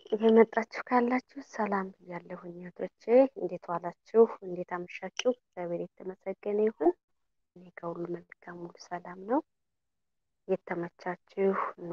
እየመጣችሁ ካላችሁ ሰላም ብያለሁኝ እህቶቼ። እንዴት ዋላችሁ? እንዴት አመሻችሁ? እግዚአብሔር የተመሰገነ ይሁን። እኔ ከሁሉ መልካም ሁሉ ሰላም ነው። የተመቻችሁ ኑ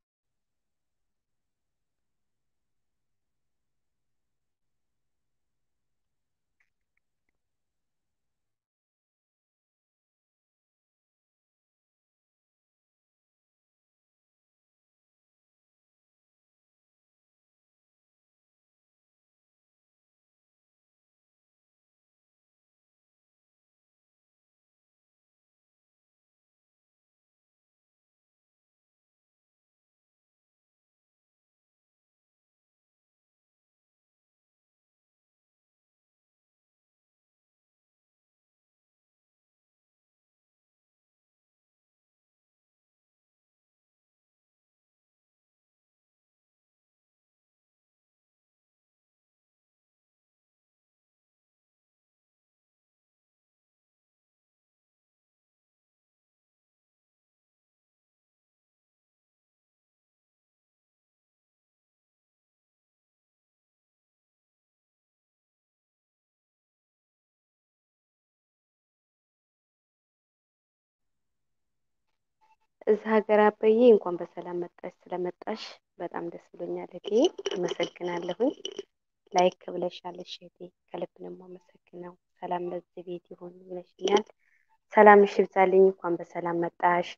እዛ ሀገር አበዬ እንኳን በሰላም መጣሽ። ስለመጣሽ በጣም ደስ ብሎኛል እህቴ፣ አመሰግናለሁኝ። ላይክ ብለሻል እህቴ፣ ከልብ ነው የማመሰግነው። ሰላም ለዚህ ቤት ይሁን ብለሽኛል። ሰላምሽ ይብዛልኝ። እንኳን በሰላም መጣሽ።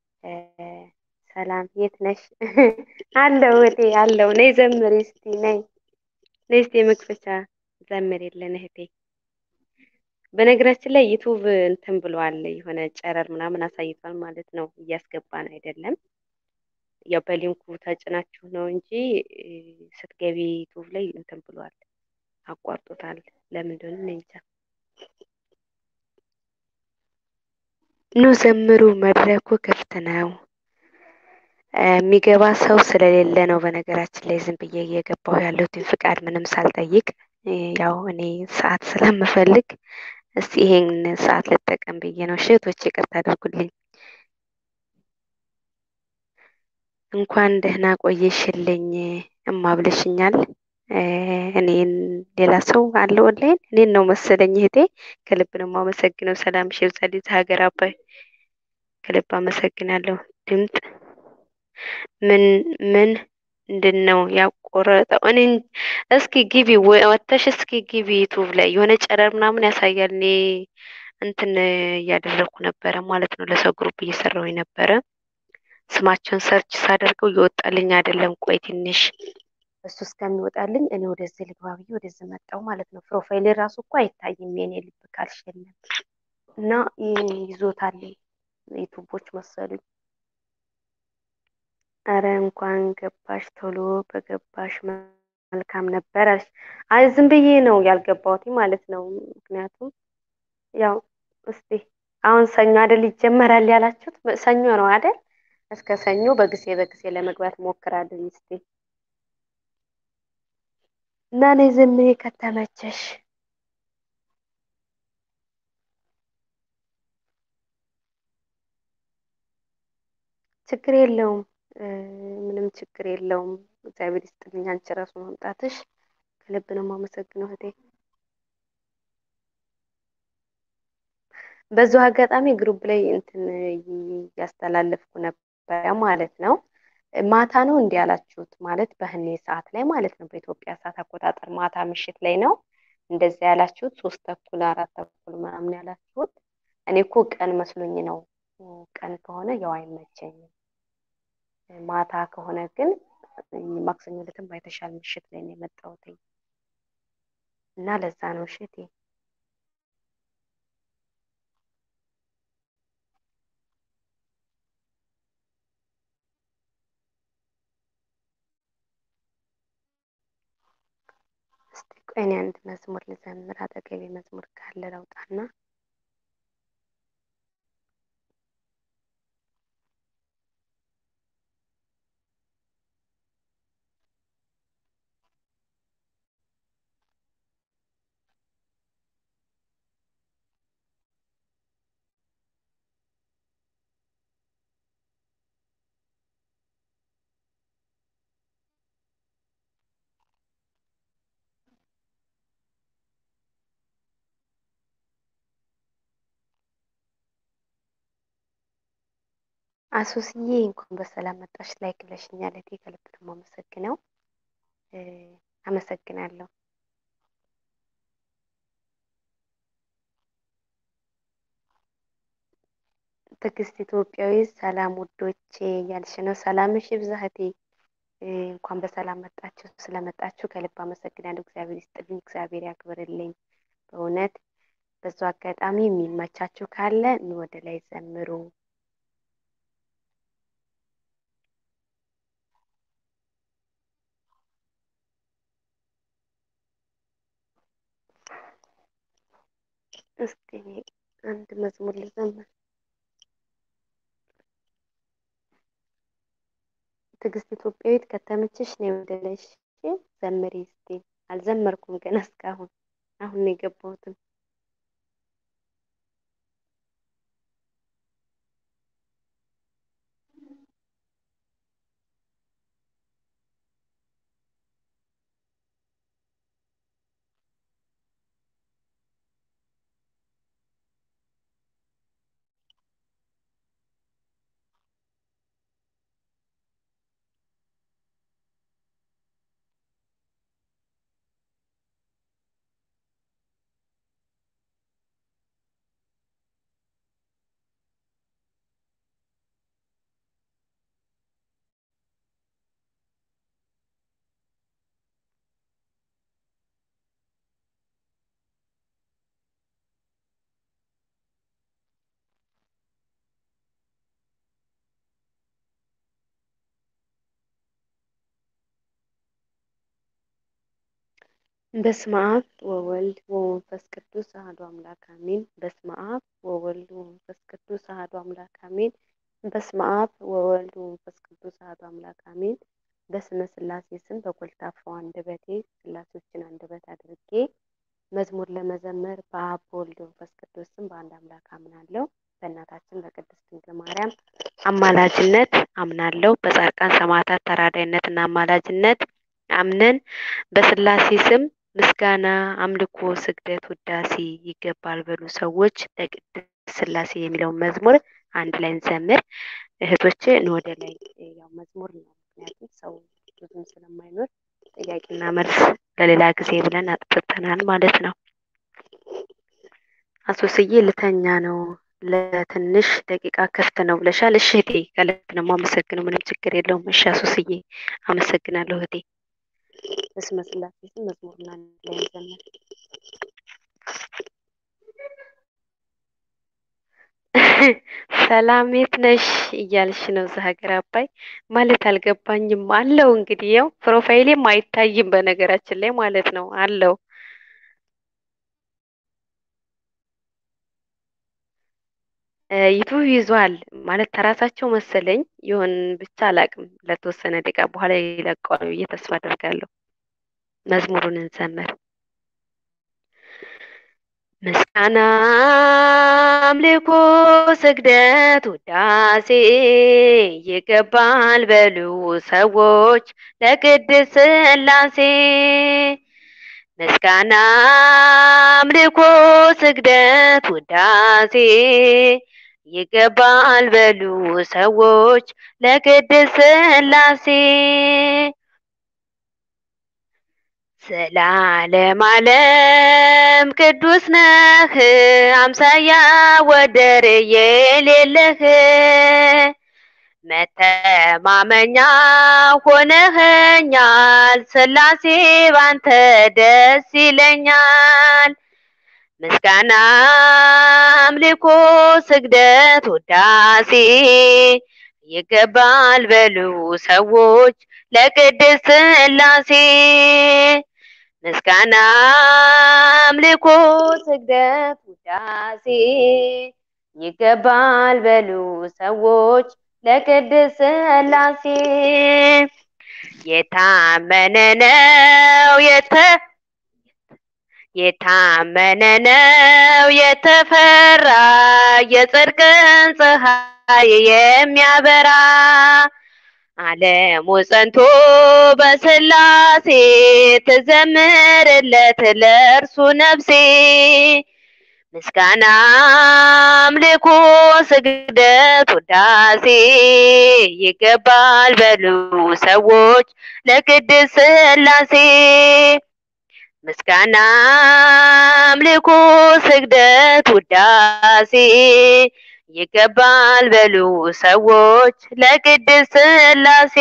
ሰላም የት ነሽ? አለው እህቴ አለው። ነይ ዘምሪ እስቲ ነይ ነይ እስቲ የመክፈቻ ዘምር የለን እህቴ። በነገራችን ላይ ዩቱብ እንትን ብሏል የሆነ ጨረር ምናምን አሳይቷል ማለት ነው። እያስገባን አይደለም። ያው በሊንኩ ተጭናችሁ ነው እንጂ ስትገቢ ዩቱብ ላይ እንትን ብሏል፣ አቋርጦታል። ለምን እንደሆነ እኔ እንጃ። ኑ ዘምሩ፣ መድረኩ ክፍት ነው። የሚገባ ሰው ስለሌለ ነው። በነገራችን ላይ ዝም ብዬ እየገባሁ ያለሁትን ፍቃድ ምንም ሳልጠይቅ ያው እኔ ሰዓት ስለምፈልግ እስቲ ይሄን ሰዓት ልጠቀም ብዬ ነው። እህቶቼ ይቅርታ አድርጉልኝ። እንኳን ደህና ቆየሽልኝ እማ ብለሽኛል። እኔን ሌላ ሰው አለ ኦንላይን እኔን ነው መሰለኝ እህቴ። ከልብ ነው የማመሰግነው። ሰላምሽ ይብዛልኝ። ሀገር አባይ ከልብ አመሰግናለሁ። ድምፅ ምን ምን ምንድን ነው ያቆረጠው? እኔ እስኪ ግቢ ወተሽ እስኪ ግቢ ዩቱብ ላይ የሆነ ጨረር ምናምን ያሳያል። እኔ እንትን እያደረግኩ ነበረ ማለት ነው። ለሰው ግሩፕ እየሰራው ነበረ። ስማቸውን ሰርች ሳደርገው እየወጣልኝ አይደለም። ቆይ ትንሽ እሱ እስከሚወጣልኝ እኔ ወደዚህ ልግባ ብዬ ወደዚህ መጣው ማለት ነው። ፕሮፋይል ራሱ እኮ አይታይም የኔ ልብ ካልሽ የለም እና ይዞታል ዩቱቦች መሰሉኝ። አረ እንኳን ገባሽ ቶሎ በገባሽ መልካም ነበር አለሽ። አይ ዝም ብዬ ነው ያልገባሁት ማለት ነው። ምክንያቱም ያው እስቲ አሁን ሰኞ አይደል ይጀመራል ያላችሁት? ሰኞ ነው አይደል? እስከ ሰኞ በጊዜ በጊዜ ለመግባት ሞክራለሁ እስቲ እና እኔ ዝም ብዬ ከተመቸሽ ችግር የለውም። ምንም ችግር የለውም። እግዚአብሔር ይስጥልኝ። አንቺ ራሱ መምጣትሽ ከልብ ነው የማመሰግነው እህቴ። በዚሁ አጋጣሚ ግሩፕ ላይ እንትን እያስተላለፍኩ ነበረ ማለት ነው። ማታ ነው እንዲህ ያላችሁት ማለት በህኔ ሰዓት ላይ ማለት ነው። በኢትዮጵያ ሰዓት አቆጣጠር ማታ ምሽት ላይ ነው እንደዚያ ያላችሁት። ሶስት ተኩል አራት ተኩል ምናምን ያላችሁት። እኔ እኮ ቀን መስሎኝ ነው። ቀን ከሆነ ያው አይመቸኝም። ማታ ከሆነ ግን ማክሰኞ ዕለትም ባይተሻል ምሽት ላይ ነው የመጣሁት እና ለዛ ነው እሽቴ እስቲ ቆይ እኔ አንድ መዝሙር ልዘምር። አጠገቤ መዝሙር ካለ ለውጣና አሶስዬ እንኳን በሰላም መጣሽ። ላይክ ብለሽኛል እህቴ፣ ከልብ ነው የማመሰግነው። አመሰግናለሁ። ትዕግስት ኢትዮጵያዊ ሰላም ውዶቼ እያልሽ ነው። ሰላምሽ ይብዛ እህቴ። እንኳን በሰላም መጣችሁ። ስለመጣችሁ ከልብ አመሰግናለሁ። እግዚአብሔር ይስጥልኝ፣ እግዚአብሔር ያክብርልኝ። በእውነት በዙ አጋጣሚ የሚመቻችሁ ካለ ኑ ወደ ላይ ዘምሩ። እስቲ አንድ መዝሙር ልዘምር። ትዕግስት ኢትዮጵያዊት ከተመችሽ ነው ወደ ላይ ዘምሪ እስቲ። አልዘመርኩም ገና እስካሁን፣ አሁን ነው የገባሁትም። በስመ አብ ወወልድ ወመንፈስ ቅዱስ አሐዱ አምላክ አሜን። በስመ አብ ወወልድ ወመንፈስ ቅዱስ አሐዱ አምላክ አሜን። በስመ አብ ወወልድ ወመንፈስ ቅዱስ አሐዱ አምላክ አሜን። በስመ ሥላሴ ስም በኮልታፋው አንደበቴ ሥላሴዎችን አንደበት አድርጌ መዝሙር ለመዘመር በአብ በወልድ ወመንፈስ ቅዱስ ስም በአንድ አምላክ አምናለሁ። በእናታችን በቅድስት ድንግል ማርያም አማላጅነት አምናለሁ። በጻድቃን ሰማዕታት ተራዳይነትና አማላጅነት አምነን በሥላሴ ስም ምስጋና፣ አምልኮ፣ ስግደት፣ ውዳሴ ይገባል በሉ ሰዎች ለቅድስት ሥላሴ የሚለውን መዝሙር አንድ ላይ እንዘምር። እህቶቼ ወደ ላይ ያው መዝሙር ነው፣ ምክንያቱም ሰው ብዙም ስለማይኖር ጥያቄና መልስ ለሌላ ጊዜ ብለን አጥፍተናል ማለት ነው። አሶስዬ ልተኛ ነው ለትንሽ ደቂቃ ክፍት ነው ብለሻል። እሺ እህቴ ከልብ ነው የማመሰግነው። ምንም ችግር የለውም። እሺ አሶስዬ አመሰግናለሁ እህቴ። በስመ ሥላሴ ስም መዝሙርና ላይ ዘመር ሰላም የት ነሽ እያልሽ ነው እዛ ሀገር አባይ ማለት አልገባኝም። አለው እንግዲህ ያው ፕሮፋይሌም አይታይም በነገራችን ላይ ማለት ነው አለው ዩቱብ ይዟል ማለት ተራሳቸው መሰለኝ ይሆን ብቻ አላቅም። ለተወሰነ ደቂቃ በኋላ ይለቀዋል ብዬ ተስፋ አደርጋለሁ። መዝሙሩን እንዘምር። ምስጋና፣ አምልኮ፣ ስግደት፣ ውዳሴ ይገባል በሉ ሰዎች ለቅድስት ሥላሴ ምስጋና፣ አምልኮ፣ ስግደት፣ ውዳሴ ይገባል በሉ ሰዎች ለቅድስት ሥላሴ ዘላለም ዓለም ቅዱስ ነህ አምሳያ ወደር የሌለህ መተማመኛ ሆነኸኛል ሥላሴ ባንተ ደስ ይለኛል። ምስጋና፣ አምልኮ፣ ስግደት፣ ውዳሴ ይገባል በሉ ሰዎች ለቅድስት ሥላሴ ምስጋና፣ አምልኮ፣ ስግደት፣ ውዳሴ ይገባል በሉ ሰዎች ለቅድስት ሥላሴ የታመነ ነው የተ የታመነ ነው የተፈራ የጽድቅን ፀሐይ የሚያበራ ዓለሙ ጸንቶ በሥላሴ ትዘምርለት ለእርሱ ነፍሴ ምስጋና አምልኮ ስግደት ውዳሴ ይገባል በሉ ሰዎች ለቅድስት ሥላሴ ምስጋና አምልኮ ስግደት ውዳሴ ይገባል በሉ ሰዎች ለቅድስት ሥላሴ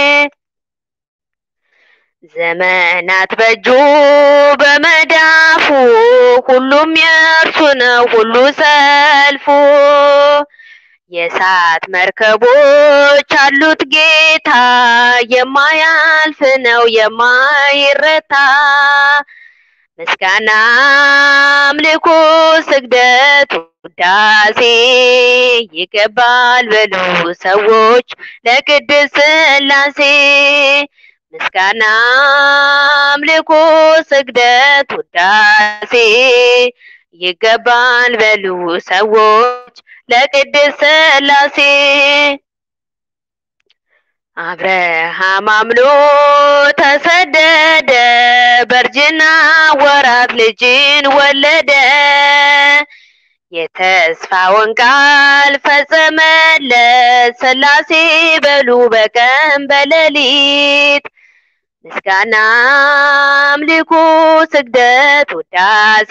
ዘመናት በእጁ በመዳፉ ሁሉም የእርሱ ነው ሁሉ ሰልፉ የእሳት መርከቦች አሉት ጌታ የማያልፍ ነው የማይረታ ምስጋና አምልኮ ስግደት ውዳሴ ይገባል በሉ ሰዎች ለቅድስት ሥላሴ ምስጋና አምልኮ ስግደት ውዳሴ ይገባል በሉ ሰዎች ለቅድስት ሥላሴ አብርሃም አምኖ ተሰደደ በእርጅና ወራት ልጅን ወለደ የተስፋውን ቃል ፈጸመለት ሥላሴ በሉ በቀን በሌሊት ምስጋና አምልኮ ስግደት ውዳሴ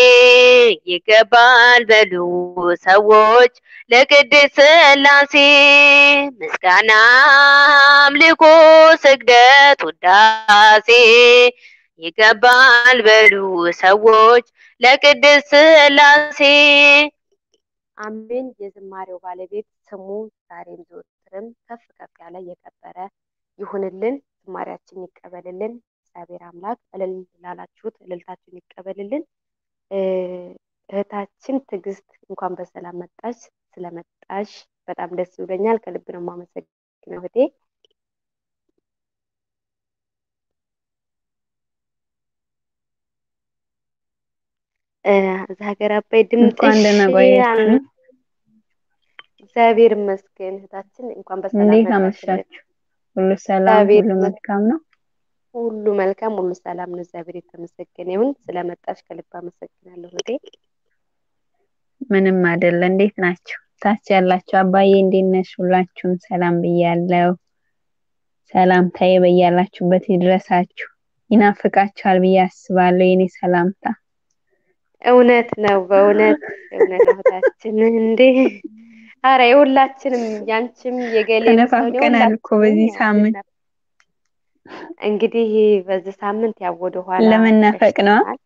ይገባል በሉ ሰዎች ለቅድስት ሥላሴ ምስጋና አምልኮ ስግደት ውዳሴ ይገባል በሉ ሰዎች ለቅድስት ሥላሴ አሜን። የዝማሬው ባለቤት ስሙ ዛሬም ዘወትርም ከፍ ከፍ ያለ የከበረ ይሁንልን። ዝማሬያችን ይቀበልልን። እግዚአብሔር አምላክ እልል ላላችሁት እልልታችሁን ይቀበልልን። እህታችን ትዕግስት እንኳን በሰላም መጣች። ስለመጣሽ በጣም ደስ ብሎኛል። ከልብ ነው የማመሰግነው እህቴ። እዛ ሀገር አባይ ድምፅሽ እንኳን ደህና ቆያችሁ። እግዚአብሔር ይመስገን እህታችን፣ እንኳን በሰላም እንዴት መጣሽልን። አመሻችሁ? ሁሉ ሰላም፣ እግዚአብሔር ሁሉ ይመስገን። መልካም ነው። ሁሉ መልካም፣ ሁሉ ሰላም ነው። እግዚአብሔር የተመሰገነ ይሁን። ስለመጣሽ ከልብ አመሰግናለሁ እህቴ። ምንም አይደለ። እንዴት ናችሁ? ታች ያላችሁ አባዬ እንዴት ነሽ? ሁላችሁም ሰላም ብያለሁ። ሰላምታዬ በያላችሁበት ይድረሳችሁ። ይናፍቃችኋል ብዬ አስባለሁ የኔ ሰላምታ። እውነት ነው፣ በእውነት እውነት ነው እህታችን። እንዴ አረ የሁላችንም ያንቺም የገሌም ሰው ነው ተነፋፍቀናል እኮ በዚህ የሁላችንም ሳምንት። ያው እንግዲህ በዚህ ሳምንት ያው ወደ ኋላ ለመናፈቅ ነው። ሸሽተናል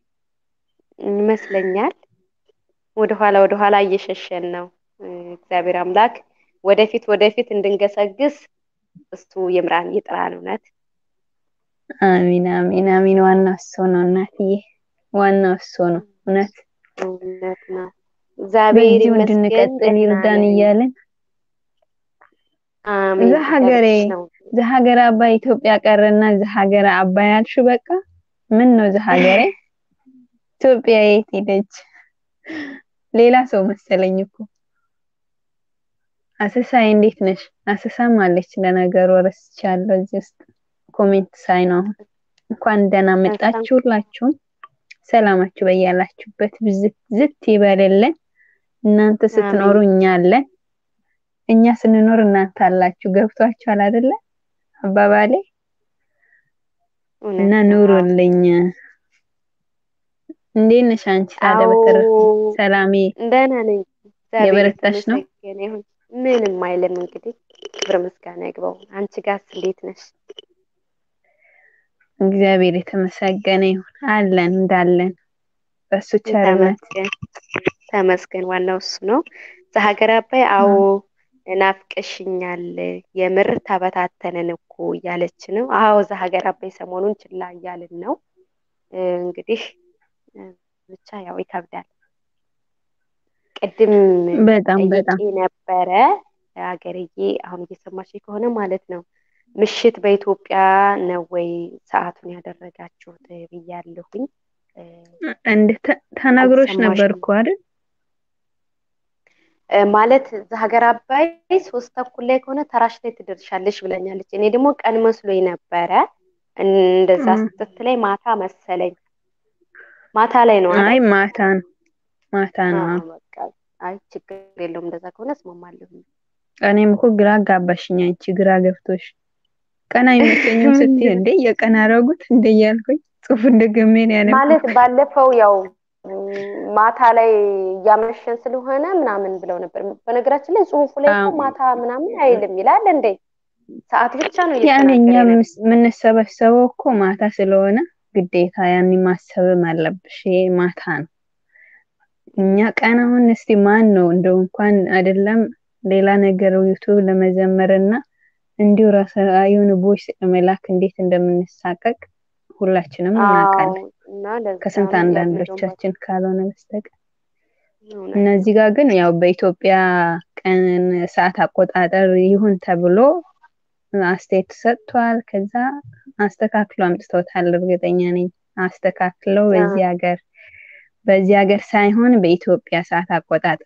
ይመስለኛል። ወደ ኋላ ወደ ኋላ እየሸሸን ነው። እግዚአብሔር አምላክ ወደፊት ወደፊት እንድንገሰግስ እሱ ይምራን ይጥራን። እውነት አሚን አሚን አሚን። ዋናው እሱ ነው እናትዬ፣ ዋናው እሱ ነው። እውነት እውነት ነው። እግዚአብሔር በዚሁ ይመስገን እንድንቀጥል ደህና ይርዳን ነን። እያልን አሜን እዛ ሀገሬ እያልኩሽ ነው። እዛ ሀገር አባይ ኢትዮጵያ ቀረና እዛ ሀገር አባይ አልሽ። በቃ ምን ነው እዛ ሀገሬ ኢትዮጵያ የት ሄደች? ሌላ ሰው መሰለኝ እኮ። አሰሳይ እንዴት ነሽ? አሰሳም አለች ለነገሩ ረስቻለሁ። እዚህ ውስጥ ኮሜንት ሳይ ነው አሁን። እንኳን ደህና መጣችሁ ሁላችሁም። ሰላማችሁ በያላችሁበት ብዝት ዝት ይበልልን። እናንተ ስትኖሩ አሜን እኛ አለን፣ እኛ ስንኖር እናንተ አላችሁ። ገብቷችኋል አይደለ አባባሌ? እና እውነት ነው። አዎ ኑሩልኝ። እንዴት ነሽ አንቺ ታዲያ? በተረፈ አዎ ሰላሜ ደህና ነኝ። እግዚአብሔር የበረታሽ ነው? የተመሰገነ ይሁን። ምንም አይልም እንግዲህ ክብር ምስጋና ይግባው። አንቺ ጋርስ እንዴት ነሽ? እግዚአብሔር የተመሰገነ ይሁን። አለን እንዳለን በሱ ቸርነት ተመስገን ተመስገን። ዋናው እሱ ነው። ዘሀገር አባይ አዎ ናፍቀሽኛል፣ የምር ተበታተንን እኮ እያለች ነው። አዎ ዘሀገር አባይ ሰሞኑን ችላ እያልን ነው። እንግዲህ ብቻ ያው ይከብዳል። ቅድም በጣም በጣም ጠይቄ ነበረ ሀገርዬ፣ አሁን እየሰማሽ ከሆነ ማለት ነው ምሽት በኢትዮጵያ ነው ወይ ሰዓቱን ያደረጋችሁት ብያለሁኝ። እንደ ተ- ተናግሮሽ ነበር አልሰማሽም እኮ አይደል? እ፣ ማለት ሀገር አባይ ሶስት ተኩል ላይ ከሆነ ተራሽ ላይ ትደርሻለሽ ብለኛለች። እኔ ደግሞ ቀን መስሎኝ ነበረ እንደዛ እ፣ ስትለኝ ማታ መሰለኝ። ማታ ላይ ነው አይ አይደል? ማታ ነው ማታ ነው። አዎ በቃ አይ ችግር የለውም እንደዛ ከሆነ እስማማለሁ። እኔም እኮ ግራ አጋባሽኝ አንቺ ግራ ገብቶሽ ቀን አይመቸኝም ስትይ እንዴ የቀን አረጉት እንደ እያልኩኝ ጽሁፉን ደግሜ ነው ያነበብኩት። ማለት ባለፈው ያው ማታ ላይ እያመሸን ስለሆነ ምናምን ብለው ነበር። በነገራችን ላይ ጽሁፉ ላይ እኮ አዎ። ማታ ምናምን አይልም ይላል እንዴ? ሰዓት ብቻ ነው ያን እኛ እየተናገረ የነበረው። ምስ- የምንሰበሰበው እኮ ማታ ስለሆነ ግዴታ ያን ማሰብም አለብሽ። ይሄ ማታ ነው። እኛ ቀን አሁን እስቲ ማን ነው እንደው እንኳን አይደለም ሌላ ነገር ዩቱብ ለመዘመር እና እንዲሁ ራሳ የሆነ ቮይስ መላክ እንዴት እንደምንሳቀቅ ሁላችንም አዎ እናውቃለን። እና ለዛ ከስንት ነው ያው እንደውም አንዳንዶቻችን ካልሆነ በስተቀር እውነት እና ነው። እዚህ ጋር ግን ያው በኢትዮጵያ ቀን ሰዓት አቆጣጠር ይሁን ተብሎ አስተያየት ተሰጥቷል። ከዛ አስተካክለው አምጥተውታል። እርግጠኛ ነኝ አስተካክለው አዎ በዚህ ሀገር በዚህ ሀገር ሳይሆን በኢትዮጵያ ሰዓት አቆጣጠር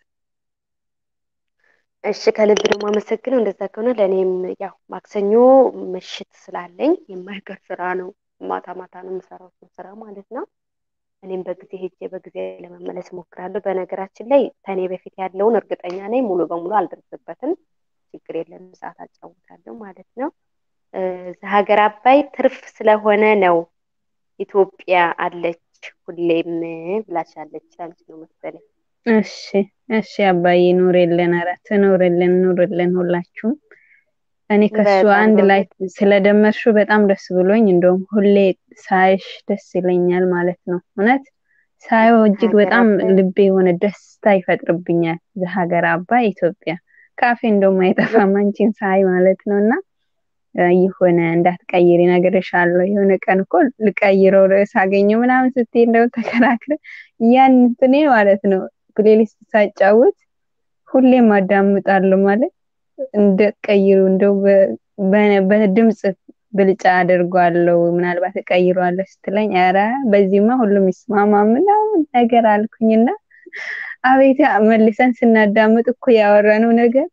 እሺ ከልብ ነው የማመሰግነው። እንደዛ ከሆነ ለእኔም ያው ማክሰኞ ምሽት ስላለኝ የማይቀር ስራ ነው። ማታ ማታ ነው የምሰራው እሱን ስራ ማለት ነው። እኔም በጊዜ ሄጄ በጊዜ ለመመለስ እሞክራለሁ። በነገራችን ላይ ከኔ በፊት ያለውን እርግጠኛ ነኝ ሙሉ በሙሉ አልደርስበትም። ችግር የለም ሰዓት አጫውታለሁ ማለት ነው። እ፣ ሀገር አባይ ትርፍ ስለሆነ ነው ኢትዮጵያ አለች ሁሌም ብላሻለች። አንቺ ነው መሰለኝ። እሺ እሺ አባዬ ኑርልን፣ ኧረ ትኑርልን፣ ኑርልን ሁላችሁም። እኔ ከሱ በጣም አንድ ላይ በእውነት ስለደመርሽው በጣም ደስ ብሎኝ እንደውም ሁሌ ሳይሽ ደስ ይለኛል ማለት ነው። እውነት ሳየው እጅግ ሀገር በጣም አባይ ልቤ የሆነ ደስታ ይፈጥርብኛል። ዘሀገር አባይ ኢትዮጵያ ካፌ እንደውም አይጠፋም አንቺን ሳይ ማለት ነው። እና እ፣ የሆነ እንዳትቀይሪ እነግርሻለሁ። የሆነ ቀን እኮ ልቀይረው ርዕስ አገኘው ምናምን ስትይ እንደው ተከራክረ ያን እንትኔ ማለት ነው ፕሌሊስት ሳጫውት ሁሌም አዳምጣለሁ ማለት እንደ ቀይሩ እንደው በ- በ- በድምጽ ብልጫ አድርጓለሁ ምናልባት እቀይረዋለሁ ስትለኝ ኧረ በዚህማ ሁሉም ይስማማ ምናምን ነገር አልኩኝና አቤት መልሰን ስናዳምጥ እኮ ያወራነው ነገር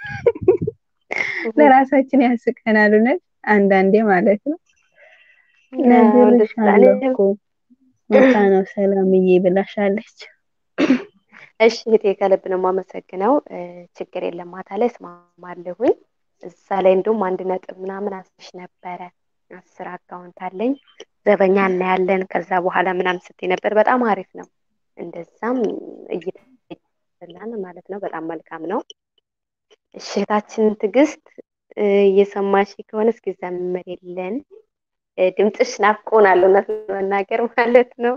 ለራሳችን ያስቀናል። እውነት አንዳንዴ ማለት ነው። አዎ፣ ደስ ይላል። ነግሬሻለሁ እኔም እኮ ማታ ነው ሰላምዬ ብላሻለች። እሺ እህቴ ከልብ ነው የማመሰግነው። እ፣ ችግር የለም ማታ ላይ እስማማለሁኝ። እዛ ላይ እንደውም አንድ ነጥብ ምናምን አስሽ ነበረ። አስር አካውንት አለኝ ዘበኛ እናያለን ከዛ በኋላ ምናምን ስትይ ነበር። በጣም አሪፍ ነው። እንደዛም እይታላን ማለት ነው። በጣም መልካም ነው። እሺ እህታችን ትዕግስት እ፣ እየሰማሽ ከሆነ እስኪ ዘምሪልን። እ፣ ድምፅሽ ናፍቆናል እውነት ለመናገር ማለት ነው።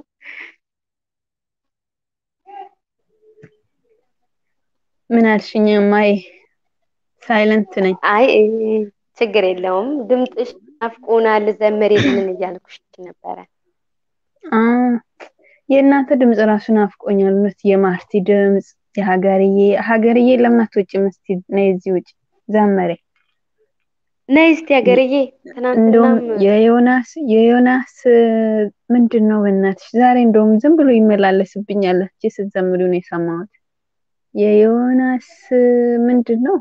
ምን አልሽኝ? ማይ ሳይለንት ነኝ። አይ እ፣ ችግር የለውም። ድምፅሽ ናፍቆናል ዘምሪልን እያልኩሽ ነበረ። አ የእናንተ ድምፅ ራሱ ናፍቆኛል። እውነት የማርቲ ድምፅ የሀገርዬ ሀገርዬ ለምን አትወጪም? እስቲ ነይ እዚህ ውጭ ዘመሬ ነይ እስቲ ሀገርዬ። እንደውም ትናንትናም የዮናስ የዮናስ ምንድን ነው በእናትሽ ዛሬ እንደውም ዝም ብሎ ይመላለስብኛል። እስኪ ስትዘምሪው ነው የሰማሁት። የዮናስ ምንድን ነው?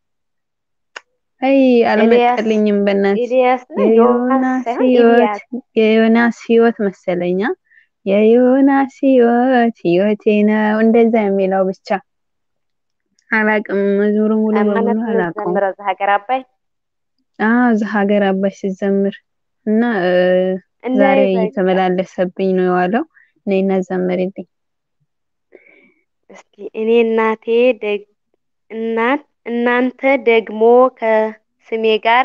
አይ ኤልያስ አልመጣልኝም በእናትሽ። ኤልያስ ነው ዮናስ የዮናስ ሳይሆን ህይወት ኤልያስ የዮናስ ህይወት መሰለኛ። የዮናስ ህይወት ህይወቴ ነው እንደዛ የሚለው ብቻ አላቅም። መዝሙሩ ሙሉ ማናት በሙሉ አላውቀውም። የምትዘምረው? እዛ ሀገር አባይ አዎ እዛ ሀገር አባይ ስትዘምር እና እ፣ እና ዛሬ በቃ እየተመላለሰብኝ ነው የዋለው። ነይና ዘምሪልኝ። እስኪ እኔ እናቴ ደግ እናት እናንተ ደግሞ ከስሜ ጋር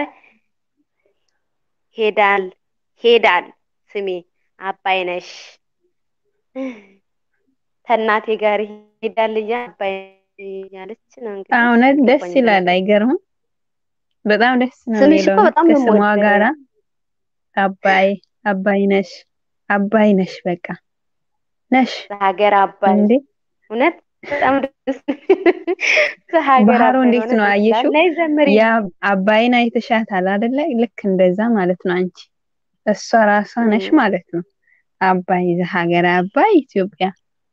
ሄዳል ሄዳል ስሜ አባይ ነሽ ከእናቴ ጋር ሄዳል እያ አባይ እያለች ነው እንግዲህ እውነት ደስ አልገባኝም ይላል። ነበር። አይገርምም? በጣም ደስ ነው ስምሽ የሚለው እኮ እውነት በጣም ነው ከስሟ የምወደው። ጋራ አባይ አባይ ነሽ አባይ ነሽ በቃ ነሽ ሀገር አባይ እንዴ እውነት በጣም ደስ ሀገር ባህሩ አባይ እንዴት እውነት ነው ደስ ይላል። አየሽው? ነይ ዘምሪ። ያ አባይን አይተሻታል አይደለ? ልክ እንደዛ ማለት ነው። አንቺ እሷ ራሷ ነሽ እም፣ ማለት ነው። አባይ ሀገር አባይ ኢትዮጵያ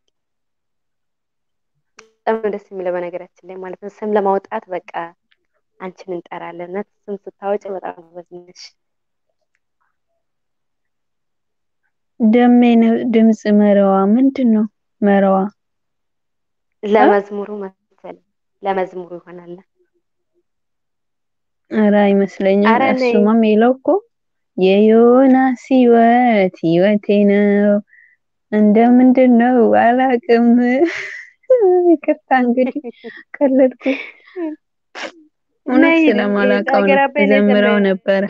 በጣም ነው ደስ የሚለው በነገራችን ላይ ማለት ነው። ስም ለማውጣት በቃ አንቺን እንጠራለን። እውነት ስም ስታወጪ በጣም ጎበዝ ነሽ። ደሜ ነው ድምፅ መረዋ ምንድን ነው መረዋ ለመዝሙሩ መሰለኝ ለመዝሙሩ ይሆናል። ኧረ አይመስለኝም። አረ ነይ እሱማ የሚለው እኮ የዮናስ ህይወት ህይወቴ ነው እንደ ምንድን ነው አላቅም። ይቅርታ እንግዲህ ቀለድኩ። እውነት ነይ ስለማላውቀው ሀገር ነው አባይ ነይ ዘምረው ዘምሪ። ነበረ።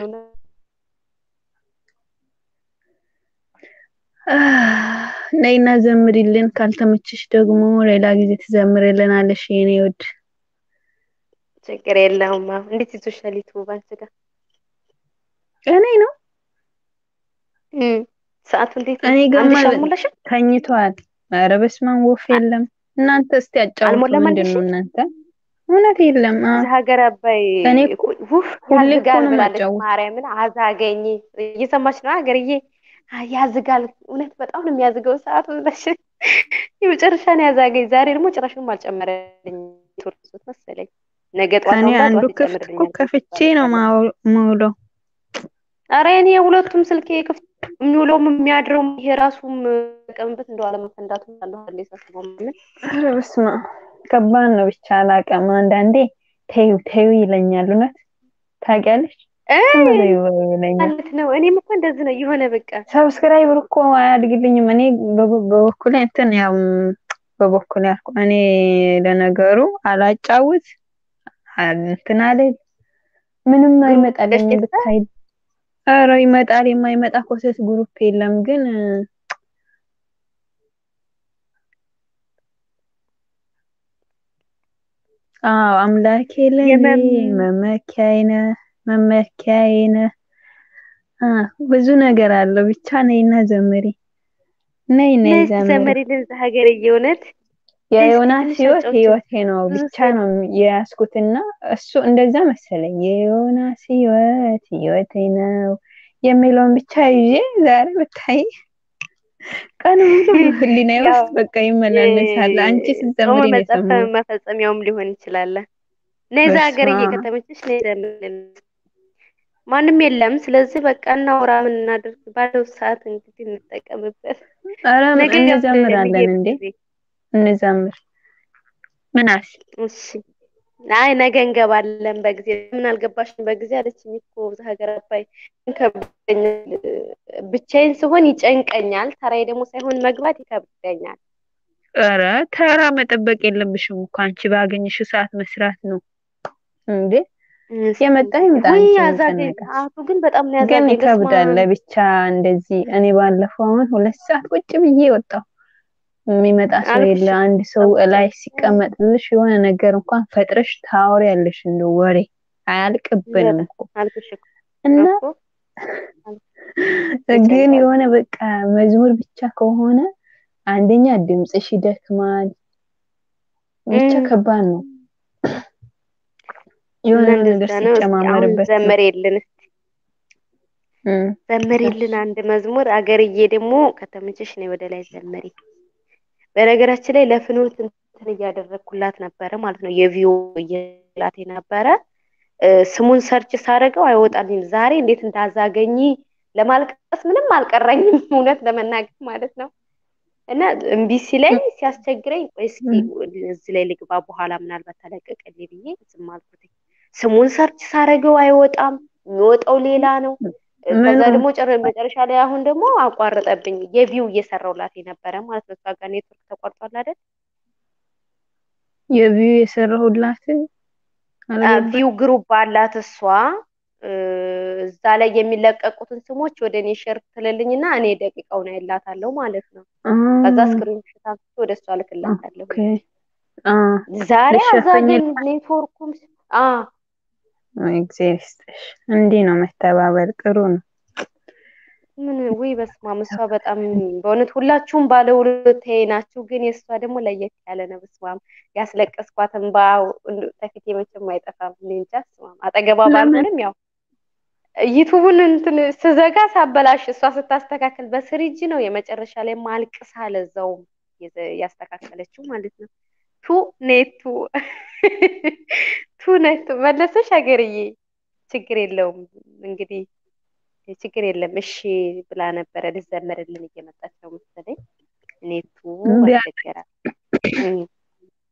ነይና ዘምሪልን። ካልተመችሽ ደግሞ ሌላ ጊዜ ትዘምርልናለሽ የኔ ውድ። ችግር የለውም። አዎ፣ እንዴት ይዞሻል ዩቱብ አንቺ ጋር? እኔ ነው እም፣ ሰዓቱ እንዴት ነው? እኔ አንድ ገማ ሺህ አልሞላሽም? ተኝቷል። ኧረ በስመ አብ ወፍ የለም። እናንተ እስቲ አጫውቱ። አልሞላም አንድ ምንድን ነው ሺህ? እናንተ? እውነት የለም። አ እዚህ ሀገር አባይ እኔ እኮ ሁ- ውፍ ሁሌ እኮ ያዝጋል ነው ብላለች የማጫውት። ማርያምን አዛገኝ። እየሰማች ነው ሀገርዬ? አ- ያዝጋል። እውነት በጣም ነው የሚያዝገው ሰዓቱ ብለሽ የመጨረሻ ነው ያዛገኝ። ዛሬ ደግሞ ጭራሽንም አልጨመረልኝ ቱርሱት መሰለኝ። ነገ ጠዋት እኔ አሁን አንዱ በጠዋት ክፍት እኮ ይጨምርልኛል ከፍቼ ነው ማው- የምውለው። አረ እኔ የሁለቱም ስልኬ ክፍት የሚውለውም የሚያድረውም ይሄ ራሱም ጠቀምበት እንደው አለመፈንዳቱ ያለው አለ ሳስበው ምን ኧረ በስመ አብ ከባድ ነው። ብቻ አላውቅም። አንዳንዴ ተይው ተይው ይለኛል። እውነት ታውቂያለሽ? ዝም በይው በይው ይለኛል። ማለት ነው። እኔም እኮ እንደዚህ ነው የሆነ በቃ ሰብስክራይበር እኮ አያድግልኝም። እኔ በበ- በበኩሌ እንትን ያው በበኩሌ ያልኩ እኔ ለነገሩ አላጫውት አል- እንትን አልል ምንም አይመጣልኝም። ደስ ብታይ ኧረ ይመጣል። የማይመጣ ኮሰስ ግሩፕ የለም ግን አዎ አምላኬ ለኔ የመም መመኪያዬ ነህ መመኪያዬ ነህ። አ ብዙ ነገር አለው። ብቻ ነይና ዘምሪ። ነይ ነይ ነይ እስቲ ዘምሪ። ዘመሪልን እዛ ሀገር እየሆነት ነይ እስኪ የዮናስ ትንሽ ህይወት አጫውችን ህይወቴ ነው ብዙ ብቻ ሰው ነው የያዝኩትና እሱ እንደዛ መሰለኝ። የዮናስ ህይወት ህይወቴ ነው የሚለውን ብቻ ይዤ ዛሬ ብታይ ቀን ሙሉ ህሊናዬ ያው ውስጥ በቃ ይመላለሳል። አንቺ ጾመ ስትዘምሪ ነው መጸፈ የሰማሁት። መፈጸሚያውም ሊሆን ይችላል። ነይ እዛ በስመ ሀገር አብ እየከተመችሽ ነይ ዘምሪልን። ማንም የለም። ስለዚህ በቃ እናውራ፣ ምን እናድርግ ባለው ሰዓት እንግዲህ እንጠቀምበት። ኧረ ነገ እንዘምራለን የሚሄድ እንዴ ጊዜ እንዘምር። ምን አልሽ? እሺ አይ ነገ እንገባለን በጊዜ ምን አልገባሽም በጊዜ አለችኝ እኮ እዛ ሀገር አባይ ይከብደኛል ብቻዬን ስሆን ይጨንቀኛል ተራዬ ደግሞ ሳይሆን መግባት ይከብደኛል ኧረ ተራ መጠበቅ የለብሽም እኮ አንቺ ባገኘሽው ሰዓት መስራት ነው እንዴ። እስኪ የመጣ ይምጣ። ውይ አንቺ ምን አዛገኝ ጨነቀሽ? ሰዓቱ ግን በጣም ነው ግን ያዛገኝ በስመ ይከብዳል አብ ለብቻ እንደዚህ። እኔ ባለፈው አሁን ሁለት ሰዓት ቁጭ ብዬ ወጣሁ። የሚመጣ ሰው አልኩሽ የለ። አንድ ሰው እኮ እላይ ሲቀመጥልሽ የሆነ ነገር እንኳን ፈጥረሽ ታወሪያለሽ። እንደ ወሬ አያልቅብንም በጣም እኮ አልኩሽ እኮ እና እኮ ግን ይጨንቃል የሆነ በቃ መዝሙር ብቻ ከሆነ አንደኛ ድምፅሽ ይደክማል። ብቻ እም ከባድ ነው። እና የሆነ ነገር እንደዛ ነው። እስኪ አሁን ሲጨማመርበት ነው። ዘመሬልን እስኪ እም፣ ዘመሪልን አንድ መዝሙር አገርዬ ደግሞ ከተመቸሽ ነይ ወደ ላይ ዘመሪ። በነገራችን ላይ ለፍኖት እንትን እያደረግኩላት ነበረ ማለት ነው። የቪዮ እየላት ነበረ እ፣ ስሙን ሰርች ሳደርገው አይወጣልኝም። ዛሬ እንዴት እንዳዛገኝ ለማልቀስ ምንም አልቀረኝም እውነት ለመናገር ማለት ነው። እና እምቢ ሲለኝ ሲያስቸግረኝ ቆይ እስኪ እም፣ እዚህ ላይ ልግባ በኋላ ምናልባት ተለቀቀልኝ ብዬ ዝም አልኩት። ስሙን ሰርች ሳደርገው አይወጣም፣ የሚወጣው ሌላ ነው። ከዛ ምኑ ደግሞ ጨረ- መጨረሻ ላይ አሁን ደግሞ አቋረጠብኝ። የቪው እየሰራውላት የነበረ ማለት ነው። እሷ ጋር ኔትወርክ ተቋርጧል አይደል? የቪው የሰራሁላት አልገባኝ። ቪው ግሩፕ አላት እሷ እ፣ እዛ ላይ የሚለቀቁትን ስሞች ወደ እኔ ሼር ትልልኝና እኔ ደቂቃውን አይላታለሁ ማለት ነው። ከዛ አ ስክሪን ሾት አንስቼ ወደ እሷ ልክላታለሁ። ኦኬ አ ዛሬ አዛገኝ ልሸፈኝላት ኔትወርኩም አ እግዚአብሔር ይስጥሽ። እንዲህ ነው መተባበር፣ ጥሩ ነው። ምን ውይ በስመ አብ እሷ በጣም በእውነት ሁላችሁም ባለውለታዬ ናችሁ፣ ግን የእሷ ደግሞ ለየት ያለ ነው። በስመ አብ ያስለቀስኳት እንባ እንደ- ከፊቴ መቼም አይጠፋም። እኔ እንጃ በስመ አብ አጠገቧ ለምን ባልሆንም ያው ዩቱቡን እንትን ስዘጋ ሳበላሽ እሷ ስታስተካከል በስሪጅ ነው የመጨረሻ ላይ ማልቅሳ ለዛውም የዘ- ያስተካከለችው ማለት ነው። ቱ ኔቱ ቱ ኔቱ መለሰሽ ሀገርዬ ችግር የለውም እንግዲህ ችግር የለም እሺ ብላ ነበረ ልዘመርልን እየመጣች ነው መሰለኝ ኔቱ እምቢ አለ። አስቸገራት እም።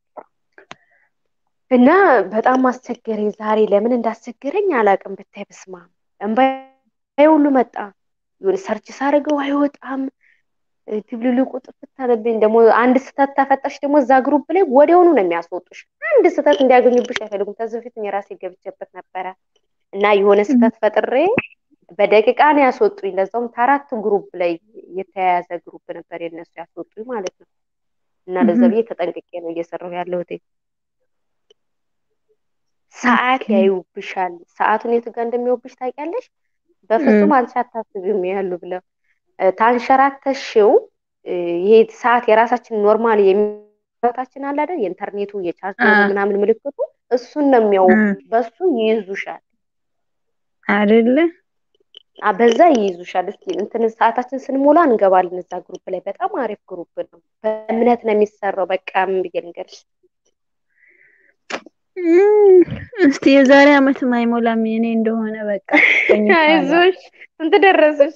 እና በጣም አስቸገረኝ። ዛሬ ለምን እንዳስቸገረኝ አላውቅም። ብታይ በስማ እምባዬ ሁሉ መጣ። የሆነ ሰርች ሳደርገው አይወጣም። ድብልልቁ ጥፍት አለብኝ። ደግሞ አንድ ስህተት ተፈጠርሽ ደግሞ እዛ ግሩፕ ላይ ወዲያውኑ ነው የሚያስወጡሽ። አንድ ስህተት እንዲያገኙብሽ አይፈልጉም። ከዚህ በፊት የራሴ ገብቼበት ነበረ እና የሆነ ስህተት ፈጥሬ በደቂቃ ነው ያስወጡኝ። ለዛውም ከአራት ግሩፕ ላይ የተያያዘ ግሩፕ ነበር የነሱ ያስወጡኝ ማለት ነው። እና ለዛ ብዬ ተጠንቅቄ ነው እየሰራሁ ያለሁት። ሰዓት ያዩብሻል። ሰዓቱን የቱ ጋር እንደሚወብሽ ታውቂያለሽ? በፍጹም አንቺ አታስቢም ያሉ ብለው ታንሸራተሽው ይሄ ሰዓት የራሳችን ኖርማል የሚታችን አለ አይደል? የኢንተርኔቱ የቻርጀሩ ምናምን ምልክቱ እሱን ነው የሚያው በሱ ይይዙሻል አይደለ? በዛ ይይዙሻል። እስኪ እንትን ሰዓታችን ስንሞላ እንገባለን እዛ ግሩፕ ላይ። በጣም አሪፍ ግሩፕ ነው። በእምነት ነው የሚሰራው። በቃ ምን ብዬ ልንገርሽ እስቲ የዛሬ አመት አይሞላም የኔ እንደሆነ በቃ አይዞሽ። ስንት ደረሰሽ?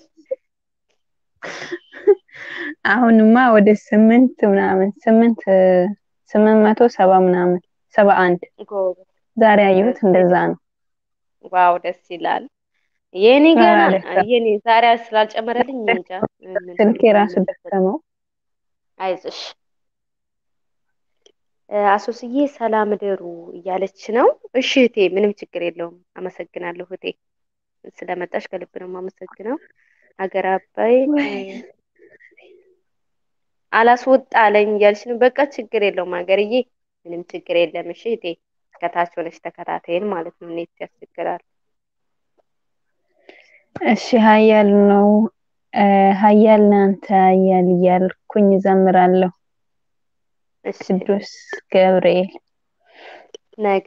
አሁንማ ወደ ስምንት ምናምን ስምንት ስምንት መቶ ሰባ ምናምን ሰባ አንድ ዛሬ ያየሁት እንደዛ ነው። ዋው ደስ ይላል። የኔ ገና የኔ ዛሬ ስላልጨመረልኝ እንጃ። ስልክ የራሱ ደከመው። አይዞሽ አሶስዬ ሰላም እደሩ እያለች ነው። እሺ እህቴ፣ ምንም ችግር የለውም። አመሰግናለሁ እህቴ፣ ስለመጣሽ ከልብ ነው የማመሰግነው። ሀገር አባይ አላስወጣ አለኝ እያልሽ ነው። በቃ ችግር የለውም ሀገርዬ፣ ምንም ችግር የለም። እሺ እህቴ፣ ከታች ሆነሽ ተከታተይን ማለት ነው። እኔት ያስቸግራል። እሺ ሀያል ነው ሀያል ናንተ ሀያል እያልኩኝ ዘምራለሁ። ቅዱስ ገብርኤል ነገ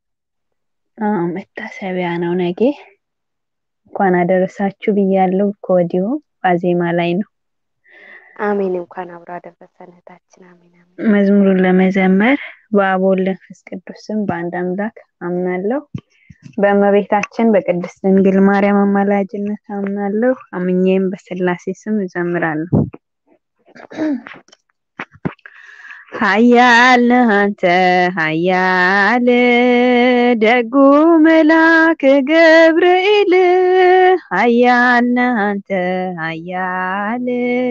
መታሰቢያ ነው። ነገ እንኳን አደረሳችሁ ብያለሁ ከወዲሁ ዋዜማ ላይ ነው። አሜን። እንኳን አብሮ አደረሰን እህታችን። አሜን አሜን። መዝሙሩን ለመዘመር በአብ ወልድ መንፈስ ቅዱስ ስም በአንድ አምላክ አምናለሁ። በእመቤታችን በቅድስት ድንግል ማርያም አማላጅነት አምናለሁ። አምኜም በስላሴ ስም እዘምራለሁ። ኃያል ነህ አንተ ኃያል ደጉ መልአክ ገብርኤል ኃያል ነህ አንተ ኃያል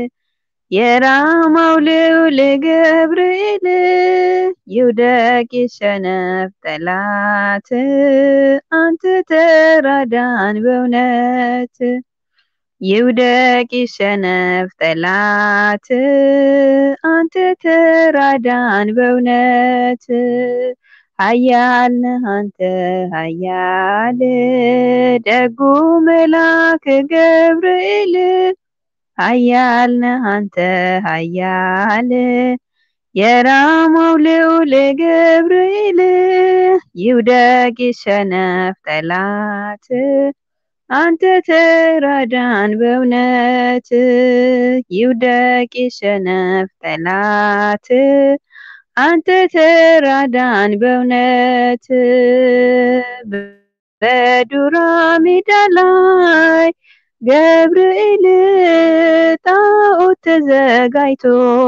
የራማው ልዑል ገብርኤል ይውደቅ ይሸነፍ ጠላት አንተ ተራዳን በእውነት ይውደቅ ይሸነፍ ጠላት አንተ ተራዳን በእውነት ኃያል ነህ አንተ ኃያል ደጉ መልአክ ገብርኤል ኃያል ነህ አንተ ኃያል የራማው ልዑል ገብርኤል ይውደቅ ይሸነፍ ጠላት አንተ ተራዳን በእውነት ይውደቅ ይሸነፍ ጠላት አንተ ተራዳን በእውነት በዱራ ሜዳ ላይ ገብርኤል ጣዖት ተዘጋጅቶ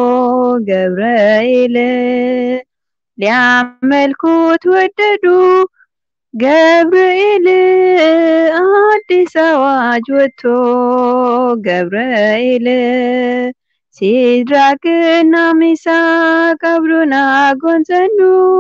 ገብርኤል ሊያመልኩት ወደዱ ገብርኤል አዲስ አዋጅ ወጥቶ ገብርኤል ሲድራቅና ሚሳቅ አብሮን አጎንጸኑ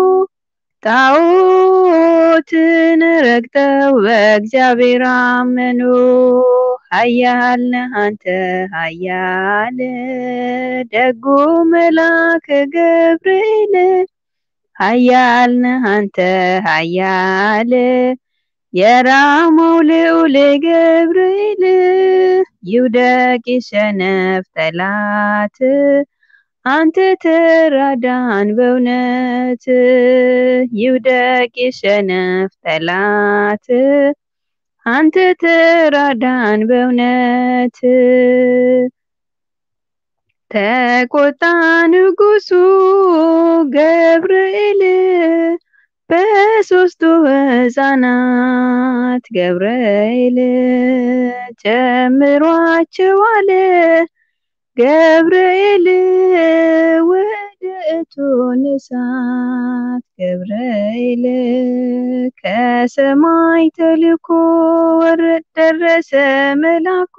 ጣዖትን ረግጠው በእግዚአብሔር አመኑ። ኃያል ነህ አንተ ኃያል ደጉ መልአክ ገብርኤል ኃያል ነህ አንተ ኃያል የራማው ልዑል ገብርኤል ይውደቅ ይሸነፍ ጠላት አንተ ተራዳን በእውነት ይውደቅ ይሸነፍ ጠላት አንተ ተራዳን በእውነት ተቆጣ ንጉሱ ገብርኤል በሶስቱ ሕፃናት ገብርኤል ጨምሯቸዋል ገብርኤል ወደ እቶነ እሳት ገብርኤል ከሰማይ ተልኮ ወረድ ደረሰ መላኩ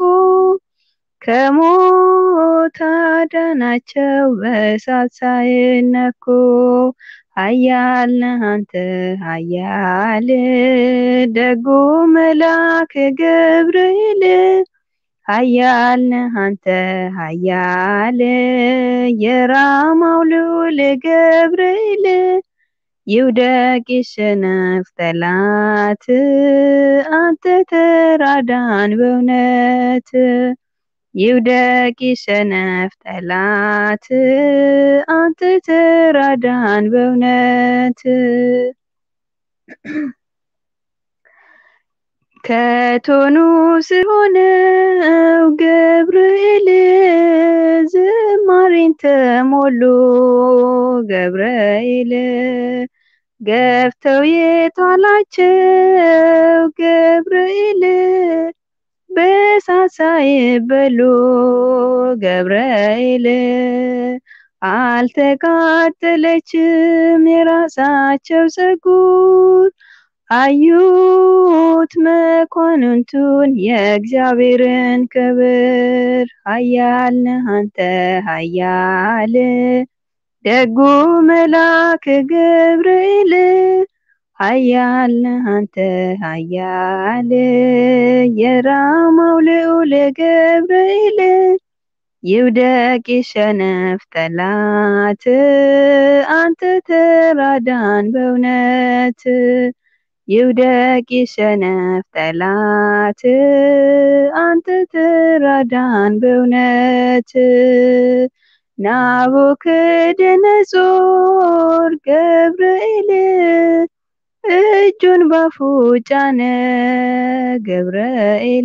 ከሞት አዳናቸው በእሳት ሳይነኩ ኃያል ነህ አንተ ኃያል ደጉ መልአክ ገብርኤል ኃያል ነህ አንተ ኃያል የራማው ልዑል ገብርኤል ይውደቅ ይሸነፍ ጠላት አንተ ተራዳን በእውነት ይውደቅ ይሸነፍ ጠላት አንተ ተራዳን በእውነት ከቶኑ ሲሆነው ገብርኤል ዝማሬን ተሞሉ ገብርኤል ገፍተው የጣላቸው ገብርኤል በእሳት ሳይበሉ ገብርኤል አልተቃጠለችም የራሳቸው ፀጉር አዩት መኳንንቱን የእግዚአብሔርን ክብር ኃያል ነህ አንተ ኃያል ደጉ መልአክ ገብርኤል ኃያል ነህ አንተ ኃያል የራማው ልዑል ገብርኤል ይውደቅ ይሸነፍ ጠላት አንተ ተራዳን በእውነት ይውደቅ ይሸነፍ ጠላት አንተ ተራዳን በእውነት ናቡከደነጾር ገብርኤል እጁን ባፉ ጫነ ገብርኤል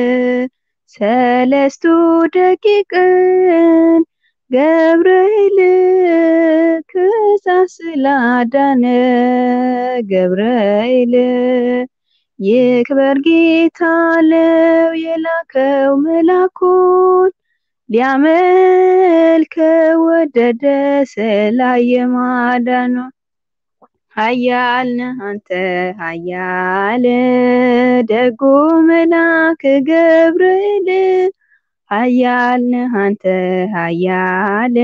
ሰለስቱ ደቂቅን ገብርኤል ከእሳት ስላዳነ ገብርኤል ይክበር ጌታ ለው የላከው መላኩን ሊያመልከው ወደደ ስላየ ማዳኑ ኃያል ነህ አንተ ኃያል ደጉ መልአክ ገብርኤል ኃያል ነህ አንተ ኃያል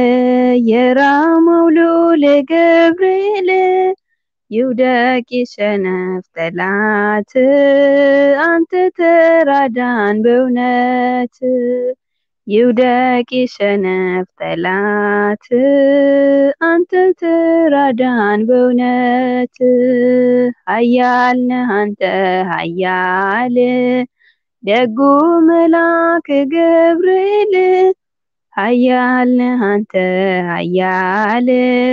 የራማው ልዑል ገብርኤል ይውደቅ ይሸነፍ ጠላት አንተ ተራዳን በእውነት ይውደቅ ይሸነፍ ጠላት አንተ ተራዳን በእውነት ኃያል ነህ አንተ ኃያል ደጉ መልአክ ገብርኤል ኃያል ነህ አንተ ኃያል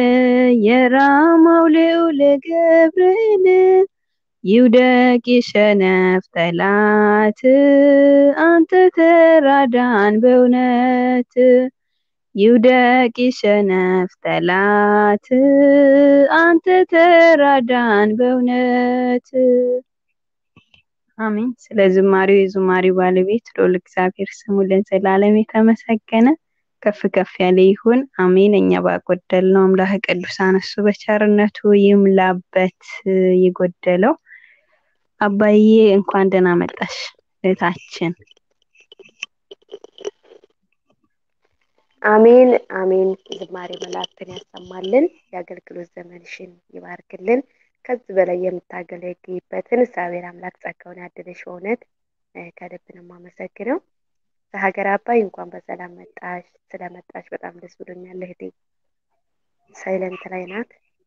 የራማው ልዑል ገብርኤል ይውደቅ ይሸነፍ ጠላት አንተ ተራዳን በእውነት ይውደቅ ይሸነፍ ጠላት አንተ ተራዳን በእውነት አሜን። ስለ ዝማሬው የዝማሬው ባለቤት ልዑል እግዚአብሔር ስሙ ለዘላለም የተመሰገነ ከፍ ከፍ ያለ ይሁን። አሜን። እኛ ባጎደልነው አምላከ ቅዱሳን እሱ በቸርነቱ ይምላበት የጎደለው። አባዬ እንኳን ደህና መጣሽ እህታችን። አሜን አሜን። ዝማሬ መላእክትን ያሰማልን፣ የአገልግሎት ዘመንሽን ይባርክልን። ከዚህ በላይ የምታገለግይበትን እግዚአብሔር አምላክ ጸጋውን ያድልሽ። በእውነት ከልብ ነው የማመሰግነው። ከሀገር አባይ እንኳን በሰላም መጣሽ። ስለመጣሽ በጣም ደስ ብሎኛል እህቴ። ሳይለንት ላይ ናት።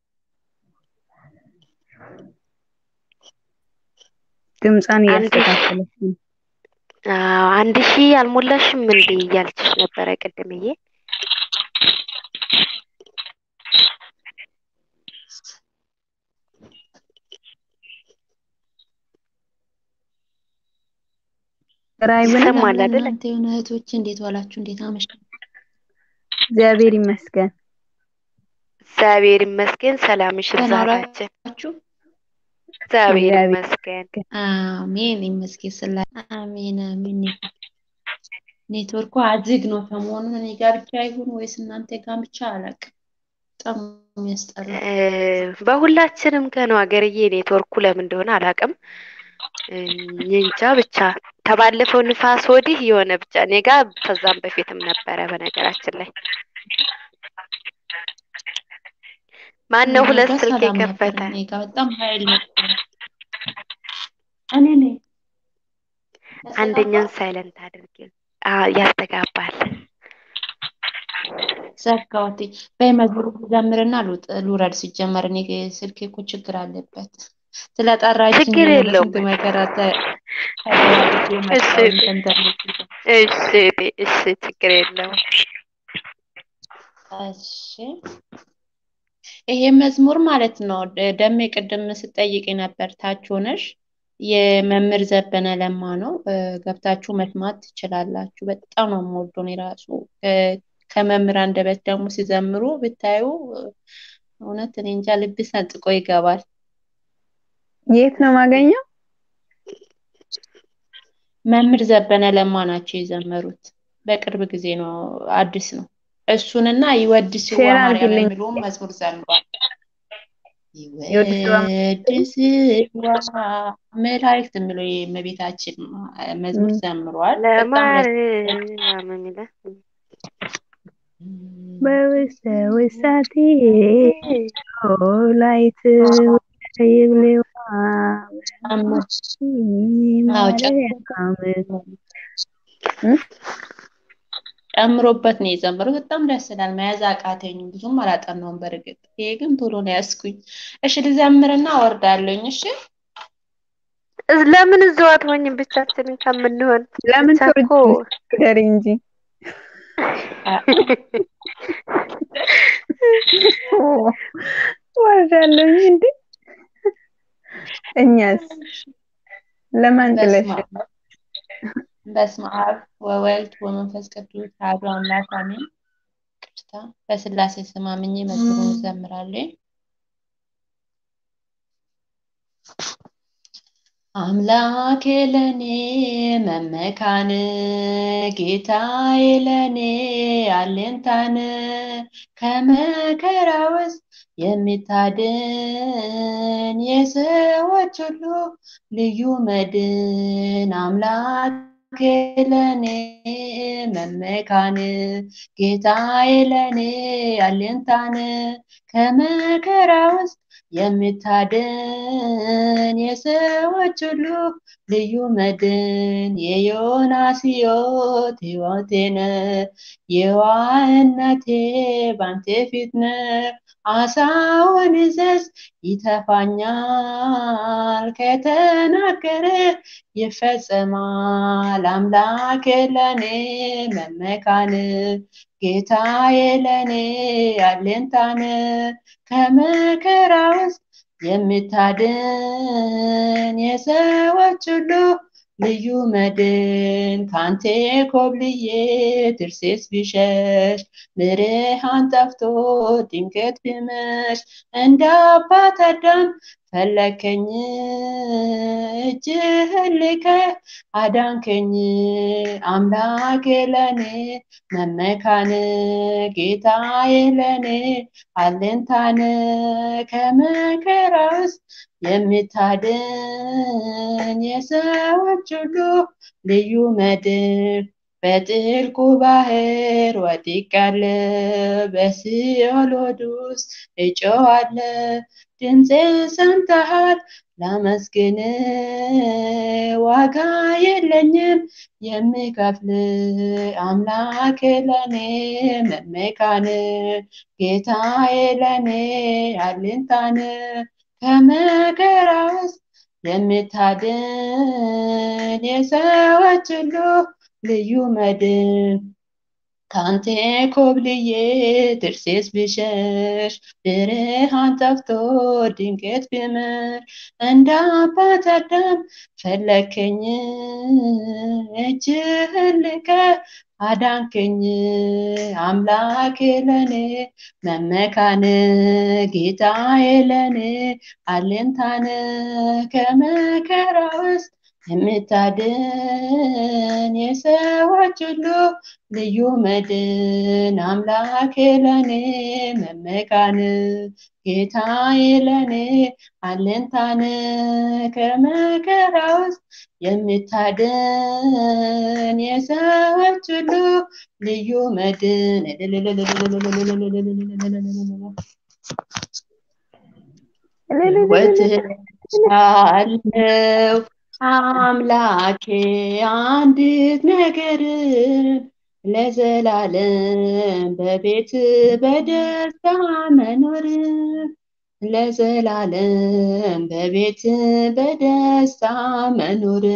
ድምጿን እያስተካከለች ነው። አዎ አንድ ሺህ አልሞላሽም እንዴ እያለችሽ ነበረ ቅድምዬ። ራይ ብለን ይሰማል አይደል? እናንተ የሆነ እህቶች እንዴት ዋላችሁ? እንዴት አመሻችሁ? እግዚአብሔር ይመስገን። እግዚአብሔር ይመስገን። ሰላምሽ ደህና ብዛታችን ዋላችሁ? እግዚአብሔር እግዚአብሔር ይመስገን። አሜን ይመስገን። ስላ አሜን አሜን። ኔትወርኩ አዝግ ነው ሰሞኑን። እኔ ጋር ብቻ ይሁን ወይስ እናንተ ጋር ብቻ አላውቅም። በጣም የሚያስጠላ በሁላችንም ጋር ነው ሀገርዬ። ኔትወርኩ ለምን እንደሆነ አላውቅም። እንጃ ብቻ ከባለፈው ንፋስ ወዲህ የሆነ ብቻ እኔ ጋ ከዛም በፊትም ነበረ። በነገራችን ላይ ማን ነው ሁለት እኔ ጋ ስልክ ሰላም ነበር። የከፈተ? እኔ ጋ በጣም ኃይል ነበር። እኔ ነኝ አንደኛውን ሳይለንት አድርጊ። አዎ ያስተጋባል። ዘጋሁት። በይ መዝሙር ልዘምርና ልውጥ ልውረድ። ሲጀመር እኔ ስልኬ እኮ ችግር አለበት። ስለጠራችኝ ችግር ነው የለውም። በስንት መከራ ተ- ተደራርጌ እሺ መጣሁኝ ከኢንተርኔት ጋር። እሺ እሺ፣ ችግር የለውም። እሺ ይሄ መዝሙር ማለት ነው ደ- ደሜ ቅድም ስጠይቅ ነበር ታች ሆነሽ የመምህር ዘበነ ለማ ነው። እ፣ ገብታችሁ መስማት ትችላላችሁ። በጣም ነው የምወደው እኔ ራሱ እ፣ ከመምህር አንደበት ደግሞ ሲዘምሩ ብታዩ እ፣ እውነት እኔ እንጃ ልብ ሰንጥቆ ይገባል። የት ነው ማገኘው? መምህር ዘበነ ለማ ናቸው የዘመሩት። በቅርብ ጊዜ ነው፣ አዲስ ነው። እሱንና ይወድስዋ ሼር ማርያም አድርጊልኝ። የሚለውን መዝሙር ዘምሯል። የወድስዋ ይወድስዋ መላእክት የሚለው የእመቤታችን መዝሙር ም፣ ዘምሯል። በጣም ደስ ለማርያም የሚለ በውስተ ውሳቴ ላይት ይብሌዋ አዎ ማርያም ም? ጨምሮበት ነው የዘመረው። በጣም ደስ ይላል። መያዝ አቃተኝም፣ ብዙም አላጠናውም። በእርግጥ ይሄ ግን ቶሎ ነው ያዝኩኝ። እሺ ልዘምርና አወርዳለሁኝ። እሺ እዝ- ለምን እዛው አትሆኝም? ብቻችንን ከምንሆን ለምን ብቻ እኮ ትወርጃለሽ? ንገሪ እንጂ ወርዳለሁኝ እንዴ? እኛስ ለማን ጥለሽ በስመ አብ በስመ አብ ወወልድ ወመንፈስ ቅዱስ አሐዱ አምላክ አሜን። ቅርታ በስላሴ ስም አምኜ መዝሙሩን እዘምራለሁ። አምላኬ ለኔ መመካን ጌታዬ ለኔ አለኝታን ከመከራ ውስጥ የሚታድን የሰዎች ሁሉ ልዩ መድን አምላኬ ለኔ መመካን ጌታዬ ለኔ አለኝታን ከመከራ ውስጥ የሚታደን የሰዎች ሁሉ ልዩ መድን የዮናስ ሕይወት ሕይወቴ ነህ የዋህነቴ ባንተ ፊት ነህ አሳውን እዘዝ ይተፋኛል ከተናገረ ይፈጸማል አምላኬ ለኔ መመካን ጌታዬ ለኔ አለኝታን ከመከራ ውስጥ የሚታድን የሰዎች ሁሉ ልዩ መድን ካንቴ ኮብልዬ ትርሴስ ቢሸሽ ብርሃን ጠፍቶ ድንገት ቢመሽ እንደ አባት አዳም ፈለከኝ እጅህን ልከህ አዳንከኝ አምላኬ ለኔ መመካን ጌታዬ ለኔ አለኝታን ከመከራ ውስጥ የሚታድን የሰዎች ሁሉ ልዩ መድን በጥልቁ ባህር ወድቄአለሁ በሲኦል ሆድ ውስጥ እጮኻለሁ ድምፄ ሰምተሃል ላመስግን ዋጋ የለኝም የሚከፍል አምላኬ ለኔ መመካን ጌታዬ ለኔ አለኝታን ከመከራ ውስጥ የሚታድን የሰዎች ሁሉ ልዩ መድን ካንቴ ኮብልዬ ትርሴስ ብሸሽ ብርሃን ጠፍቶ ድንገት ቢመር እንደ አባት አዳም ፈለከኝ እጅህን ልከህ አዳንከኝ አምላኬ ለኔ መመካን ጌታዬ ለኔ አለኝታን ከመከራ ውስጥ የምታድን የሰዎች ሁሉ ልዩ መድን አምላኬ ለኔ መመካን ጌታዬ ለኔ አለንታን ከመከራ ውስጥ የምታድን የሰዎች ሁሉ ልዩ መድን ወትሻለው አምላኬ አንዲት ነገር ለዘላለም በቤት በደስታ መኖር ለዘላለም በቤት በደስታ መኖር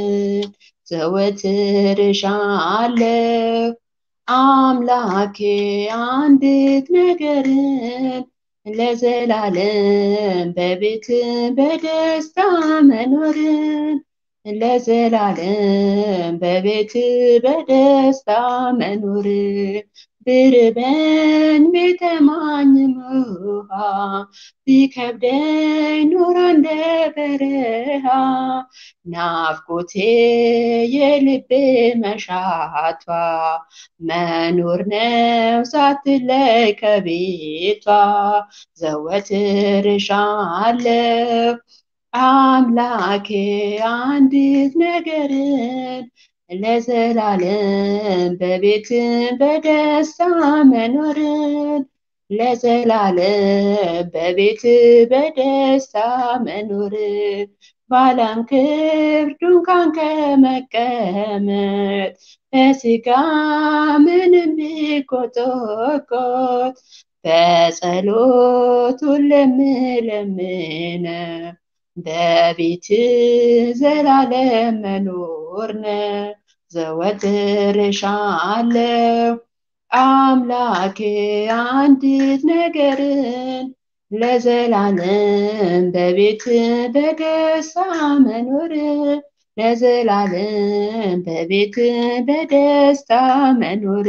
ዘወትር እሻለሁ አምላኬ አንዲት ነገርን ለዘላለም በቤት በደስታ መኖርን ለዘላለም በቤት በደስታ መኖርን ብርበን ቢጠማኝም ውሃ ቢከብደኝ ኑሮ እንደ በረሃ ናፍቆቴ የልቤ መሻቷ መኖር ነው ሳትለይ ከቤቷ ዘወትር እሻለሁ አምላኬ አንዲት ነገርን ለዘላለም በቤት በደስታ መኖርን ለዘላለም በቤት በደስታ መኖርን ባለም ክብር ድንኳን ከመቀመጥ በስጋ ምንም ቢቆጠቆጥ በጸሎት ሁሌም ለምነው በቤት ዘላለም መኖር ነው ዘወትር እሻለሁ አምላኬ አንዲት ነገርን ለዘላለም በቤት በደስታ መኖር ለዘላለም በቤት በደስታ መኖር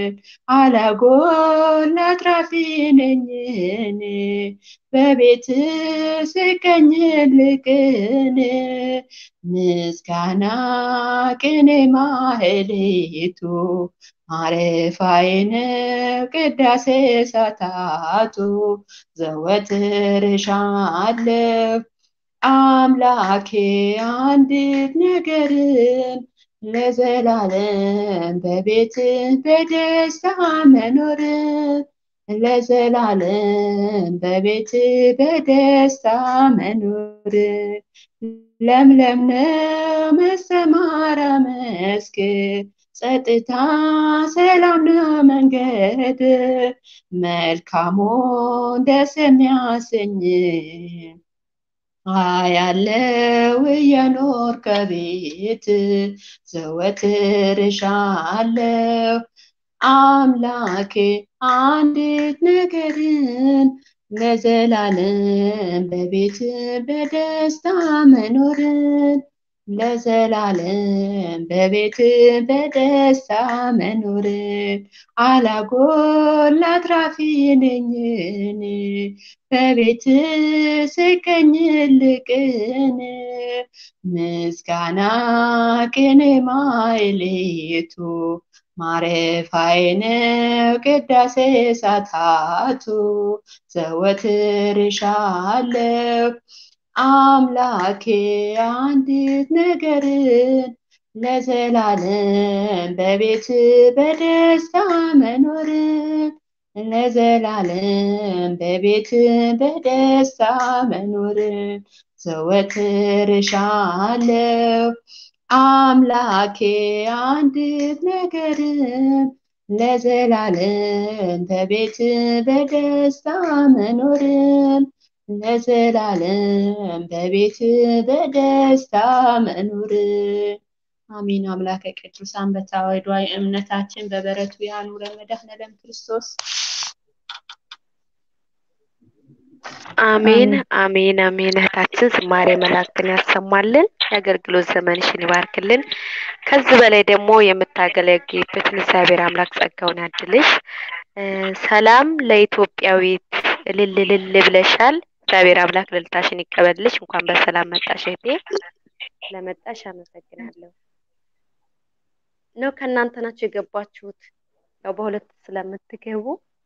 አላጎል አትራፊ ነኝ እኔ በቤት ስገኝ ልቅን ምስጋና ቅኔ ማህሌቱ ማረፋዬ ነው ቅዳሴ ሰዓታቱ ዘወትር እሻለሁ አምላኬ አንዲት ነገርን ለዘላለም በቤት በደስታ መኖርን ለዘላለም በቤት በደስታ መኖር ለምለም ነው መሰማራ መስክ ጸጥታ ሰላም ነው መንገድ መልካሙን ደስ የሚያሰኝ አያለው እየኖር ከቤት ዘወትር እሻለሁ አምላኬ አንዲት ነገርን ለዘላለም በቤት በደስታ መኖርን ለዘላለም በቤት በደስታ መኖርን አላጎል አትራፊ ነኝ እኔ በቤት ስገኝ ልቅን ምስጋና ቅኔ ማይሌቱ ማረፋዬ ነው ቅዳሴ ሰዓታቱ ዘወትር እሻለሁ አምላኬ አንዲት ነገርን ለዘላለም በቤት በደስታ መኖርን ለዘላለም በቤት በደስታ መኖርን ዘወትር እሻለሁ አምላኬ አንዲት ነገርን ለዘላለም በቤት በደስታ መኖርን ለዘላለም በቤት በደስታ መኖርን አሚን። አምላከ ቅዱሳን በተዋሕዷዊ እምነታችን በበረቱ ያኑረን መድኃኔዓለም ክርስቶስ። አሜን አሜን አሜን። እህታችን ዝማሬ መላእክትን ያሰማልን፣ የአገልግሎት ዘመንሽን ይባርክልን። ከዚህ በላይ ደግሞ የምታገለግይበትን እግዚአብሔር አምላክ ጸጋውን ያድልሽ። ሰላም ለኢትዮጵያዊት እልል እልል ብለሻል። እግዚአብሔር አምላክ ልልታሽን ይቀበልሽ። እንኳን በሰላም መጣሽ እህቴ። ስለመጣሽ አመሰግናለሁ። ነው ከእናንተ ናቸው የገባችሁት? ያው በሁለት ስለምትገቡ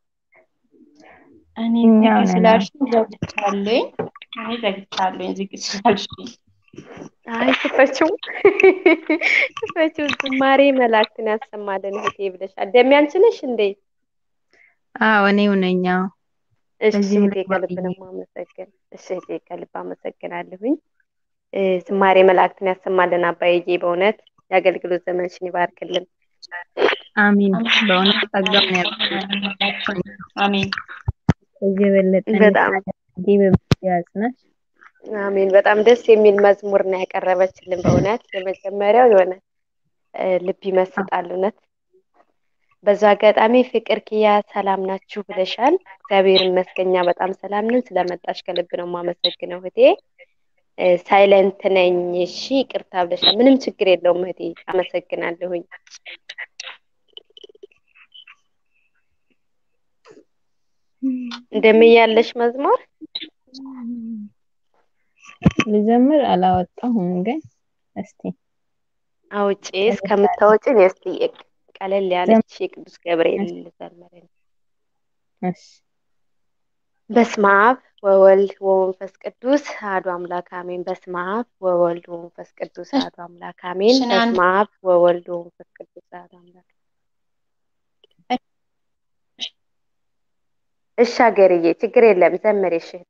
እኔ እኛው ዝግ ነን። ስላልሽኝ ዘግቻለሁኝ። እኔ ዘግቻለሁኝ ዝግ ስላልሽኝ። አይ ክፈችው ክፈችው። ዝማሬ መላእክትን ያሰማልን እህቴ ብለሻል። ደሜ አንቺ ነሽ እንዴ? አዎ እኔው ነኝ። አዎ እሺ በዚህም እህቴ ላይ ከልብ ባብዬ ነው የማመሰግን። እሺ እህቴ ከልብ አመሰግናለሁኝ። እ፣ ዝማሬ መላእክትን ያሰማልን አባዬ፣ በእውነት የአገልግሎት ዘመንሽን ይባርክልን። አሚን። በእውነት ጸጋውን ያብዛልን። አሜን። ከዚህ የበለጠ በጣም እንድታደርጊ በብዙ ያጽናሽ። አሜን። በጣም ደስ የሚል መዝሙር ነው ያቀረበችልን። በእውነት የመጀመሪያው የሆነ እ፣ ልብ ይመስጣል እውነት። በዛ አጋጣሚ ፍቅር ኪያ ሰላም ናችሁ ብለሻል። እግዚአብሔር ይመስገን እኛ በጣም ሰላም ነን። ስለመጣሽ ከልብ ነው የማመሰግነው እህቴ። እ፣ ሳይለንት ነኝ እሺ ይቅርታ ብለሻል። ምንም ችግር የለውም እህቴ፣ አመሰግናለሁኝ። እንደምያለሽ መዝሙር ልዘምር አላወጣሁም፣ ግን እስቲ አውጪ እስከምታወጪ እኔ እስቲ ቀለል ያለች የቅዱስ ገብርኤል ልዘምር። እሺ በስመ አብ ወወልድ ወመንፈስ ቅዱስ አሐዱ አምላክ አሜን። በስመ አብ ወወልድ ወመንፈስ ቅዱስ አሐዱ አምላክ አሜን። እሺ፣ ናን- በስመ አብ ወወልድ ወመንፈስ ቅዱስ አሐዱ አምላክ እሺ ሀገርዬ፣ ችግር የለም ዘምሪ እሺ እህቴ።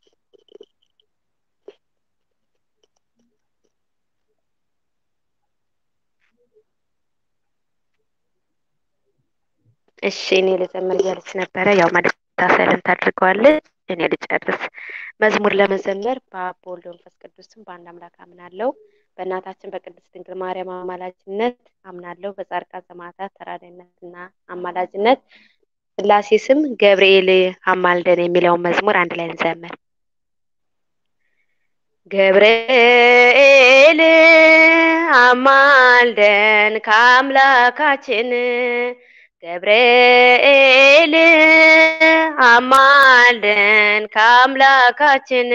እሺ እኔ ልዘምር እያለች ነበረ። ያው መታሰልን ታድርገዋለች። እኔ ልጨርስ። መዝሙር ለመዘመር በአብ በወልድ በመንፈስ ቅዱስ ስም በአንድ አምላክ አምናለሁ። በእናታችን በቅድስት ድንግል ማርያም አማላጅነት አምናለሁ። በጻድቃን ሰማዕታት ተራዳኢነትና አማላጅነት ስላሴ ስም ገብርኤል አማልደን የሚለውን መዝሙር አንድ ላይ እንዘምር። ገብርኤል አማልደን ከአምላካችን ገብርኤል አማልደን ከአምላካችን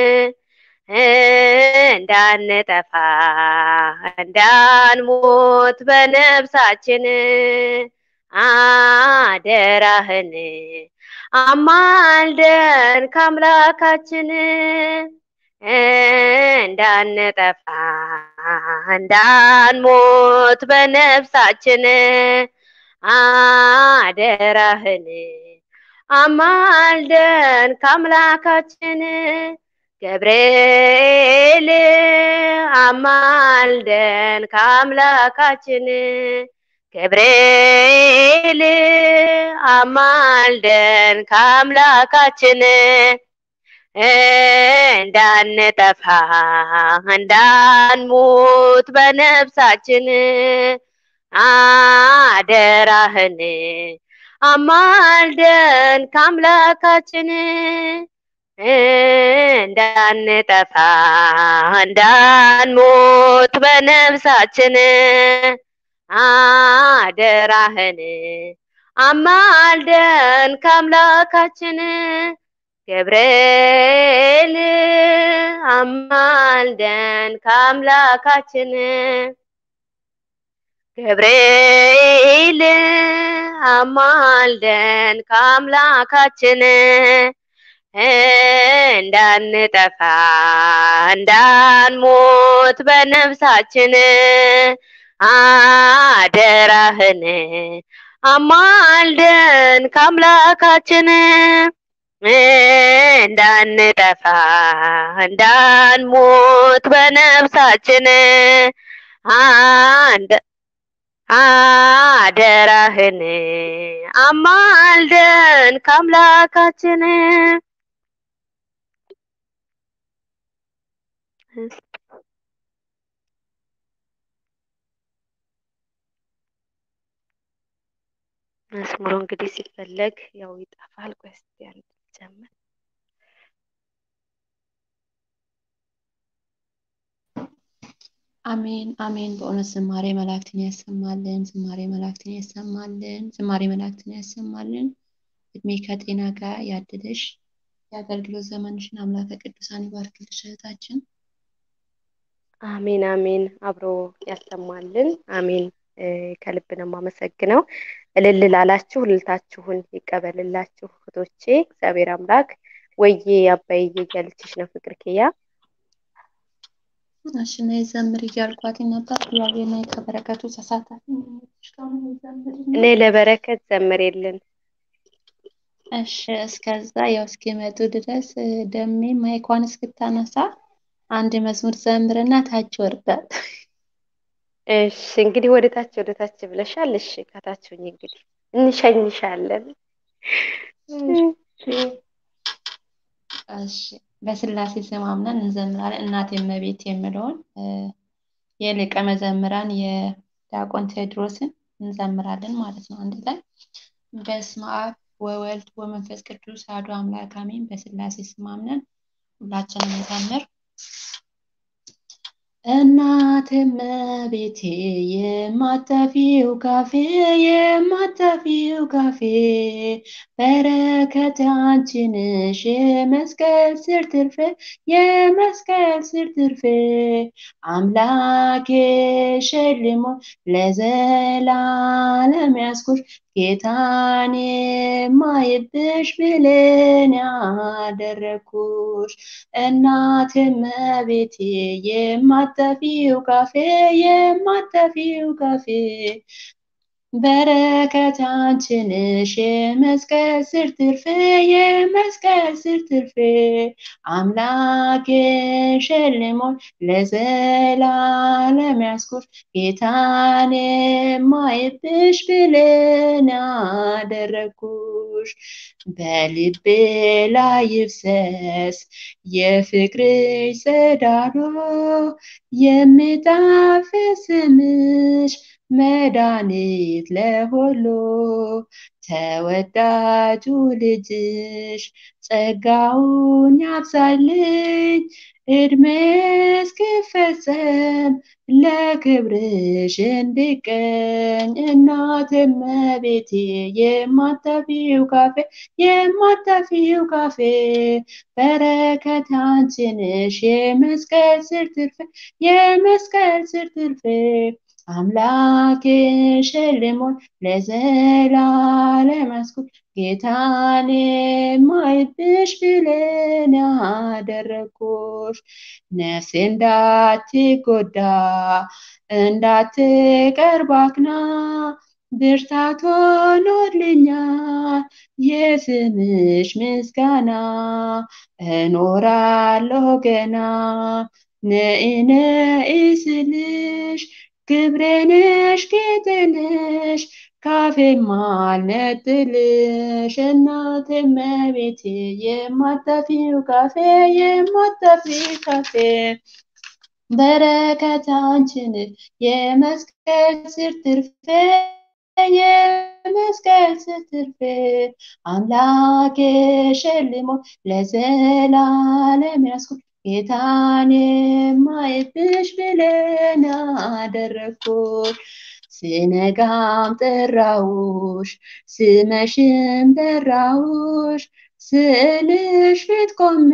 እንዳንጠፋ እንዳንሞት በነፍሳችን አደራህን አማልደን ከአምላካችን እንዳንጠፋ እንዳንሞት በነፍሳችን አደራህን አማልደን ከአምላካችን ገብርኤል አማልደን ከአምላካችን ገብርኤል አማልደን ከአምላካችን እንዳንጠፋ እንዳንሞት በነፍሳችን አደራህን አማልደን ከአምላካችን እንዳንጠፋ እንዳንሞት በነፍሳችን አደራህን አማልደን ከአምላካችን ገብርኤል አማልደን ከአምላካችን ገብርኤል አማልደን ከአምላካችን እንዳንጠፋ እንዳንሞት በነፍሳችን አደራህን አማልደን ከአምላካችን እንዳንጠፋ እንዳንሞት በነፍሳችን አንድ አደራህን አማልደን ከአምላካችን መዝሙሩ እንግዲህ ሲፈለግ ያው ይጠፋል። ቆይ እስኪ አንድ ጀምር አሜን አሜን። በእውነት ዝማሬ መላእክትን ያሰማልን፣ ዝማሬ መላእክትን ያሰማልን፣ ዝማሬ መላእክትን ያሰማልን። እድሜ ከጤና ጋር ያድልሽ። የአገልግሎት ዘመንሽን አምላከ ቅዱሳን ይባርክልሽ እህታችን። አሜን አሜን። አብሮ ያሰማልን። አሜን። እ፣ ከልብ ነው የማመሰግነው። እልል ላላችሁ እልልታችሁን ይቀበልላችሁ እህቶቼ። እግዚአብሔር አምላክ ወዬ አባዬ እያለችሽ ነው ፍቅር ኪያ። እሺ ነይ ዘምር እያልኳት ነበር። ያቤና ከበረከቱ ተሳታፊ ነች። ከሆነ ዘምርና እኔ ለበረከት ዘምሬልን እሺ እስከዛ ያው እስኪመጡ ድረስ እ፣ ደሜ ማይኳን እስክታነሳ አንድ መዝሙር ዘምርና ታች ወርዳል። እሺ እንግዲህ ወደ ታች ወደ ታች ብለሻል። እሺ ከታችሁኝ እንግዲህ እንሸኝሻለን። እሺ በስላሴ ስም አምነን እንዘምራለን። እናቴ እመቤት የምለውን እ፣ የሊቀ መዘምራን የዲያቆን ቴዎድሮስን እንዘምራለን ማለት ነው አንድ ላይ በስመ አብ ወወልድ ወመንፈስ ቅዱስ አሐዱ አምላክ አሜን። በስላሴ ስም አምነን ሁላችንም እንዘምር። እናት እመቤቴ የማጠፊው ካፌ የማጠፊው ካፌ በረከት አንቺ ነሽ የመስቀል ስር ትርፌ የመስቀል ስር ትርፌ አምላኬ ሸልሞ ለዘላለም ያስኩሽ ጌታን የማይብሽ ብሌን ያደረግኩሽ እናት እመቤቴ የማጠፊው ካፌ የማጠፊው ካፌ በረከት አንቺ ነሽ የመስቀል ስር ትርፌ የመስቀል ስር ትርፌ አምላኬ ሸልሞኝ ለዘላለም ያስኩሽ ጌታን የማይብሽ ብሌን ያደረግኩሽ በልቤ ላይ ይፍሰስ የፍቅርሽ ጸዳሎ የሚጣፍጥ ስምሽ መድኃኒት ለሁሉ ተወዳጁ ልጅሽ ጸጋውን ያብዛልኝ እድሜ እስኪፈጸም ለክብርሽ እንድቀኝ እናት እመቤቴ የማጠፊው ካፌ የማጠፊው ካፌ በረከት አንቺ ነሽ የመስቀል ስር ትርፌ የመስቀል ስር ትርፌ አምላኬ ሸልሞኝ ለዘላለም ያስኩት ጌታን የማይብሽ ብሌን ያደረግኩሽ ነፍሴ እንዳትጎዳ እንዳትቀርባክና ብርታት ሆኖልኛል የስምሽ ምስጋና እኖራለሁ ገና ነኢ ነኢ ስልሽ ክብሬ ነሽ ጌጤ ነሽ ካፌ ማልነጥልሽ እናቴ እመቤቴ የማጠፊው ካፌ የማጠፊው ካፌ በረከት አንቺን የመስቀል ስር ትርፌ የመስቀል ስር ትርፌ አምላኬ ሸልሞ ለዘላለም ያስኩት ጌታን የማይብሽ ብሌን ያደረግኩት ስነጋም ጠራውሽ ስመሽም ጠራውሽ ስዕልሽ ፊት ቆሜ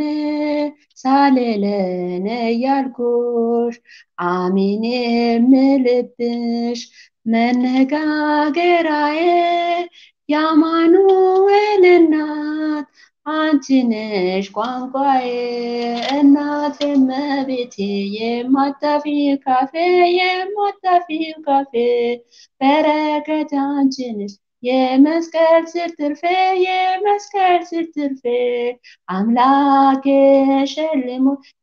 ሳልለን እያልኩሽ አሚን የምልብሽ መነጋገራዬ የአማኑኤል እናት አንቺ ነሽ ቋንቋዬ እናት እመቤቴ የማጠፊው ካፌ የማጠፊው ካፌ በረከት አንቺ ነሽ የመስቀል ስር ትርፌ የመስቀል ስር ትርፌ አምላኬ ሸልሞ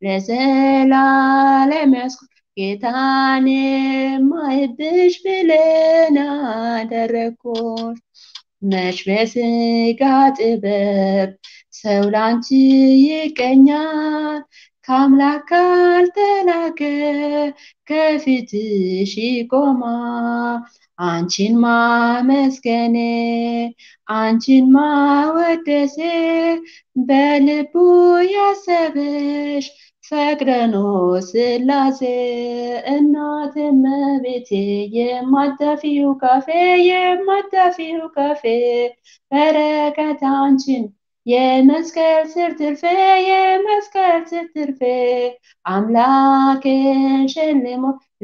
ለዘላለም ያስኩት ጌታን የማይብሽ ብሌን ያደረግኩሽ መች በስጋ ጥበብ ሰው ላንቺ ይቀኛል ከአምላክ ካልተላከ ከፊትሽ ይቆማል አንቺን ማመስገኔ አንቺን ማወደሴ በልቡ ያሰበሽ ፈቅደኖ ስላሴ እናት እመቤቴ የማጠፊው ካፌ የማጠፊው ካፌ በረከት አንቺን የመስቀል ስር ትርፌ የመስቀል ስር ትርፌ አምላክን ሸልሞ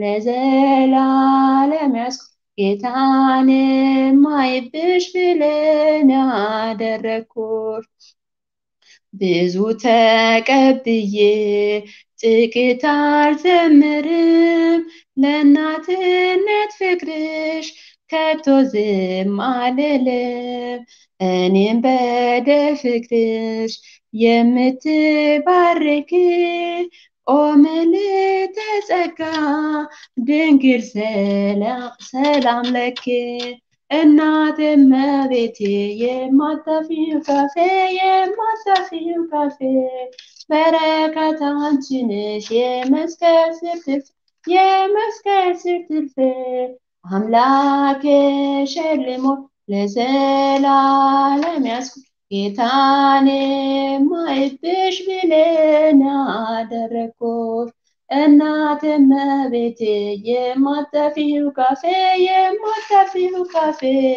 ለዘላለም ያስኩ ጌታን ማይብሽ ብለን ያደረግኩት ብዙ ተቀብዬ ጥቂት አልዘምርም ለእናትነት ፍቅርሽ ከቶ ዝም አልልም እኔም በደል ፍቅርሽ የምትባርክ ኦ ምልዕተ ጸጋ ድንግል ሰላም ለኪ እናት እመቤቴ የማታፊው ካፌ የማታፊው ካፌ በረከት አንቺ ነሽ የመስቀል ስር ትርፌ የመስቀል ስር ትርፌ አምላክ ሸልሞ ለዘላለም ያስኩ ጌታን ማይብሽ ብለን አደረግኩት እናት እመቤቴ የማጠፊው ካፌ የማጠፊው ካፌ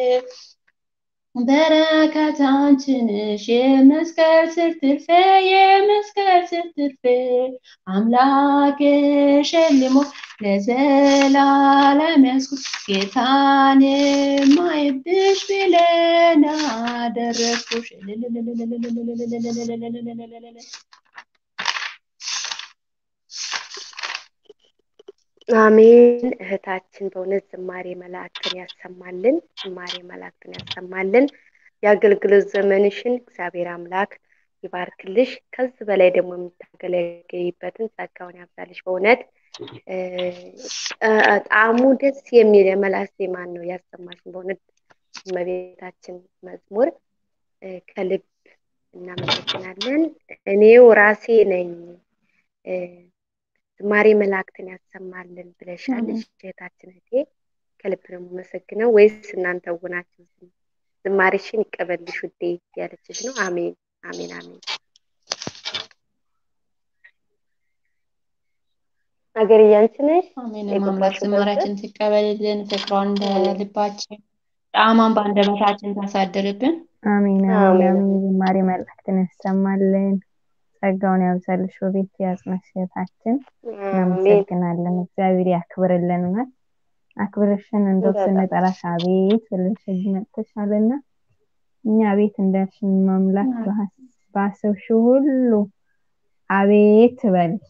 በረከት አንቺ ነሽ የመስቀል ስር ትርፌ የመስቀል ስር ትርፌ አምላክ ሸልሞ ለዘላለም ያስኩት ጌታን ማይብሽ ብለን አደረግኩሽ አሜን። እህታችን በእውነት ዝማሬ መላእክትን ያሰማልን፣ ዝማሬ መላእክትን ያሰማልን። የአገልግሎት ዘመንሽን እግዚአብሔር አምላክ ይባርክልሽ። ከዚህ በላይ ደግሞ የምታገለግይበትን ጸጋውን ያብዛልሽ። በእውነት ጣዕሙ ደስ የሚል የመላእክት ዜማን ነው ያሰማሽን። በእውነት እመቤታችን መዝሙር ከልብ እናመሰግናለን። እኔው ራሴ ነኝ ዝማሬ መላእክትን ያሰማልን ብለሻል እህታችን እህቴ፣ ከልብ ነው የምመሰግነው። ወይስ እናንተ ውናችሁ ዝማሬሽን ይቀበልሽ ውዴ ያለችሽ ነው? አሜን አሜን አሜን። ሀገር እያንቺ ነሽ አሜን። አምላክ ዝማሬያችን ትቀበልልን፣ ፍቅሯን እንደ ልባችን ጣዕሟን በአንደበታችን ታሳድርብን። አሜን አሜን አሜን። ዝማሬ መላእክትን ያሰማልን፣ ጸጋውን ያብዛልሽ፣ ውቤት ያጽናሽ እህታችን። እናመሰግናለን። እግዚአብሔር ያክብርልን። እውነት አክብርሽን እንደው ስንጠራሽ አቤት ብለሽ እዚህ መጥተሻልና እኛ ቤት እንዳልሽን መምላክ ባሰብሽው ሁሉ አቤት በልሽ።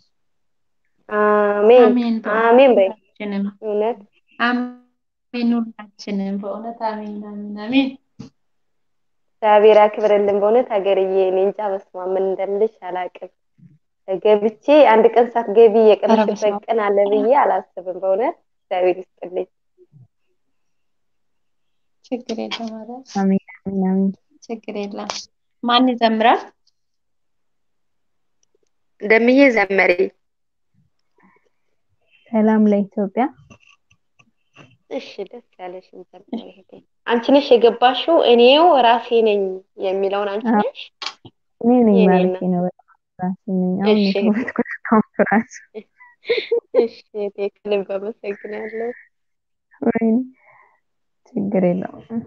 አሜን አሜን በይ። እውነት አሜን። ሁላችንም በእውነት አሜን አሜን አሜን። እግዚአብሔር ያክብርልን። በእውነት ሀገርዬ እኔ እንጃ በስመ አብ ምን እንደምልሽ አላውቅም። ገብቼ አንድ ቀን ሳትገቢ የቀረሽበት ቀን አለ ብዬ አላስብም። በእውነት እግዚአብሔር ይስጥልኝ። ችግር የለም ኧረ አሜን አሜን አሜን። ችግር የለም። ማን ይዘምራል? እንደምዬ ዘመሪ ሰላም ለኢትዮጵያ። እሺ ደስ ያለሽን ዘመሪ እህቴ። አንቺ ነሽ የገባሽው እኔው ራሴ ነኝ የሚለውን አንቺ ነሽ? እኔ ነኝ የኔ ማለቴ ነው። በጣም ራሴ ነኝ። አሁን እሺ የተወለድኩት አሁን ራሱ እሺ እህቴ ከልብ አመሰግናለሁ። ወይኔ ችግር የለውም።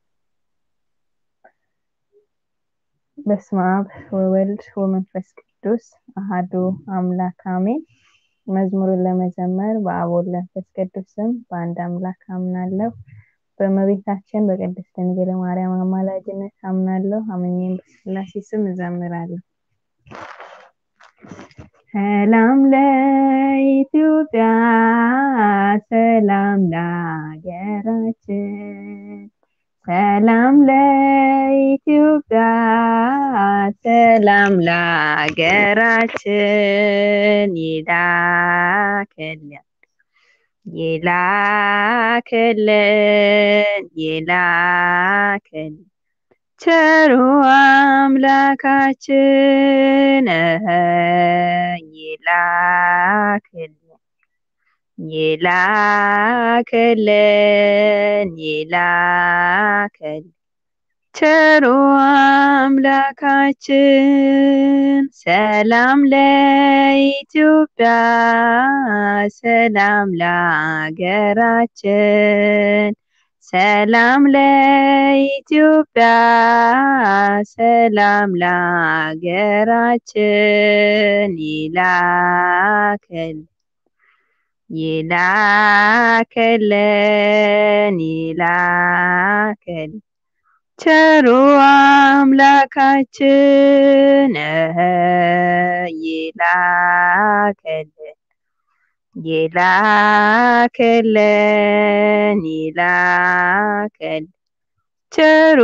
በስመ አብ ወወልድ ወመንፈስ ቅዱስ አሃዱ አምላክ አሜን። መዝሙሩን ለመዘመር በአብ ወልድ መንፈስ ቅዱስ ስም በአንድ አምላክ አምናለሁ። በእመቤታችን በቅድስት ድንግል ማርያም አማላጅነት አምናለሁ። አምኜም በሥላሴ ስም እዘምራለሁ። ሰላም ለኢትዮጵያ፣ ሰላም ለሀገራችን፣ ሰላም ለኢትዮጵያ፣ ሰላም ለሀገራችን ይላክልን ይላክልን ይላክልን ቸሩ አምላካችን እህ ይላክልን ይላክልን ይላክልን ቸሩ አምላካችን ሰላም ለኢትዮጵያ ሰላም ለሀገራችን ሰላም ለኢትዮጵያ ሰላም ለሀገራችን ይላከል ይላከልን ይላከል ቸሩ አምላካችን እህ ይላከልን ይላከልን ይላከል ቸሩ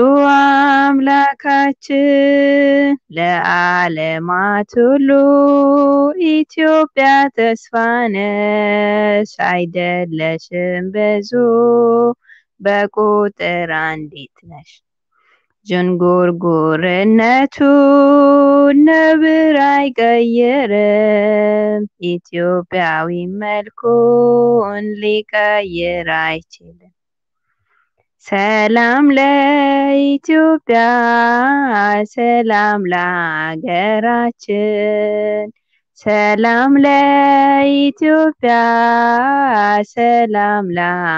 አምላካችን ለዓለማት ሁሉ ኢትዮጵያ ተስፋ ነሽ አይደለሽም ብዙ በቁጥር አንዲት ነሽ ዥንጉርጉርነቱ ነብር አይቀይርም ኢትዮጵያዊ መልኩን ሊቀይር አይችልም ሰላም ለኢትዮጵያ ሰላም ለሀገራችን ሰላም ለኢትዮጵያ ሰላም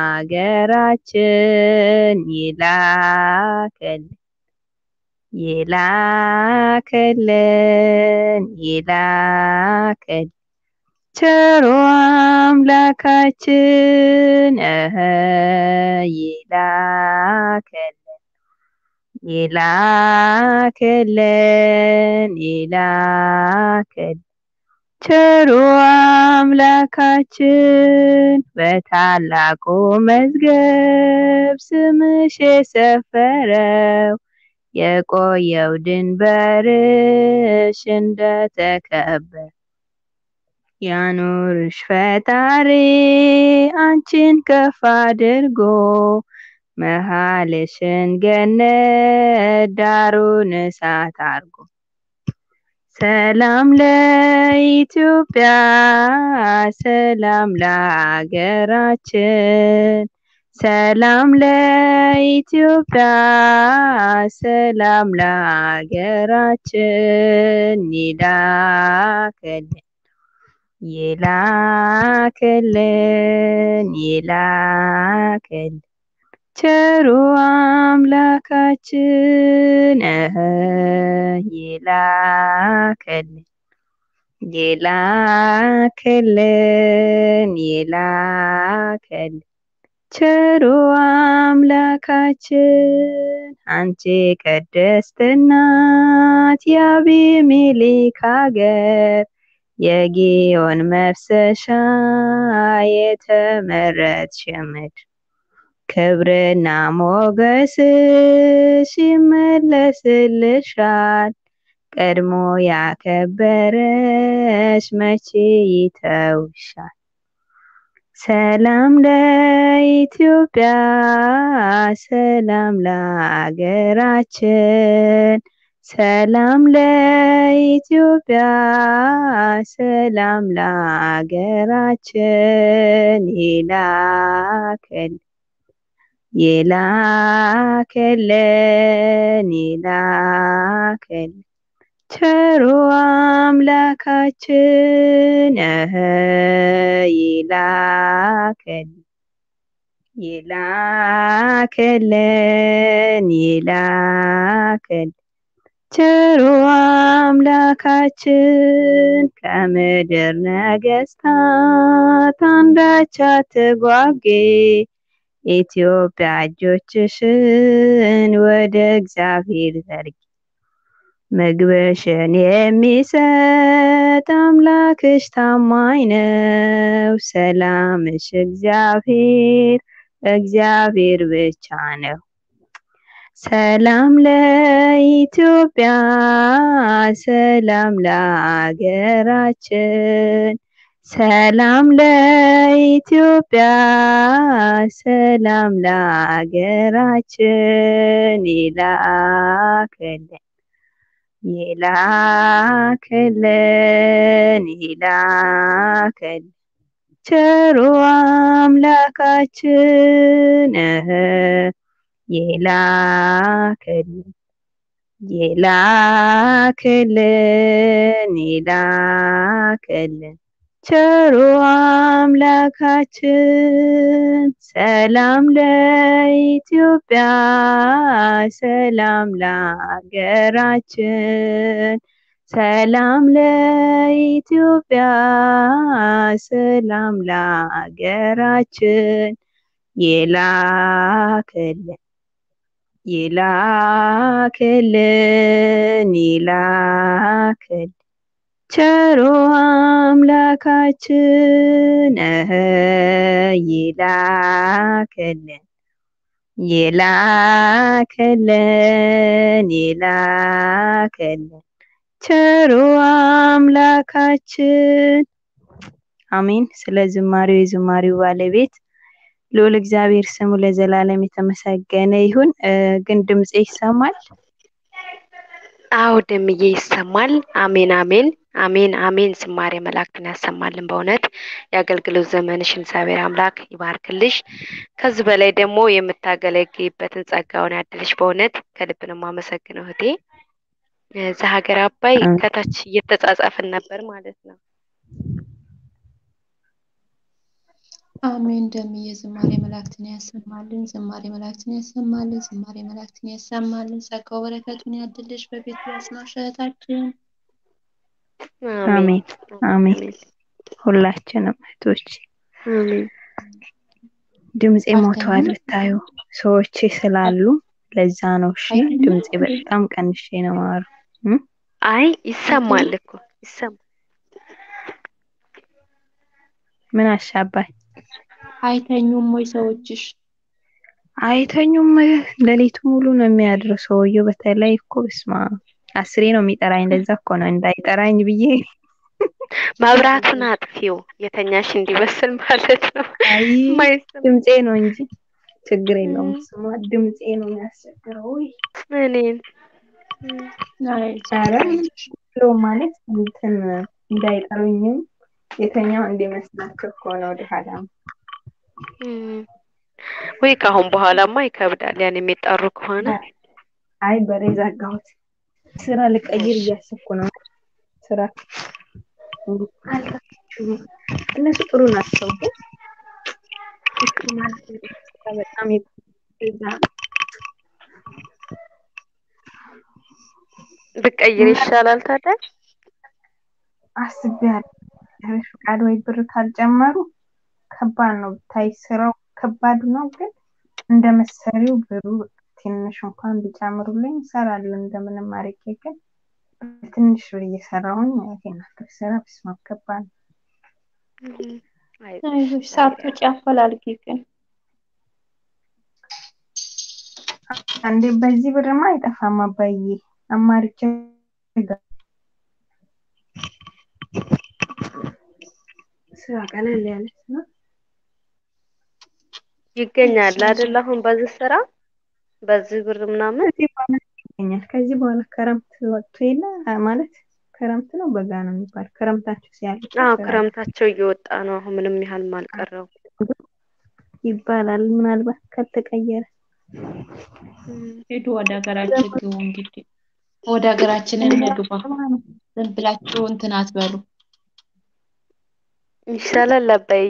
ለሀገራችን ይላከል ይላከልን ይላከል ቸሩ አምላካችን እህ ይላከልን ይላከልን ይላከል ቸሩ አምላካችን በታላቁ መዝገብ ስምሽ የሰፈረው የቆየው ድንበርሽ እንደተከበር ያኑርሽ ፈጣሪ አንቺን ከፍ አድርጎ መሃልሽን ገነት ዳሩን እሳት አርጎ ሰላም ለኢትዮጵያ ሰላም ለሀገራችን ሰላም ለኢትዮጵያ ሰላም ለሀገራችን ይላከልን ይላከልን ይላከል ቸሩ አምላካችን እህ ይላከልን ይላከልን ይላከል ቸሩ አምላካችን አንቺ ቅድስት እናት የአቢሜሌክ ሀገር የጊዮን መፍሰሻ የተመረጥሽ ምድር ክብርና ሞገስሽ ይመለስልሻል ቀድሞ ያከበረሽ መቼ ይተውሻል ሰላም ለኢትዮጵያ ሰላም ለሀገራችን ሰላም ለኢትዮጵያ ሰላም ለሀገራችን ይላከል ይላከልን ይላከል ቸሩ አምላካችን እህ ይላከል ይላከልን ይላከል ቸሩ አምላካችን ከምድር ነገስታት አንዳች አትጓጌ ኢትዮጵያ እጆችሽን ወደ እግዚአብሔር ዘርጊ ምግብሽን የሚሰጥ አምላክሽ ታማኝ ነው ሰላምሽ እግዚአብሔር እግዚአብሔር ብቻ ነው ሰላም ለኢትዮጵያ ሰላም ለሀገራችን ሰላም ለኢትዮጵያ ሰላም ለሀገራችን ይላክልን ይላክልን ይላክል ቸሩ አምላካችን እህ ይላክልን ይላክልን ይላክልን ቸሩ አምላካችን ሰላም ለኢትዮጵያ፣ ሰላም ለሀገራችን፣ ሰላም ለኢትዮጵያ፣ ሰላም ለሀገራችን ይላክልን ይላክልን ይላክልን ቸሩ አምላካችን እህ ይላክልን ይላክልን ይላክልን ቸሩ አምላካችን አሜን። ስለ ዝማሬው የዝማሬው ባለቤት ልዑል እግዚአብሔር ስሙ ለዘላለም የተመሰገነ ይሁን። ግን ድምፄ ይሰማል? አዎ ደምዬ ይሰማል። አሜን አሜን አሜን አሜን። ዝማሬ መላእክትን ያሰማልን። በእውነት የአገልግሎት ዘመንሽን እግዚአብሔር አምላክ ይባርክልሽ። ከዚህ በላይ ደግሞ የምታገለግይበትን ጸጋውን ያድልሽ። በእውነት ከልብ ነው የማመሰግነው እህቴ። እዛ ሀገር አባይ ከታች እየተጻጻፍን ነበር ማለት ነው። አሜን ደምዬ ዝማሬ መላእክትን ያሰማልን፣ ዝማሬ መላእክትን ያሰማልን፣ ዝማሬ መላእክትን ያሰማልን። ጸጋው በረከቱን ያድልሽ በቤቱ ያጽናሽ እህታችን። አሜን አሜን። ሁላችንም እህቶች አሜን። ድምፄ ሞተዋል ብታዩ ሰዎች ስላሉ ለዛ ነው። እሺ ድምፄ በጣም ቀንሼ ነው ማሩ። አይ ይሰማል እኮ ይሰማል። ምን አሻባኝ አይተኙም ወይ ሰዎችሽ? አይተኙም። ሌሊቱ ሙሉ ነው የሚያድረው ሰውየው። በተለይ እኮ በስማ አስሬ ነው የሚጠራኝ። ለዛ እኮ ነው እንዳይጠራኝ ብዬ መብራቱን አጥፊው የተኛሽ እንዲመስል ማለት ነው። አይ የማይሰማ ድምፄ ነው እንጂ ችግር የለውም። ስማ ድምፄ ነው የሚያስቸግረው። ውይ እኔን ኧረ ብሎ ማለት እንትን እንዳይጠሩኝም የተኛው እንዲመስላቸው እኮ ነው ወደ ኋላ እም፣ ወይ ከአሁን በኋላማ ይከብዳል። ያን የሚጠሩ ከሆነ አይ በሬ ዘጋሁት። ስራ ልቀይር እያሰብኩ ነው። ስራ አልተመቹም። እነሱ ጥሩ ናቸው፣ ግን እሱ ማለት ስራ በጣም ይዛ ብቀይር ይሻላል ታዲያ። አስቤያለሁ። እግዚአብሔር ፈቃድ ወይ ብር ካልጨመሩ ከባድ ነው። ብታይ ስራው ከባድ ነው፣ ግን እንደ መሰሪው ብሩ ትንሽ እንኳን ቢጨምሩልኝ እሰራለሁ እንደምንም አድርጌ። ግን ትንሽ ብር እየሰራሁኝ ይሄን አክል ስራ በስመ አብ ከባድ ነው። እም፣ አይ አይዞሽ ሳትወጪ አፈላልጊ ግን አንዴ በዚህ ብርማ አይጠፋም አባዬ። አማርጬ ስራ ቀለል ያለች ነው። ይገኛል አይደል? አሁን በዚህ ስራ በዚህ ብር ምናምን ከዚህ በኋላ ይገኛል። ከዚህ በኋላ ክረምት ወጥቶ የለ ማለት ክረምት ነው በጋ ነው የሚባል ክረምታቸው ሲያልቅ አዎ ስራ ክረምታቸው እየወጣ ነው። አሁን ምንም ያህል አልቀረው። ይባላል ምናልባት ካልተቀየረ እም፣ ሂዱ ወደ ሀገራችን ግቡ። እንግዲህ ወደ ሀገራችን እንግባ። ዝም ብላችሁ እንትን አትበሉ። ይሻላል አባዬ።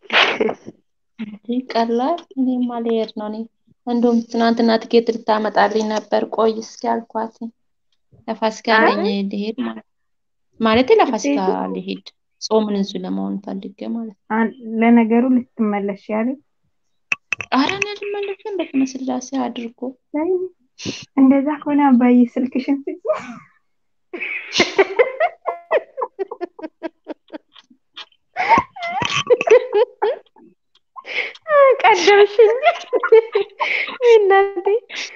እንዲህ ቀላል እኔማ ልሄድ ነው። እኔ እንደውም ትናንትና ትኬት ልታመጣልኝ ነበር። ቆይ እስኪ አልኳት። ለፋሲካ አይ ነኝ ልሄድ ማለት ማለቴ ለፋሲካ ልሄድ ጾምን እንሱ ለመሆን ፈልጌ ማለት ነው። አን- ለነገሩ ልትመለሽ ያለ ኧረ እኔ አልመለስም። በስመ ስላሴ አድርጎ ላይ እንደዛ ከሆነ አባዬ ስልክሽን ስጪ። ቀደምሽኝ እናቴ።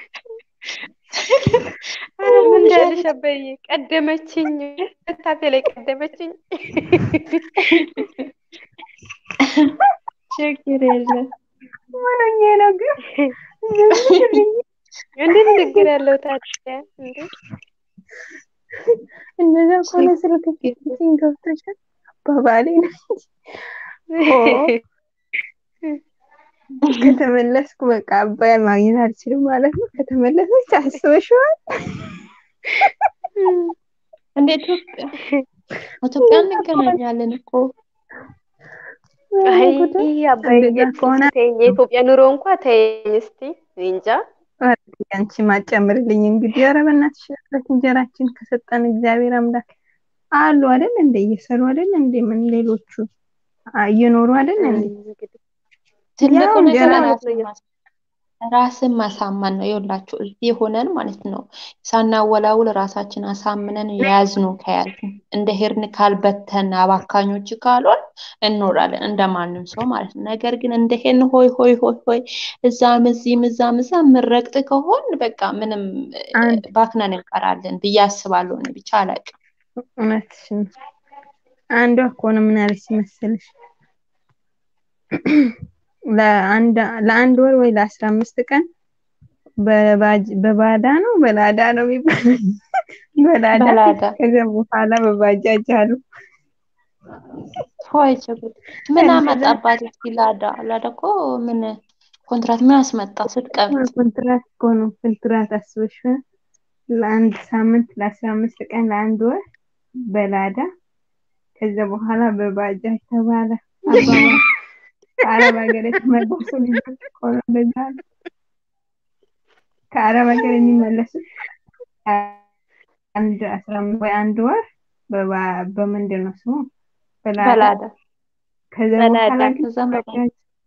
ኧረ ምን እንዳለሽ አባዬ ቀደመችኝ፣ ታፌ ላይ ቀደመችኝ። ችግር የለም። ምን ሆኜ ነው ግን ዝም እንዴት ችግር ያለው ታዲያ እንዴ? እንደዛ ከሆነ ስልክ ስጪኝ ገብቶሻል። አባባሌ ነው ኦ ከተመለስኩ በቃ አባያን ማግኘት አልችልም ማለት ነው። ከተመለሰች አስበሽዋል? እንደ ኢትዮጵያ ኢትዮጵያ እንገናኛለን እኮ አይ ጉድ! አባዬ እንደዛ ከሆነ ተይኝ፣ የኢትዮጵያ ኑሮ እንኳ ተይኝ እስቲ እኔ እንጃ። ኧረ አንቺ ማጨምርልኝ እንግዲህ። ኧረ በእናትሽ ዕለት እንጀራችን ከሰጠን እግዚአብሔር አምላክ አሉ አይደል እንደ እየሰሩ አይደል እንደ ምን ሌሎቹ አ- እየኖሩ አይደል እንደ እንግዲህ ትልቁ ያው ነገር እንጀራ ራስን ማስ- ራስን ማሳመን ነው። ይኸውላችሁ እዚህ ሆነን ማለት ነው ሳናወላውል ራሳችን አሳምነን የያዝኑ ከያዝን እንደ ሄድን ካልበተን አባካኞች ካልሆን እንኖራለን እንደ ማንም ሰው ማለት ነው። ነገር ግን እንደ ሄድን ሆይ ሆይ ሆይ ሆይ እዛም እዚህም እዛም እዛም የምንረግጥ ከሆን በቃ ምንም እ፣ አንድ ባክነን እንቀራለን ብዬ አስባለሁ። እኔ ብቻ አላውቅም። እውነትሽን ነው። አንዷ እኮ ነው ምን አለች መሰለሽ ለአንድ ለአንድ ወር ወይ ለአስራ አምስት ቀን በባጅ በባዳ ነው በላዳ ነው የሚባለው በላዳ በላዳ ከዚያ በኋላ በባጃጅ አሉ ሆይ ችግር ምን ከዛ አመጣባት? እስኪ ላዳ ላዳ እኮ ምን ኮንትራት ምን አስመጣ ስትቀብጥ? ኮንትራት እኮ ነው ኮንትራት አስበሽ ለአንድ ሳምንት ለአስራ አምስት ቀን ለአንድ ወር በላዳ ከዚያ በኋላ በባጃጅ ተባለ አባባል ከአረብ ሀገር የተመለሱ ልጆች እኮ ነው እንደዛ አሉ። ከአረብ ሀገር የሚመለሱት አንድ አስራ አምስት ወይ አንድ ወር በባ- በምንድን ነው ስሙ በላዳ በላዳ ከዚያ በላዳ በኋላ ግን ከዛም በላይ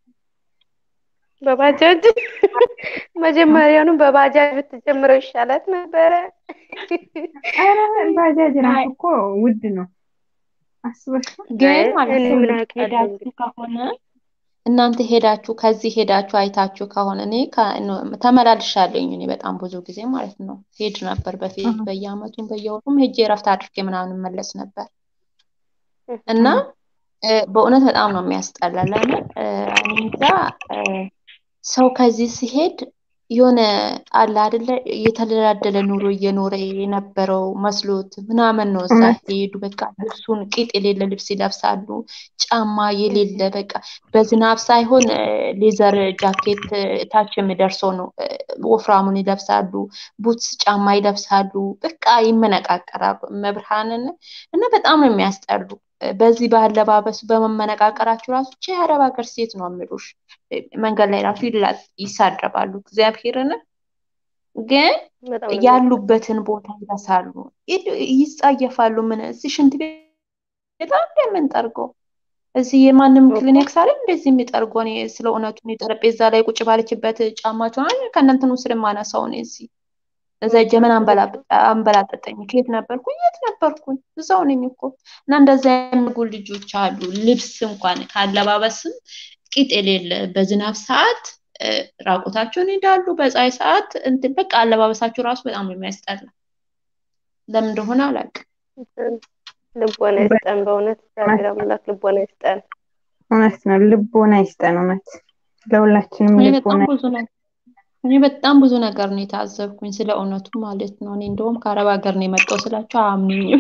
ባጃጅ በባጃጅ መጀመሪያውኑ በባጃጅ ብትጀምረው ይሻላት ነበረ። ኧረ ባጃጅ አይ ራሱ እኮ ውድ ነው አስበሽ ግን አይ ማለት እኔ ነው ምን አውቃለሁ ሄዳችሁ እንግዲህ ከሆነ እናንተ ሄዳችሁ ከዚህ ሄዳችሁ አይታችሁ ከሆነ እኔ ከ- ኖ- ተመላልሻለሁኝ እኔ በጣም ብዙ ጊዜ ማለት ነው ሄድ ነበር በፊት በየአመቱም በየወሩም ሄጄ እረፍት አድርጌ ምናምን መለስ ነበር እና እ፣ በእውነት በጣም ነው የሚያስጠላ። ለምን እ፣ እኔ እንጃ እ፣ ሰው ከዚህ ሲሄድ የሆነ አለ አይደለ የተደላደለ ኑሮ እየኖረ የነበረው መስሎት ምናምን ነው እዛ እውነት ሄዱ። በቃ ልብሱን ቂጥ የሌለ ልብስ ይለብሳሉ፣ ጫማ የሌለ በቃ በዝናብ ሳይሆን እ፣ ሌዘር ጃኬት እ፣ ታች የሚደርሰው ነው እ፣ ወፍራሙን ይለብሳሉ፣ ቡትስ ጫማ ይለብሳሉ። በቃ ይመነቃቀራሉ። መብርሃንን እና በጣም ነው የሚያስጠሉ። እ፣ በዚህ በአለባበሱ በመመነቃቀራቸው ራሱ ቼ የአረብ ሀገር ሴት ነው የሚሉሽ። እ፣ መንገድ ላይ ራሱ ይላ- ይሳደባሉ። እግዚአብሔርን ግን በጣም ነው የሚያስጠላው። ያሉበትን ቦታ ይረሳሉ፣ ይ- ይጸየፋሉ። ምን እዚህ ሽንት ቤት በጣም የምንጠርገው እዚህ የማንም እኮ ክሊኒክስ አለ እንደዚህ የሚጠርገው። እኔ ስለ እውነቱ እኔ ጠረጴዛ ላይ ቁጭ ባለችበት ጫማቸውን ከእናንተኑ ስር ማነሳው እኔ እዚህ እዛ እጀ ምን አንበላጥ- አንበላጠጠኝ። ከየት ነበርኩኝ? የት ነበርኩኝ? እዛው ነኝ እኮ። እና እንደዛ የሚያደርጉ ልጆች አሉ። ልብስ እንኳን ካለባበስም ቂጥ የሌለ በዝናብ ሰዓት እ፣ ራቁታቸውን ይሄዳሉ። በፀሐይ ሰዓት እንትን በቃ አለባበሳቸው ራሱ በጣም ነው የሚያስጠላ። ለምን እንደሆነ አላውቅም። ልቦና ይስጠን። በእውነት እግዚአብሔር አምላክ ልቦና ይስጠን። እውነት ነው። ልቦና ይስጠን። እውነት ለሁላችንም እኔ ልቦና በጣም ብዙ ነገር እኔ በጣም ብዙ ነገር ነው የታዘብኩኝ ስለ እውነቱ ማለት ነው። እኔ እንደውም ከአረብ ሀገር ነው የመጣው ስላቸው አያምኑኝም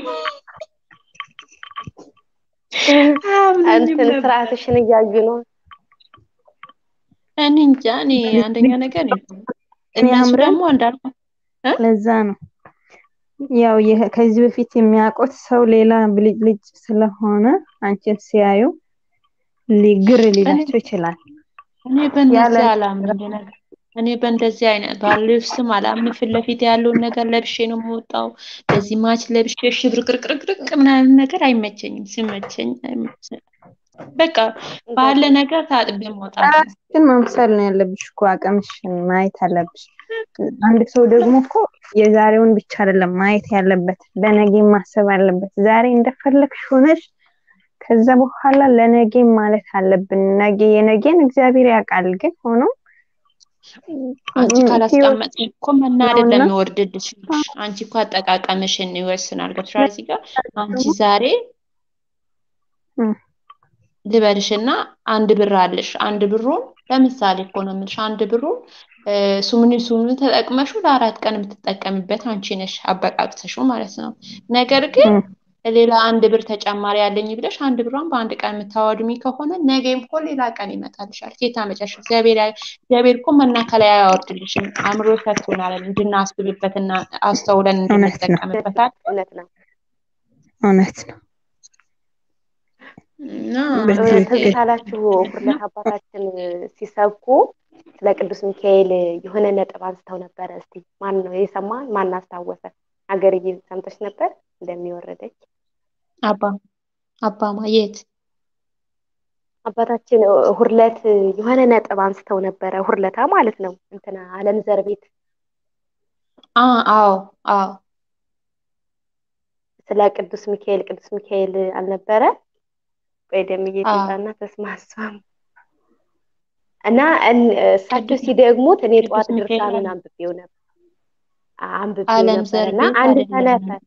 አያምኑኝም እንትን ነበር። ስርዓትሽን እያዩ ነው። እኔ እንጃ እኔ አንደኛ ነገር እኔ እነሱ ያምራል። ደግሞ እንዳልኩ እ? ለዛ ነው ያው ይህ- ከዚህ በፊት የሚያውቁት ሰው ሌላ ብልጭልጭ ስለሆነ አንቺን ሲያዩ ሊግር ሊላቸው ይችላል። እኔ በእነዚህ ያለ አላምን እንደነገር እኔ በእንደዚህ አይነት ባልብስም አላምን። ፊት ለፊት ያለውን ነገር ለብሼ ነው የምወጣው። በዚህ ማች ለብሼ ሽብርቅርቅርቅርቅ ምናምን ነገር አይመቸኝም። ሲመቸኝ አይመቸኝም። በቃ ባለ ነገር ታጥቤ መውጣት ነው። ራስሽን መምሰል ነው ያለብሽ እኮ አቅምሽን ማየት አለብሽ። አንድ ሰው ደግሞ እኮ የዛሬውን ብቻ አይደለም ማየት ያለበት፣ ለነገ ማሰብ አለበት። ዛሬ እንደፈለግሽ ሆነሽ ከዛ በኋላ ለነገ ማለት አለብን። ነገ የነገን እግዚአብሔር ያውቃል። ግን ሆኖ አንቺ ካላስቀመጥሽ እኮ መናደድ ነውና ለሚወርድልሽ አንቺ እኮ አጠቃቀምሽን ይወስናል። ገብቶሻል? እዚህ ጋር አንቺ ዛሬ እም፣ ልበልሽና አንድ ብር አለሽ። አንድ ብሩን ለምሳሌ እኮ ነው የምልሽ። አንድ ብሩን እ፣ ሱምኒ ሱምኒ ተጠቅመሽው ለአራት ቀን የምትጠቀሚበት አንቺ ነሽ አበቃቅተሽው ማለት ነው። ነገር ግን እም፣ ሌላ አንድ ብር ተጨማሪ ያለኝ ብለሽ አንድ ብሯን በአንድ ቀን የምታወድሚ ከሆነ ነገም እኮ ሌላ ቀን ይመጣልሻል። ኬታ መጨረሻ እግዚአብሔር ያ- እግዚአብሔር እኮ መና ከላይ አያወርድልሽም። አእምሮ ሰጥቶናል እንድናስብበትና አስተውለን እውነት ነው። እንድንጠቀምበታል። እውነት ነው። እውነት ነው። እና በትክክል ትዝ አላችሁ ሁለት አባታችን ሲሰብኩ ስለ ቅዱስ ሚካኤል የሆነ ነጥብ አንስተው ነበረ። እስቲ ማን ነው የሰማ? ማን አስታወሰ? ሀገርዬ ሰምተሽ ነበር እንደሚወረደች አባ አባ ማየት አባታችን ሁርለት የሆነ ነጥብ አንስተው ነበረ። ሁርለታ ማለት ነው እንትና አለም ዘር ቤት አ አዎ አዎ ስለ ቅዱስ ሚካኤል ቅዱስ ሚካኤል አልነበረ ቆይ ደምዬ አዎ ትምጣና ተስማሷም እና እን- እሳቸው ቅዱስ ሲደግሙት እኔ ቅዱስ ጠዋት ሚካኤል ድርሳኑን አለ አንብቤው ነበር አንብቤው አለም ነበር ዘር እና ቤት አንድ አይደለም ሰነፈ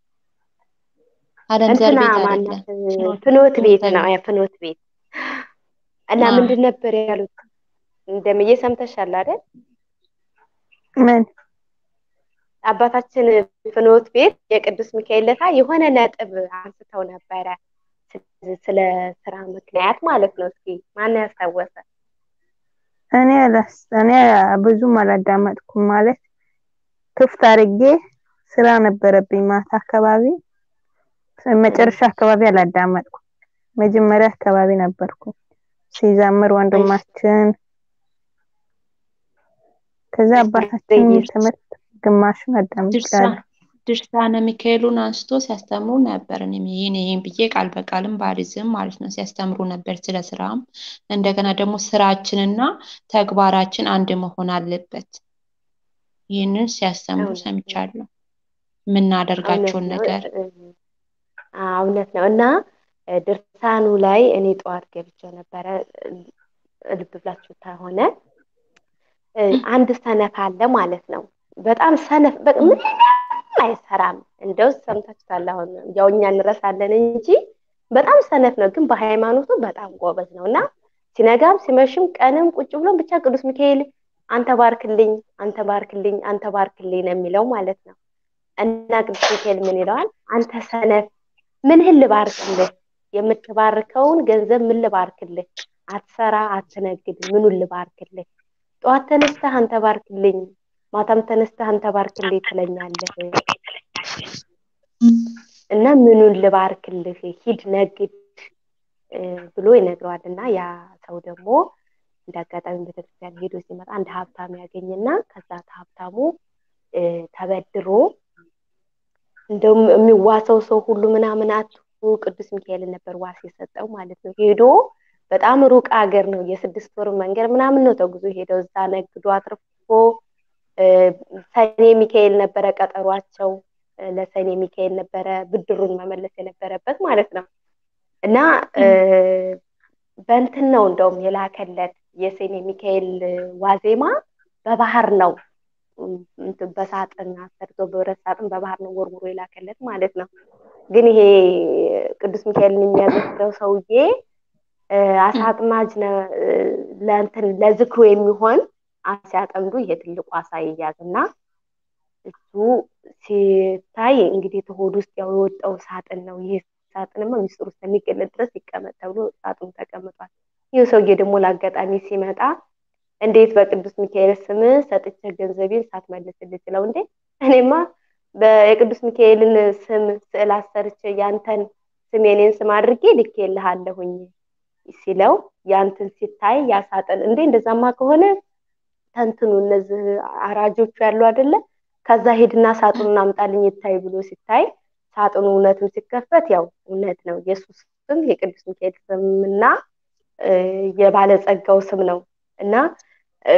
አለም ዘር እንትና ቤት ማናት አይደለም ፍኖተ ፍኖት ቤት ፍኖተ ነው ቤት ያ ፍኖት ቤት እና አ ምንድን ነበር ያሉት እንደምዬ ሰምተሻል አይደል ምን አባታችን ፍኖት ቤት የቅዱስ ሚካኤል ለታ የሆነ ነጥብ አንስተው ነበረ ስለ ስለ ስራ ምክንያት ማለት ነው እስኪ ማን ያስታወሰ እኔ አላስ እኔ ብዙም አላዳመጥኩም ማለት ክፍት አድርጌ ስራ ነበረብኝ ማታ አካባቢ መጨረሻ አካባቢ አላዳመጥኩም መጀመሪያ አካባቢ ነበርኩ ሲዘምር እሺ ወንድማችን ከዛ እሺ አባታችን በይ ትምህርት ግማሹን ድርሳ አዳምጫለሁ ድርሳነ ሚካኤሉን አንስቶ ሲያስተምሩ ነበር። እኔም ይህን ይህን ብዬ ቃል በቃልም ባልይዝም ማለት ነው ሲያስተምሩ ነበር ስለ ስራም። እንደገና ደግሞ ስራችንና ተግባራችን አንድ መሆን አለበት። ይህንን ሲያስተምሩ እውነት ነው ሰምቻለሁ። እውነት የምናደርጋቸውን ነው ነገር እ- አ- እውነት ነው እና እ፣ ድርሳኑ ላይ እኔ ጠዋት ገብቼ ነበረ እ፣ ልብ ብላችሁ ከሆነ እ፣ አንድ ሰነፍ አለ ማለት ነው። በጣም ሰነፍ በቃ ምንም አይሰራም። እንደው ሰምታችኋል። አሁን ያው እኛ እንረሳለን እንጂ በጣም ሰነፍ ነው፣ ግን በሃይማኖቱ በጣም ጎበዝ ነው እና ሲነጋም ሲመሽም ቀንም ቁጭ ብሎም ብቻ ቅዱስ ሚካኤል አንተ ባርክልኝ፣ አንተ ባርክልኝ፣ አንተ ባርክልኝ ነው የሚለው ማለት ነው። እና ቅዱስ ሚካኤል ምን ይለዋል? አንተ ሰነፍ ምንህን ልባርክልህ? የምትባርከውን ገንዘብ ምን ልባርክልህ? አትሰራ፣ አትነግድ፣ ምኑን ልባርክልህ? ጠዋት ተነስተህ አንተ ባርክልኝ፣ ማታም ተነስተህ አንተ ባርክልኝ ትለኛለህ እና ምኑን ልባርክልህ? ሂድ ነግድ እ፣ ብሎ ይነግረዋል። እና ያ ሰው ደግሞ እንደ አጋጣሚ ቤተክርስቲያን ሄዶ ሲመጣ አንድ ሀብታም ያገኝና ከዛ ሀብታሙ እ፣ ተበድሮ እንደውም የሚዋሰው ሰው ሁሉ ምናምን አቱ ቅዱስ ሚካኤልን ነበር ዋስ የሰጠው ማለት ነው። ሄዶ በጣም ሩቅ ሀገር ነው፣ የስድስት ወር መንገድ ምናምን ነው ተጉዞ ሄደው እዛ ነግዶ አትርፎ እ፣ ሰኔ ሚካኤል ነበረ ቀጠሯቸው። እ፣ ለሰኔ ሚካኤል ነበረ ብድሩን መመለስ የነበረበት ማለት ነው። እና እ፣ በእንትን ነው እንደውም የላከለት የሰኔ ሚካኤል ዋዜማ በባህር ነው እንትን በሳጥን አሰርቶ በብረት ሳጥን በባህር ነው ወርውሮ የላከለት ማለት ነው። ግን ይሄ ቅዱስ ሚካኤልን የሚያዘክረው ሰውዬ እ፣ አሳ አጥማጅ ነው እ፣ ለእንትን ለዝክሩ የሚሆን አሳ ሲያጠምዱ ይሄ ትልቁ አሳ ይያዝና እሱ ሲታይ እንግዲህ ከሆድ ውስጥ ያው የወጣው ሳጥን ነው። ይሄ ሳጥንማ ሚስጥሩ እስከሚገለጥ ድረስ ይቀመጥ ተብሎ ሳጥኑ ተቀምጧል። ይህ ሰውዬ ደግሞ ለአጋጣሚ ሲመጣ እንዴት በቅዱስ ሚካኤል ስም ሰጥቼ ገንዘቤን ሳትመልስልኝ ስለው እንዴ እኔማ የቅዱስ ሚካኤልን ስም ስዕል አሰርቼ ያንተን ስም የኔን ስም አድርጌ ልኬልሃለሁኝ ሲለው ያንተን ሲታይ ያሳጠን እንዴ እንደዛማ ከሆነ ተንትኑ እነዚህ አራጆቹ ያሉ አይደለ ከዛ ሄድና ሳጥኑን አምጣልኝ ይታይ ብሎ ሲታይ ሳጥኑ እውነትም ሲከፈት ያው እውነት ነው የሱስ ስም የቅዱስ ሚካኤል ስምና እ፣ የባለጸጋው ስም ነው እና እ፣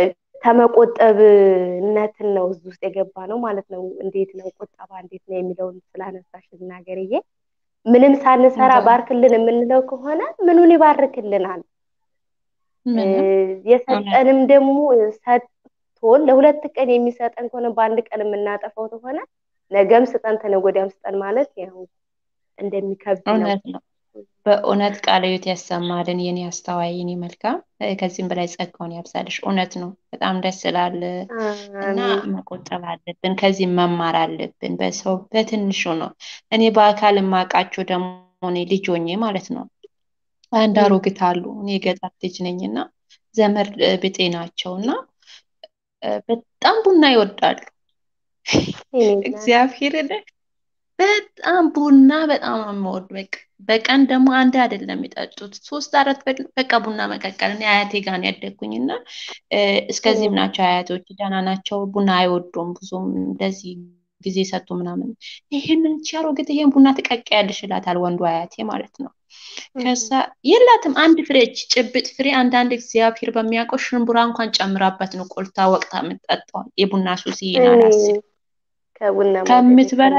ተመቆጠብነትን ነው እዚህ ውስጥ የገባ ነው ማለት ነው። እንዴት ነው ቁጠባ እንዴት ነው የሚለውን ስላነሳሽ ልናገርዬ ምንም ሳንሰራ እንደው ባርክልን የምንለው ከሆነ ምኑን ይባርክልናል? እ፣ ምንም እውነት የሰጠንም ደግሞ ሰጥቶን ለሁለት ቀን የሚሰጠን ከሆነ በአንድ ቀን የምናጠፋው ከሆነ ነገም ስጠን ተነገ ወዲያም ስጠን ማለት ያው እንደሚከብድ ነው። እውነት ነው። በእውነት ቃለ ሕይወት ያሰማልን የኔ አስተዋይ የኔ መልካም እ፣ ከዚህም በላይ ጸጋውን ያብዛልሽ። እውነት ነው። በጣም ደስ ይላል እና አሜን መቆጠብ አለብን። ከዚህ መማር አለብን። በሰው በትንሹ ነው። እኔ በአካል የማውቃቸው ደግሞ እኔ ልጅ ሆኜ ማለት ነው አንድ እም፣ አሮጊት አሉ። እኔ የገጠር ልጅ ነኝ እና ዘመድ እ፣ ብጤ ናቸው እና እ፣ በጣም ቡና ይወዳሉ። የኔ እናት እግዚአብሔርን በጣም ቡና በጣም ነው የምወድ። በቃ በቀን ደግሞ አንድ አይደለም የሚጠጡት ሶስት አራት በቃ ቡና መቀቀል። እኔ አያቴ ጋር ነው ያደግኩኝ እና እስከዚህም ናቸው አያቶች፣ ደህና ናቸው። ቡና አይወዱም ብዙም እንደዚህ ጊዜ ሰጡ ምናምን። ይህንን ቻሮግት ይሄን ቡና ትቀቅያለሽ ይላታል ወንዱ አያቴ ማለት ነው። ከዛ የላትም አንድ ፍሬ ጭብጥ ፍሬ አንዳንድ እግዚአብሔር በሚያውቀው ሽንቡራ እንኳን ጨምራበት ነው ቆልታ ወቅታ የምትጠጣው። የቡና ሱስ ይሄን አላስብ ከምትበላ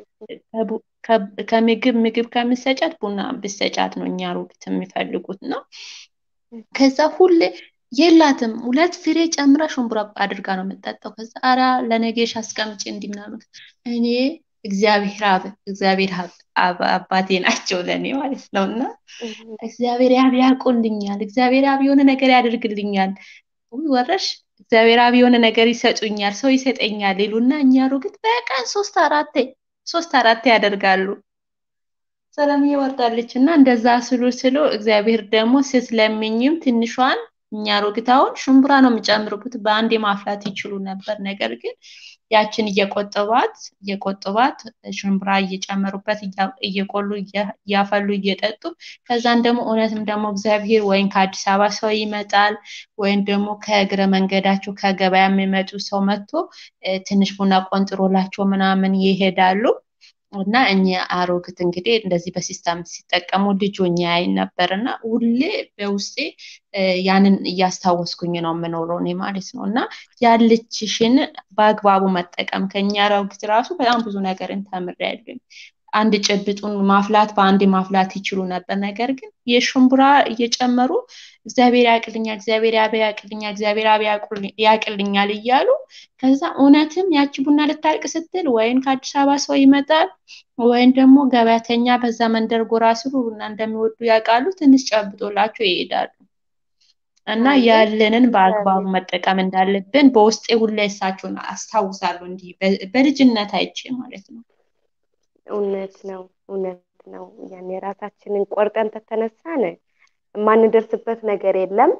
ከምግብ ምግብ ከምሰጫት ቡና ብሰጫት ነው እኛ ሮግት የሚፈልጉት ነው። ከዛ ሁሌ የላትም ሁለት ፍሬ ጨምራ ሽንቡራ አድርጋ ነው የምጠጣው። ከዛ አራ ለነገሽ አስቀምጪ እንዲህ ምናምን እኔ እግዚአብሔር አብ እግዚአብሔር አባቴ ናቸው ለእኔ ማለት ነው። እና እግዚአብሔር አብ ያውቁልኛል፣ እግዚአብሔር አብ የሆነ ነገር ያደርግልኛል። ወረሽ እግዚአብሔር አብ የሆነ ነገር ይሰጡኛል፣ ሰው ይሰጠኛል ይሉና እኛ ሮግት በቀን ሶስት አራቴ ሶስት አራቴ ያደርጋሉ። ሰላምዬ ወርዳለች እና እንደዛ ስሉ ስሉ እግዚአብሔር ደግሞ ስትለምኝም ትንሿን እኛ ሮግታውን ሽምብራ ነው የሚጨምሩበት በአንዴ ማፍላት ይችሉ ነበር። ነገር ግን ያችን እየቆጠባት እየቆጠባት ሽምብራ እየጨመሩበት እየቆሉ እያፈሉ እየጠጡ ከዛን ደግሞ እውነትም ደግሞ እግዚአብሔር ወይም ከአዲስ አበባ ሰው ይመጣል ወይም ደግሞ ከእግረ መንገዳቸው ከገበያ የሚመጡ ሰው መጥቶ ትንሽ ቡና ቆንጥሮላቸው ምናምን ይሄዳሉ። እና እኛ አሮግት እንግዲህ እንደዚህ በሲስተም ሲጠቀሙ ልጆኛ ያይ ነበር እና ሁሌ በውስጤ ያንን እያስታወስኩኝ ነው የምኖረው እኔ ማለት ነው። እና ያለችሽን በአግባቡ መጠቀም ከኛ አሮግት ራሱ በጣም ብዙ ነገርን ተምሬያለሁ። አንድ ጭብጡን ማፍላት በአንድ ማፍላት ይችሉ ነበር። ነገር ግን የሽምቡራ እየጨመሩ እግዚአብሔር ያቅልኛል፣ እግዚአብሔር አብ ያቅልኛል፣ እግዚአብሔር አብ ያቅልኛል እያሉ ከዛ እውነትም ያቺ ቡና ልታልቅ ስትል ወይም ከአዲስ አበባ ሰው ይመጣል ወይም ደግሞ ገበያተኛ በዛ መንደር ጎራ ስሉ ቡና እንደሚወዱ ያውቃሉ። ትንሽ ጨብጦላቸው ይሄዳሉ። እና ያለንን በአግባቡ መጠቀም እንዳለብን በውስጤ ሁላ እሳቸውን አስታውሳለሁ። እንዲህ በልጅነት አይቼ ማለት ነው። እውነት ነው፣ እውነት ነው። ያን የራሳችንን ቆርጠን ተተነሳን የማንደርስበት ነገር የለም፣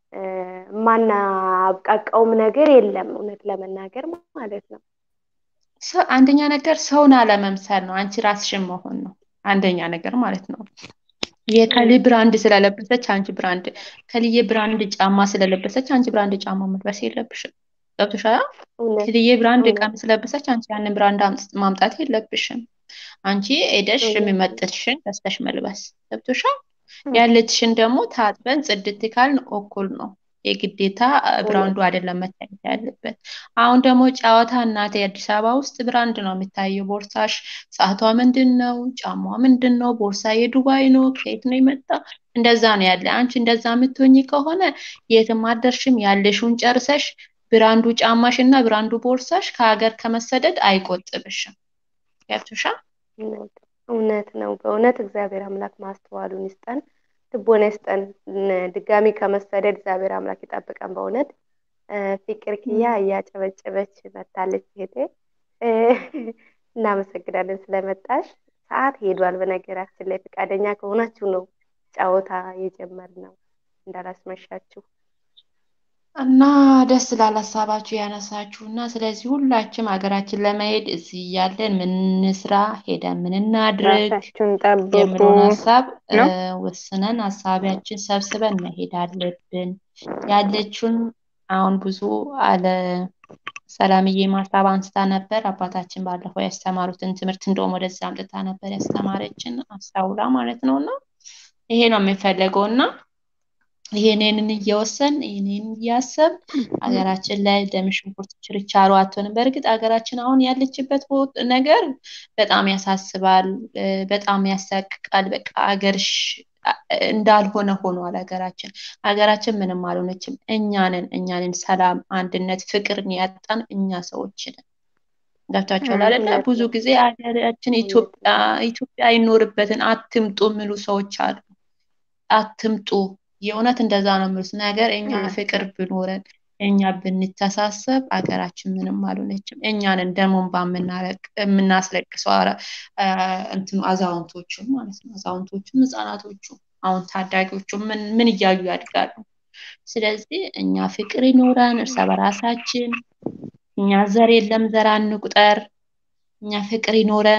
የማናብቃቃውም ነገር የለም። እውነት ለመናገር ማለት ነው። አንደኛ ነገር ሰውን አለመምሰል ነው። አንቺ ራስሽን መሆን ነው አንደኛ ነገር ማለት ነው። የከሊ ብራንድ ስለለበሰች አንቺ ብራንድ ከልዬ ብራንድ ጫማ ስለለበሰች አንቺ ብራንድ ጫማ መልበስ የለብሽም። ገብቶሻል? ከልዬ ብራንድ ቀሚስ ስለለበሰች አንቺ ያንን ብራንድ ማምጣት የለብሽም። አንቺ ሄደሽ የሚመጥንሽን ገዝተሽ መልበስ ገብቶሻል። ያለችሽን ደግሞ ታጥበን ጽድት ካልን እኩል ነው። የግዴታ ብራንዱ አይደለም መታየት ያለበት። አሁን ደግሞ ጨዋታ እናቴ አዲስ አበባ ውስጥ ብራንድ ነው የሚታየው። ቦርሳሽ ሰዓቷ ምንድን ነው? ጫማዋ ምንድን ነው? ቦርሳ የዱባይ ነው? ከየት ነው የመጣ? እንደዛ ነው ያለ። አንቺ እንደዛ የምትሆኝ ከሆነ የትም አደርሽም። ያለሽውን ጨርሰሽ ብራንዱ ጫማሽ እና ብራንዱ ቦርሳሽ ከሀገር ከመሰደድ አይቆጥብሽም። ገብቶሻል? እውነት ነው። በእውነት እግዚአብሔር አምላክ ማስተዋሉን ይስጠን፣ ልቦና ይስጠን። ድጋሚ ከመሰደድ እግዚአብሔር አምላክ ይጠብቀን። በእውነት ፍቅር ክያ እያጨበጨበች መታለች እህቴ። እናመሰግናለን ስለመጣሽ። ሰዓት ሄዷል። በነገራችን ላይ ፈቃደኛ ከሆናችሁ ነው ጨዋታ የጀመርነው እንዳላስመሻችሁ እና ደስ ላለ ሀሳባችሁ ያነሳችሁ እና ስለዚህ ሁላችንም ሀገራችን ለመሄድ እዚህ እያለን ምን እንስራ ሄደን ምን እናድርግ ራሳችሁን ጠብቁ የሚለውን ሀሳብ ነው። ወስነን ሀሳቢያችን ሰብስበን መሄድ አለብን። ያለችውን አሁን ብዙ አለ ሰላምዬ ማሳብ አንስታ ነበር። አባታችን ባለፈው ያስተማሩትን ትምህርት እንደውም ወደዛ አምጥታ ነበር ያስተማረችን አስታውላ ማለት ነው። እና ይሄ ነው የሚፈለገው እና ይሄንን እየወሰን ይሄንን እያሰብ ሀገራችን ላይ ደም ሽንኩርት ችርቻሮ አትሆንም። በእርግጥ ሀገራችን አሁን ያለችበት ነገር በጣም ያሳስባል፣ በጣም ያሳቅቃል። በቃ ሀገርሽ እንዳልሆነ ሆኗል ሀገራችን። ሀገራችን ምንም አልሆነችም። እኛንን እኛንን ሰላም፣ አንድነት፣ ፍቅርን ያጣን እኛ ሰዎች ነን። ገብታችኋል አይደለ? ብዙ ጊዜ ሀገራችን ኢትዮጵያ ኢትዮጵያ አይኖርበትን አትምጡ የሚሉ ሰዎች አሉ። አትምጡ የእውነት እንደዛ ነው የሚሉት ነገር እኛ ፍቅር ብኖረን እኛ ብንተሳሰብ አገራችን ምንም አልሆነችም። እኛንን ደሞን የምናስለቅሰው እንትኑ አዛውንቶቹም ማለት ነው። አዛውንቶቹም ህፃናቶቹ አሁን ታዳጊዎቹ ምን ምን እያዩ ያድጋሉ? ስለዚህ እኛ ፍቅር ይኖረን እርስ በራሳችን እኛ ዘር የለም ዘር አንቁጠር። እኛ ፍቅር ይኖረን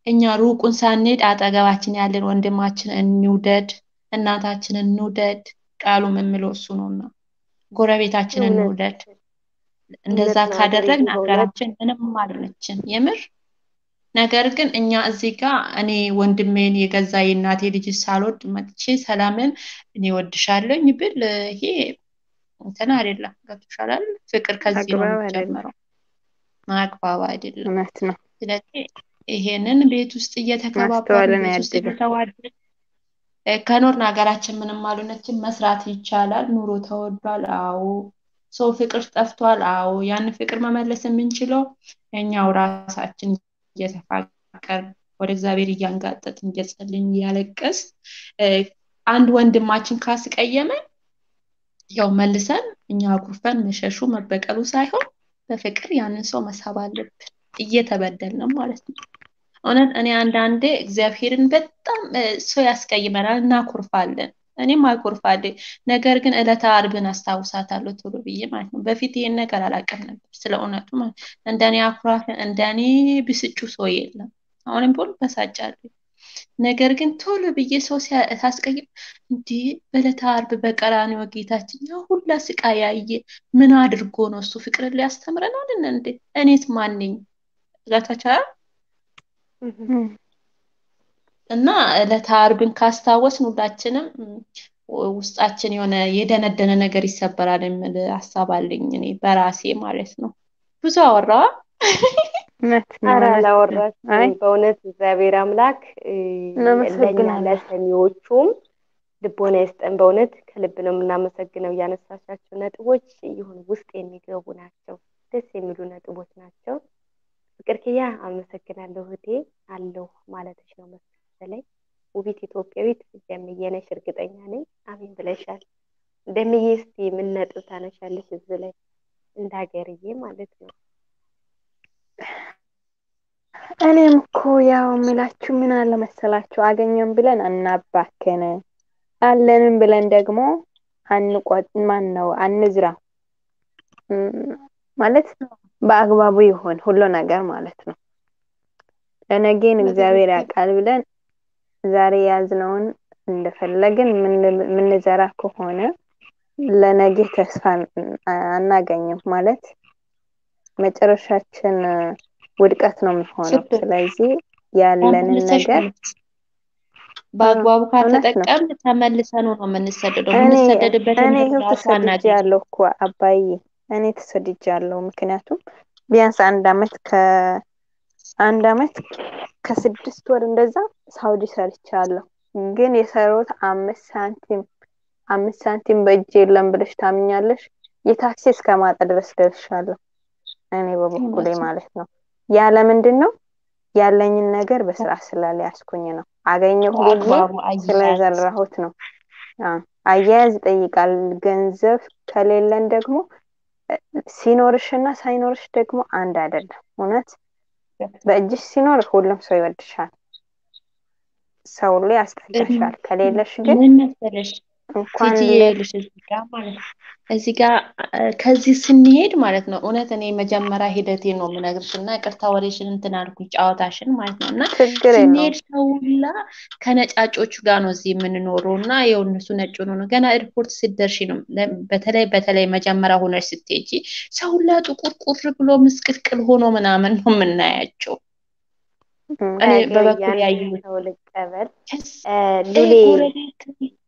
እኛ ሩቁን ሳንሄድ አጠገባችን ያለን ወንድማችን እንውደድ፣ እናታችንን እንውደድ። ቃሉም የሚለው እሱ ነውና ጎረቤታችንን እውነት እንውደድ። እንደዛ እውነት ነው ሀገሬ ካደረግን በእውነት ሀገራችን ምንም አልሆነችን የምር። ነገር ግን እኛ እዚህ ጋር እኔ ወንድሜን የገዛ የእናቴ ልጅ ሳልወድ መጥቼ ሰላምን እኔ ወድሻለኝ ብል ይሄ እንትን አይደለም። ገብቶሻል አይደል? ፍቅር ከዚህ ነው አግባብ አይደለም። የሚጀምረው፣ አግባብ አይደለም። እውነት ነው። ስለዚህ ይሄንን ቤት ውስጥ እየተከባበርን ማስተዋልን ቤት ውስጥ ያድለን። እየተዋደድን እ፣ ከኖርን ሀገራችን ምንም አልሆነችም። መስራት ይቻላል። ኑሮ ተወዷል። አዎ። ሰው ፍቅር ጠፍቷል። አዎ። ያን ፍቅር መመለስ የምንችለው እኛው ራሳችን እየተፋቀር ወደ እግዚአብሔር እያንጋጠጥን እየጸልን እያለቀስ እ፣ አንድ ወንድማችን ካስቀየመን ያው መልሰን እኛ አኩርፈን መሸሹ መበቀሉ ሳይሆን በፍቅር ያንን ሰው መሳብ አለብን፣ እየተበደልንም ማለት ነው። እውነት እኔ አንዳንዴ እግዚአብሔርን በጣም እ፣ ሰው ያስቀይመናል፣ እናኮርፋለን። እኔም አኮርፋለሁ። ነገር ግን ዕለተ ዓርብን አስታውሳታለሁ ቶሎ ብዬ ማለት ነው። በፊት ይሄን ነገር አላውቅም ነበር ስለ እውነቱ ማለት ነው። እንደኔ አኩራፊ እንደኔ ብስጩ ሰው የለም። አሁንም ቢሆን በሳጫለሁ። ነገር ግን ቶሎ ብዬ ሰው ሲያ- ሳስቀይም እንዲህ በዕለተ ዓርብ በቀራንዮ ጌታችን ያ ሁላ ስቃይ ያየ ምን አድርጎ ነው እሱ ፍቅርን ሊያስተምረን አይደል እንዴ? እኔስ ማን ነኝ? ገብታችኋል? እም፣ እና ዕለተ ዓርብን ካስታወስን ሁላችንም ም፣ ውስጣችን የሆነ የደነደነ ነገር ይሰበራል የሚል ሀሳብ አለኝ እኔ በራሴ ማለት ነው። ብዙ አወራዋ። እውነት ነው። ኧረ እውነት ነው። አላወራችም። አይ በእውነት እግዚአብሔር አምላክ እ፣ ለእኛ እናመሰግናለን። ለሰሚዎቹም ልቦና ይስጠን። በእውነት ከልብ ነው የምናመሰግነው። ያነሳሻቸው ነጥቦች ይሁን ውስጥ የሚገቡ ናቸው። ደስ የሚሉ ነጥቦች ናቸው። ፍቅር ክያ አመሰግናለሁ እህቴ አለሁ ማለትሽ ነው መሰለኝ። ውቢት ኢትዮጵያዊት ደምዬ ነሽ እርግጠኛ ነኝ። አሜን ብለሻል። ደምዬ እስቲ ምን ነጥብ ታነሻለሽ እዚህ ላይ እንደ ሀገርዬ ማለት ነው? እኔም እኮ ያው የምላችሁ ምን አለ መሰላችሁ፣ አገኘን ብለን አናባክን፣ አለንም ብለን ደግሞ አንቆጥ ማን ነው አንዝራ እም፣ ማለት በአግባቡ ይሆን ሁሉ ነገር ማለት ነው። ለነገን እግዚአብሔር ያውቃል ብለን ዛሬ ያዝነውን እንደፈለግን ምን- ምንዘራ ከሆነ ለነገ ተስፋ አናገኝም ማለት መጨረሻችን ውድቀት ነው የሚሆነው። ስብር ስለዚህ ያለንን ተመልሰሽ ነገር መልስ። በአግባቡ እውነት ነው። ካልተጠቀምን ተመልሰን ነው የምንሰደደው። እኔ የምንሰደድበትን እኔ ይኸው ራሱ አናገኝም። ተሰድጃለሁ እኮ አባዬ፣ እኔ ተሰድጃለሁ። ምክንያቱም ቢያንስ አንድ አመት ከአንድ አመት ከስድስት ወር እንደዛ ሳውዲ ሰርቻለሁ። ግን የሰሩት አምስት ሳንቲም አምስት ሳንቲም በእጅ የለም ብለሽ ታምኛለሽ? የታክሲ እስከ ማጣ ድረስ ደርሻለሁ እኔ በበኩሌ እውነት ነው። ማለት ነው። ያለ ምንድን ነው ያለኝን ነገር በስርዓት ስላልያዝኩኝ ነው። አገኘሁ ብዬ በአግባቡ አያያዝ ስለዘራሁት ነው። አዎ፣ አያያዝ ይጠይቃል። ገንዘብ ከሌለን ደግሞ እ፣ ሲኖርሽና ሳይኖርሽ ደግሞ አንድ አይደለም። እውነት በእጅሽ ሲኖር ሁሉም ሰው ይወድሻል፣ ሰው ሁሉ ያስጠጋሻል። ከሌለሽ ግን ምን መሰለሽ እንኳን ቲጂዬ ለ- ይኸውልሽ እዚህ ጋር ማለት ነው እዚህ ጋር እ፣ ከዚህ ስንሄድ ማለት ነው እውነት እኔ መጀመሪያ ሂደቴን ነው የምነግርሽ እና ይቅርታ ወሬሽን እንትን አልኩኝ ጨዋታሽን ማለት ነው እና ችግር ስንሄድ የለውም። ሰው ሁላ ከነጫጮቹ ጋር ነው እዚህ የምንኖረው እና ይኸው እነሱ ነጭ ሆኖ ነው ገና ኤርፖርት ስትደርሺ ነው ለ- በተለይ በተለይ መጀመሪያ ሆነሽ ስትሄጂ ሰው ሁላ ጥቁር ቁር ብሎ ምስቅልቅል ሆኖ ምናምን ነው የምናያቸው እም፣ እኔ ሀገር በበኩል ያንን ያየሁት ሰው ልቀበል ከስ እ፣ እ፣ ሉሌ ጎረቤት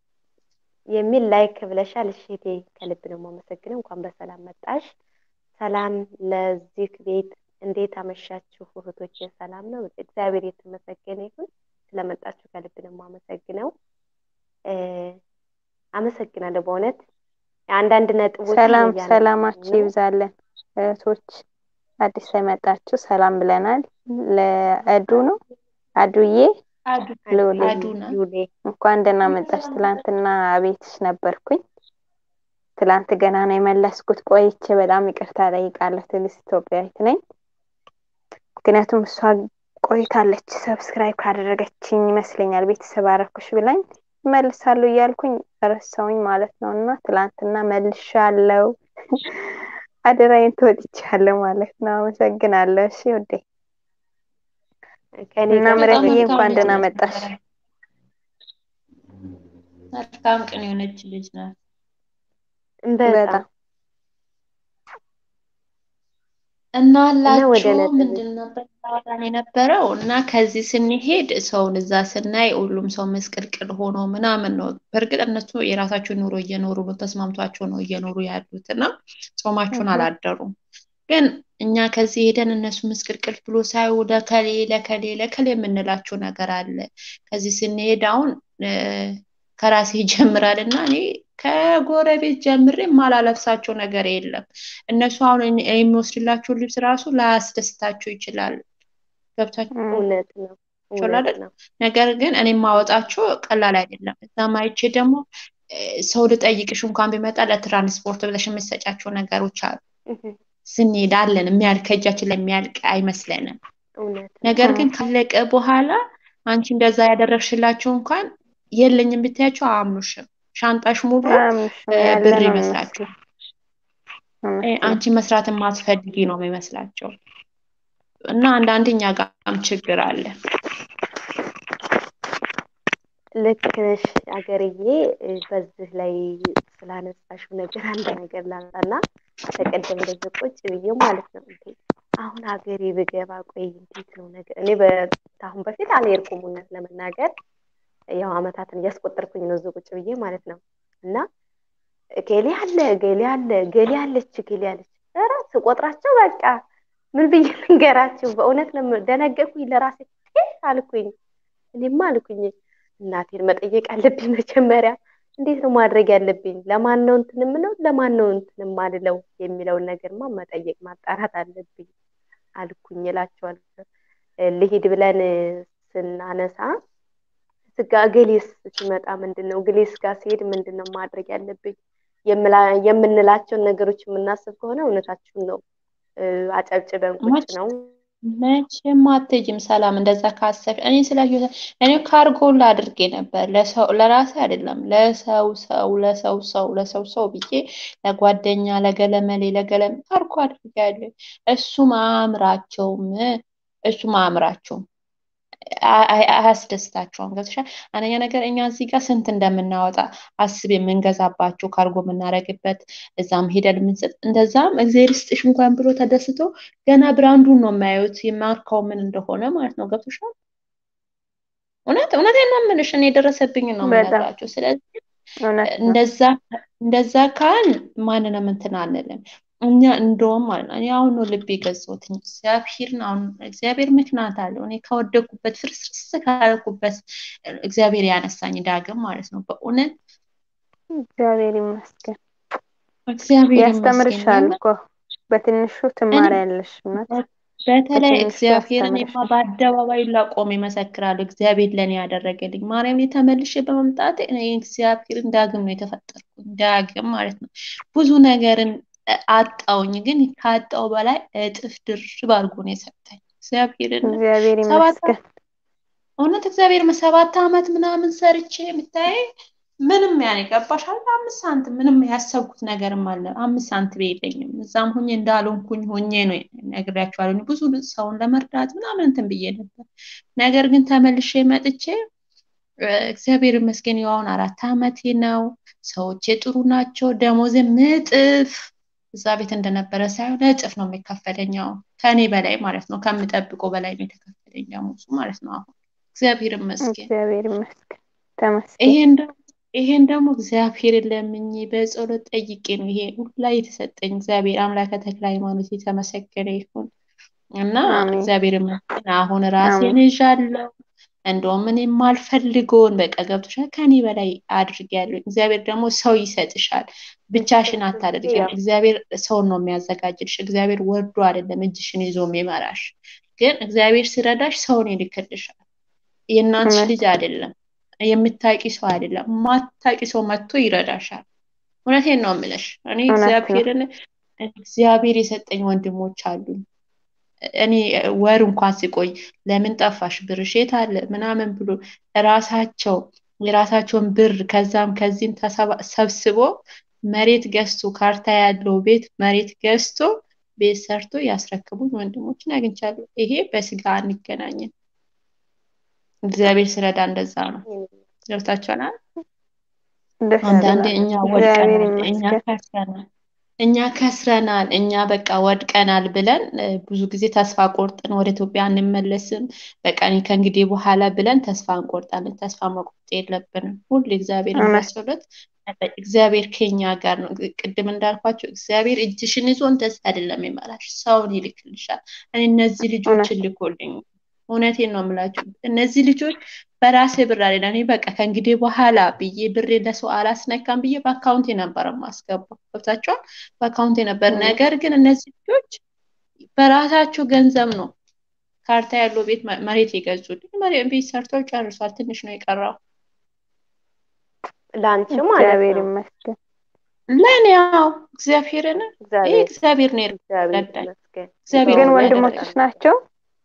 የሚል ላይክ ብለሻል። እሺ እህቴ ከልብ ነው የማመሰግነው። እንኳን በሰላም መጣሽ። ሰላም ለዚህ ቤት እንዴት አመሻችሁ እህቶቼ? ሰላም ነው? እግዚአብሔር የተመሰገነ ይሁን። ስለመጣችሁ ከልብ ነው የማመሰግነው። እ፣ አመሰግናለሁ በእውነት አንዳንድ ነጥቦችን ሰላም እያነሳን ሰላማችሁ ነው። ይብዛለን እህቶች። አዲስ የመጣችሁ ሰላም ብለናል። ለእዱ ነው አዱዬ አዱ ሉሌ አዱና ሉሌ እንኳን ደህና መጣሽ። ትላንትና ቤትሽ ነበርኩኝ። ትላንት ገና ነው የመለስኩት። ቆይቼ በጣም ይቅርታ ጠይቃለሁ። ትዕግስት ኢትዮጵያዊት ነኝ። ምክንያቱም እሷ ቆይታለች ሰብስክራይብ ካደረገችኝ ይመስለኛል ቤተሰብ አረኩሽ ብላኝ እመልሳለሁ እያልኩኝ ረሳውኝ ማለት ነው። እና ትላንትና መልሻለሁ። አደራዬን ተወጥቻለሁ ማለት ነው። አመሰግናለሁ። እሺ ውዴ ከኔ እና ጋር ምረትዬ በጣም እንኳን መልካም ደህና ልጅ መጣሽ። ናት። መልካም ቅን የሆነች ልጅ ናት። በጣም በጣም እና እና ወደ አላችሁ ነጥብ ምንድን ነበር ያወራን የነበረው? እና ከዚህ ስንሄድ ሰውን እዛ ስናይ ሁሉም ሰው መስቅልቅል ሆኖ ምናምን ነው። በእርግጥ እነሱ የራሳቸውን ኑሮ እየኖሩ ነው፣ ተስማምቷቸው ነው እየኖሩ ያሉት እና ጾማቸውን እህ አላደሩም። ግን እኛ ከዚህ ሄደን እነሱ ምስቅልቅል ብሎ ሳይው ለከሌ ለከሌ ለከሌ የምንላቸው ነገር አለ። ከዚህ ስንሄድ አሁን እ፣ ከራሴ ይጀምራል እና እኔ ከጎረቤት ጀምሬ የማላለብሳቸው ነገር የለም። እነሱ አሁን እኔ የሚወስድላቸው ልብስ ራሱ ላያስደስታቸው ይችላል። ገብታችሁ እም፣ እውነት ነው ይችላል እውነት አይደል? ነው። ነገር ግን እኔ የማወጣቸው ቀላል አይደለም። እዛም አይቼ ደግሞ እ፣ ሰው ልጠይቅሽ እንኳን ቢመጣ ለትራንስፖርት ብለሽ የምትሰጫቸው ነገሮች አሉ። እህ፣ ስንሄድ አለን የሚያልቅ ከእጃችን ላይ የሚያልቅ አይመስለንም። እውነት ነው። ነገር እም፣ ግን ካለቀ በኋላ አንቺ እንደዛ ያደረግሽላቸው እንኳን የለኝም ብታያቸው አያምኑሽም። ሻንጣሽ ሙሉ እ፣ አያምኑሽም ያለ ብር ነው ይመስላቸዋል። የሚመስለው። እ፣ እውነት ነው። አንቺ መስራት የማትፈልጊ ነው የሚመስላቸው እና አንዳንድ እኛ ጋርም ችግር አለ። ልክ ነሽ አገርዬ። እ፣ በዚህ ላይ ስላነሳሽው ነገር አንድ ነገር ላንሳና ተቀደም እንደዚህ ቁጭ ብዬ ማለት ነው እንዴ አሁን ሀገሬ ብገባ ቆይ እንዴት ነው ነገር እኔ በአሁን በፊት አልሄድኩም እውነት ለመናገር ያው አመታትን እያስቆጠርኩኝ ነው እዚህ ቁጭ ብዬ ማለት ነው እና ገሌ አለ ገሌ አለ ገሌ አለች ገሌ አለች ኧረ ስቆጥራቸው በቃ ምን ብዬ ልንገራችሁ በእውነት ለምን ደነገጥኩኝ ለራሴ እ አልኩኝ እኔማ አልኩኝ እናቴን መጠየቅ አለብኝ መጀመሪያ እንዴት ነው ማድረግ ያለብኝ ለማን ነው እንትን የምለው ለማን ነው እንትን የማልለው የሚለውን ነገርማ መጠየቅ ማጣራት አለብኝ አልኩኝ እላቸዋለሁ እ፣ ልሂድ ብለን ስናነሳ ስጋ እገሌስ ሲመጣ ምንድን ነው እገሌስ ጋር ሲሄድ ምንድን ነው ማድረግ ያለብኝ የምላ- የምንላቸውን ነገሮች የምናስብ ከሆነ እውነታችሁን ነው እ፣ አጨብጭበን ቁጭ መች ነው መቼም አትሄጂም ሰላም። እንደዛ ካሰብሽ እኔ ስለ ህይወት እኔ ካርጎላ አድርጌ ነበር ለሰው ለራሴ አይደለም ለሰው ሰው ለሰው ሰው ለሰው ሰው ብዬ ለጓደኛ ለገለመሌ ለገለም ካርጎ አድርጌያለሁ። እሱም አያምራቸውም እሱም አያምራቸውም አ- አ- አያስደስታቸውም። ገብቶሻል? አንደኛ ነገር እኛ እዚህ ጋር ስንት እንደምናወጣ አስብ፣ የምንገዛባቸው ካርጎ የምናደርግበት እዛም ሄደን የምንሰጥ እንደዛም እግዚአብሔር ይስጥሽ እንኳን ብሎ ተደስቶ ገና ብራንዱን ነው የማያዩት የማርካው ምን እንደሆነ ማለት ነው። ገብቶሻል? እውነት እውነቴን ነው የምልሽ፣ እኔ የደረሰብኝን ነው በጣም የምነግራቸው። ስለዚህ እውነት ነው። እንደዛ እንደዛ ካል ማንንም እንትን አንልም። እኛ እንደውም ማለት ነው እኔ አሁን ነው ልብ የገዛሁት እግዚአብሔርን አሁን እግዚአብሔር ምክንያት አለው። እኔ ከወደኩበት ፍርስርስ ካልኩበት እግዚአብሔር ያነሳኝ ዳግም ማለት ነው። በእውነት እግዚአብሔር ይመስገን። እግዚአብሔር ይመስገን። ያስተምርሻል የምር እኮ በትንሹ እኔ ትማሪያለሽ። እውነት በተለይ በትንሹ እግዚአብሔርን እኔማ ያስተምርሻል። በአደባባይ ላቆም ይመሰክራሉ። እግዚአብሔር ለእኔ ያደረገልኝ ማርያም ላይ ተመልሼ በመምጣቴ እኔ እግዚአብሔርን ዳግም ነው የተፈጠርኩኝ። ዳግም ማለት ነው ብዙ ነገርን አጣውኝ፣ ግን ካጣው በላይ እጥፍ ድርብ አድርጎ ነው የሰጠኝ እግዚአብሔርን እግዚአብሔር ሰባት ይመስገን። እውነት እግዚአብሔር ሰባት ዓመት ምናምን ሰርቼ የምታይ ምንም ያኔ ገባሻል። አምስት ሳንቲም ምንም ያሰብኩት ነገርም አለ አምስት ሳንቲም የለኝም። እዛም ሁኜ እንዳልሆንኩኝ ሆኜ ነው ነግሬያቸዋለሁ። ብዙ ሰውን ለመርዳት ምናምን እንትን ብዬ ነበር። ነገር ግን ተመልሼ መጥቼ እ፣ እግዚአብሔር ይመስገን ያው አሁን አራት ዓመቴ ነው። ሰዎቼ ጥሩ ናቸው። ደሞዜ እጥፍ እዛ ቤት እንደነበረ ሳይሆን እጥፍ ነው የሚከፈለኝ አሁን ከእኔ በላይ ማለት ነው። ከምጠብቀው በላይ ነው የተከፈለኝ ደሞዙ ማለት ነው አሁን እግዚአብሔር ይመስገን። እግዚአብሔር ይመስገን። ተመስገን። ይሄን ደግሞ ይሄን ደግሞ እግዚአብሔርን ለምኜ በጸሎት ጠይቄ ነው ይሄ ሁላ የተሰጠኝ። እግዚአብሔር አምላከ ተክለ ሃይማኖት የተመሰገነ ይሁን እና አሜን እግዚአብሔር ይመስገን አሁን ራሴን አሜን ይዣለሁ። እንደውም እኔ የማልፈልገውን በቃ ገብቶሻል ከኔ በላይ አድርጌያለሁ። እግዚአብሔር ደግሞ ሰው ይሰጥሻል፣ ብቻሽን አታደርጊም። ያው እግዚአብሔር ሰውን ነው የሚያዘጋጅልሽ። እግዚአብሔር ወርዶ አይደለም እጅሽን ይዞ የሚመራሽ፣ ግን እግዚአብሔር ሲረዳሽ ሰውን ይልክልሻል። የእናትሽ እውነት ልጅ አይደለም የምታውቂ ሰው አይደለም፣ ማታውቂ ሰው መጥቶ ይረዳሻል። እውነቴን ነው የምልሽ። እኔ እውነት ነው። እግዚአብሔርን እግዚአብሔር የሰጠኝ ወንድሞች አሉኝ። እኔ ወር እንኳን ሲቆይ ለምን ጠፋሽ ብርሽ የት አለ ምናምን ብሎ ራሳቸው የራሳቸውን ብር ከዛም ከዚህም ተሰባ- ሰብስቦ መሬት ገዝቶ ካርታ ያለው ቤት መሬት ገዝቶ ቤት ሰርቶ ያስረክቡኝ ወንድሞችን አግኝቻለሁ። ይሄ በስጋ አንገናኝም፣ እግዚአብሔር ስለዳ እንደዛ ነው። ገብታችኋል? ደስ አንዳንዴ ይላል። እኛ እግዚአብሔር ወድቀናል፣ እኛ ይመስገን። ከስረናል፣ እኛ ከስረናል፣ እኛ በቃ ወድቀናል ብለን እ፣ ብዙ ጊዜ ተስፋ ቆርጠን ወደ ኢትዮጵያ አንመለስም፣ በቃ እኔ ከእንግዲህ በኋላ ብለን ተስፋ እንቆርጣለን። ተስፋ መቁረጥ የለብንም። ሁሌ እግዚአብሔርን እውነት በጸሎት መጠየቅ። እግዚአብሔር ከኛ ጋር ነው። ቅድም እንዳልኳቸው እግዚአብሔር እጅሽን ይዞ እንደዚህ አይደለም ይመራሽ፣ ሰውን ይልክልሻል። እኔ እነዚህ እውነት ልጆችን ልኮልኝ እውነቴን ነው የምላችሁ። እነዚህ ልጆች በራሴ ብር አይደለም እኔ በቃ ከእንግዲህ በኋላ ብዬ ብሬ ለሰው አላስነካም ብዬ በአካውንቴ ነበር የማስገባው። ገብታችኋል? በአካውንቴ ነበር። እም፣ ነገር ግን እነዚህ ልጆች በራሳቸው ገንዘብ ነው ካርታ ያለው ቤት መ- መሬት የገዙልኝ። መሬት ቤት ሰርተው ጨርሷል። ትንሽ ነው የቀረው። ለአንቺ ማለት እግዚአብሔር ነው። ይመስገን። ለእኔ ያው እግዚአብሔርን ይህ እግዚአብሔር እግዚአብሔር ነው እግዚአብሔር የረዳኝ። ይመስገን። እግዚአብሔር ግን ነው በእውነት ያደረገኝ። ወንድሞችሽ በጣም ናቸው?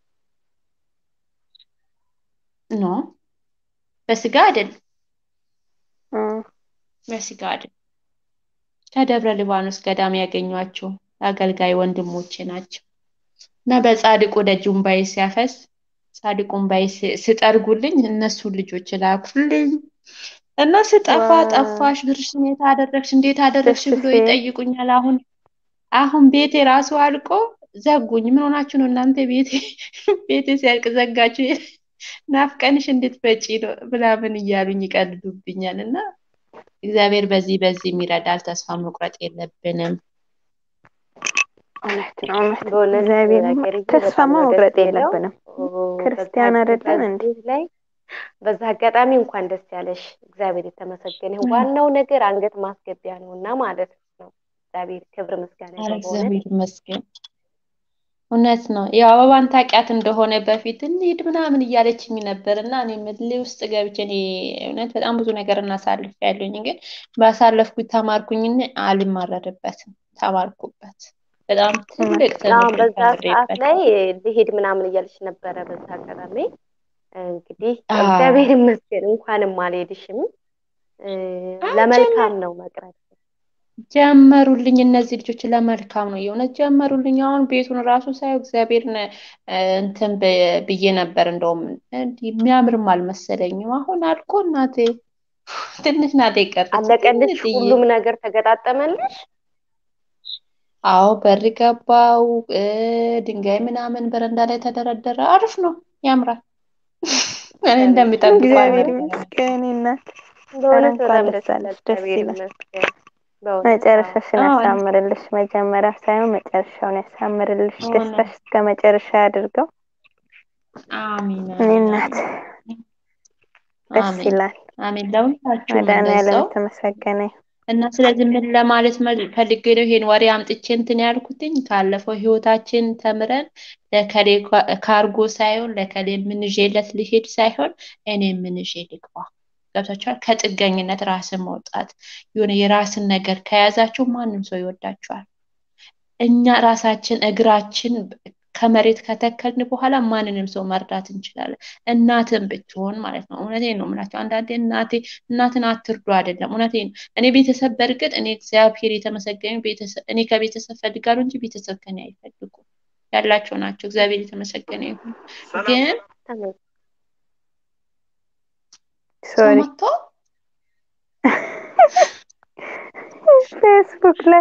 ኖ በስጋ አይደል፣ እም፣ በስጋ አይደል። ከደብረ ሊባኖስ ገዳም ያገኟቸው አገልጋይ ወንድሞቼ ናቸው እና በጻድቁ ደጅ እምባዬ ሲያፈስ ጻድቁ እምባዬ ሲ- ሲጠርጉልኝ እነሱን ልጆች ላኩልኝ እና ስጠፋ ዋው ጠፋሽ፣ ብርሽን የት አደረግሽ፣ እንዴት አደረግሽ ደስ ብሎ ሲል ይጠይቁኛል። አሁን አሁን ቤቴ ራሱ አልቆ ዘጉኝ። ምን ሆናችሁ ነው እናንተ ቤቴ ቤቴ ሲያልቅ ዘጋችሁ? ናፍቀንሽ እንድትመጪ ነው ምናምን እያሉኝ ይቀልዱብኛል። እና እግዚአብሔር በዚህ በዚህ ይረዳል። ተስፋ መቁረጥ የለብንም። እውነት ነው እውነት ነው። በእውነት እግዚአብሔር ሀገርዬ ተስፋ በጣም ነው ደስ መቁረጥ የሚለው። የለብንም። በዛ ክርስቲያን አይደለን እንዴ? በዚህ ላይ በዛ አጋጣሚ እንኳን ደስ ያለሽ። እግዚአብሔር የተመሰገነ ይሁን። እም። ዋናው ነገር አንገት ማስገቢያ ነው እና ማለት ነው። እግዚአብሔር ክብር ምስጋና ኧረ ይግባው በእውነት እግዚአብሔር ይመስገን። እውነት ነው። ያው አበባን ታውቂያት እንደሆነ በፊት እንሂድ ምናምን እያለችኝ ነበር እና እኔ ምድሌ ውስጥ ገብቼ እኔ እውነት በጣም ብዙ ነገር እናሳልፍ ያለኝ ግን ባሳለፍኩት ተማርኩኝና አልማረርበትም። ተማርኩበት። በጣም እውነት ትልቅ አሁን ትምህርት በዛ ሰዓት ላይ ተምሬበታል። ልሄድ ምናምን እያለች ነበረ። በዛ አጋጣሚ እንግዲህ አዎ እግዚአብሔር ይመስገን እንኳንም አልሄድሽም። እ፣ አዎ፣ ለመልካም ጀመር ነው መቅረት። ጀመሩልኝ እነዚህ ልጆች ለመልካም ነው የእውነት ጀመሩልኝ። አሁን ቤቱን ራሱ ሳየው እግዚአብሔርን እ፣ እንትን ብ- ብዬ ነበር እንደውም እንዲህ የሚያምርም አልመሰለኝም። አሁን አልኮ እናቴ ትንሽ ናት የቀረች አለቀልሽ? ትንሽዬ። ሁሉም ነገር ተገጣጠመልሽ? አዎ በር ገባው እ፣ ድንጋይ ምናምን በረንዳ ላይ ተደረደረ። አሪፍ ነው፣ ያምራል። እኔ ኧረ እንደሚጠብቀው እግዚአብሔር አልነበረም። ይመስገን እናት። ኧረ በእውነት እንኳን በጣም ደስ ደስ ይላል። አለሽ፣ ደስ እግዚአብሔር ይላል። ይመስገን በእውነት አዎ። መጨረሻሽን አዎ ያሳምርልሽ። መጀመሪያ ሳይሆን መጨረሻውን ያሳምርልሽ። እውነት ደስታሽ እስከ መጨረሻ ያድርገው። አሚን እኔ አሚን እናት አሚን ደስ አሚን ይላል። አሚን። ለሁላችሁም መድኃኒዓለም እንደዛው የተመሰገነ ይሁን። እና ስለዚህ ምን ለማለት መል- ፈልጌ ነው ይሄን ወሬ አምጥቼ እንትን ያልኩትኝ ካለፈው ህይወታችን ተምረን ለከሌ ካ- ካርጎ ሳይሆን ለከሌ ምን ይዤለት ልሄድ ሳይሆን እኔ ምን ይዤ ልግባ። ገብታችኋል? ከጥገኝነት ራስን መውጣት የሆነ የራስን ነገር ከያዛችሁ ማንም ሰው ይወዳችኋል። እኛ ራሳችን እግራችን ከመሬት ከተከልን በኋላ ማንንም ሰው መርዳት እንችላለን። እናትን ብትሆን ማለት ነው። እውነቴን ነው የምላቸው። አንዳንዴ እናቴ እናትን አትርዱ አይደለም፣ እውነቴን ነው። እኔ ቤተሰብ በእርግጥ እኔ እግዚአብሔር የተመሰገነ ቤተሰብ እኔ ከቤተሰብ ፈልጋለሁ እንጂ ቤተሰብ ከኔ አይፈልጉም ያላቸው ናቸው። እግዚአብሔር የተመሰገነ ይሁን። ግን ተመ- ሰው ሶሪ መጥቶ ፌስቡክ ላይ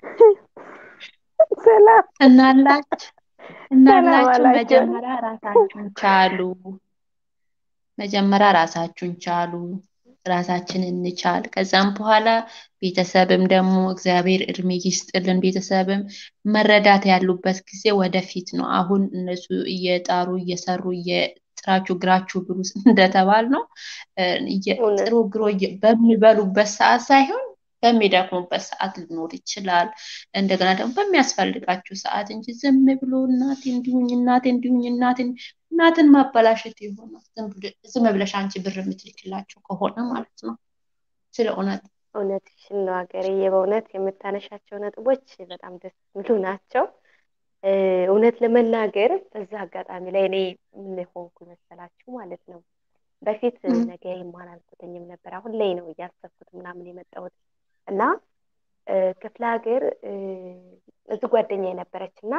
ሰላም እናላችሁ ሰላም እናላችሁ አላቸው። መጀመሪያ ራሳችሁን ቻሉ። መጀመሪያ ራሳችሁን ቻሉ። ራሳችንን እንቻል። ከዛም በኋላ ቤተሰብም ደግሞ እግዚአብሔር እድሜ ይስጥልን። ቤተሰብም መረዳት ያሉበት ጊዜ ወደፊት ነው። አሁን እነሱ እየጣሩ እየሰሩ እየጥራችሁ ግራችሁ ብሉ እንደተባል ነው እ፣ እየ- እውነት ጥሩ ግሮ እየ- በሚበሉበት ሰዓት ሳይሆን በሚደክሙበት ሰዓት ሊኖር ይችላል። እንደገና ደግሞ በሚያስፈልጋችሁ ሰዓት እንጂ ዝም ብሎ እናቴ እንዲሁኝ እናቴ እንዲሁኝ እናቴ እናትን ማበላሸት የሆነ ዝም ብለ- ዝም ብለሽ አንቺ ብር የምትልክላቸው ከሆነ ማለት ነው። ስለ እውነት እውነትሽን ነው ሀገርዬ። በእውነት የምታነሻቸው ነጥቦች በጣም ደስ የሚሉ ናቸው። እ፣ እውነት ለመናገር በዛ አጋጣሚ ላይ እኔ ምን ሆንኩ መሰላችሁ ማለት ነው። በፊት እም፣ ነገ ይማር አልኩትኝም ነበር። አሁን ላይ ነው እያሰብኩት ምናምን የመጣሁት እና እ፣ ክፍለ ሀገር እ፣ እዚህ ጓደኛ የነበረች እና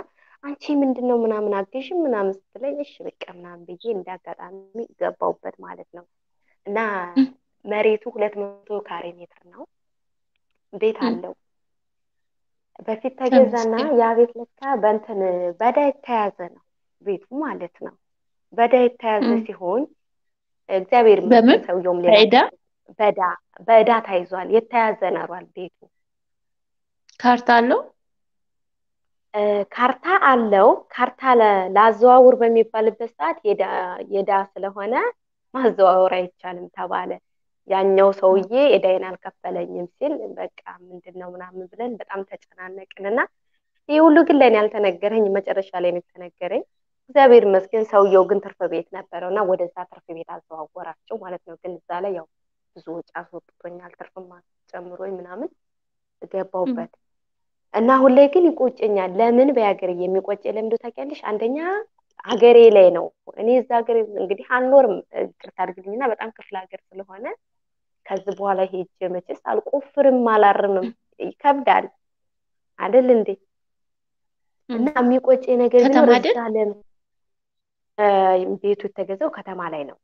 አንቺ ምንድን ነው ምናምን አግዥም ምናምን ስትለኝ እሺ በቃ ምናምን ብዬ እንደ አጋጣሚ ገባሁበት ማለት ነው። እና መሬቱ ሁለት መቶ ካሬ ሜትር ነው። ቤት አለው። በፊት ተገዛና ተመስገን። ያ ቤት ለካ በእንትን በዳ የተያዘ ነው ቤቱ ማለት ነው። በዳ የተያዘ እም። ሲሆን እግዚአብሔር በምን ይመስገን ሰውየውም ሌላ በዕዳ በዳ በዕዳ ተይዟል። የተያዘ ነሯል ቤቱ ካርታ አለው? እ፣ ካርታ አለው። ካርታ ለ- ላዘዋውር በሚባልበት ሰዓት የዳ- የዳ ስለሆነ ማዘዋወር አይቻልም ተባለ። ያኛው ሰውዬ ዕዳዬን አልከፈለኝም ሲል በቃ ምንድን ነው ምናምን ብለን በጣም ተጨናነቅን እና ይህ ሁሉ ግን ለእኔ አልተነገረኝ፣ መጨረሻ ላይ ነው የተነገረኝ። እግዚአብሔር ይመስገን ሰውየው ግን ትርፍ ቤት ነበረው እና ወደዛ ትርፍ ቤት አዘዋወራቸው ማለት ነው። ግን እዛ ላይ ያው ብዙ ወጪ አስወጥቶኛል፣ ትርፍም ጨምሮኝ ምናምን ገባሁበት እና አሁን ላይ ግን ይቆጨኛል። ለምን በሀገር የሚቆጭ ለምዶ ታውቂያለሽ? አንደኛ ሀገሬ ላይ ነው። እኔ እዛ ሀገር እንግዲህ አልኖርም፣ ይቅርታ አድርግልኝና በጣም ክፍለ ሀገር ስለሆነ ከዚህ በኋላ ሄጄ መቼስ አልቆፍርም አላርምም፣ ይከብዳል አይደል እንዴ? እና የሚቆጭ ነገር ከተማ ቢኖር አይደል? እዛ ለም እ፣ ቤቱ የተገዛው ከተማ ላይ ነው።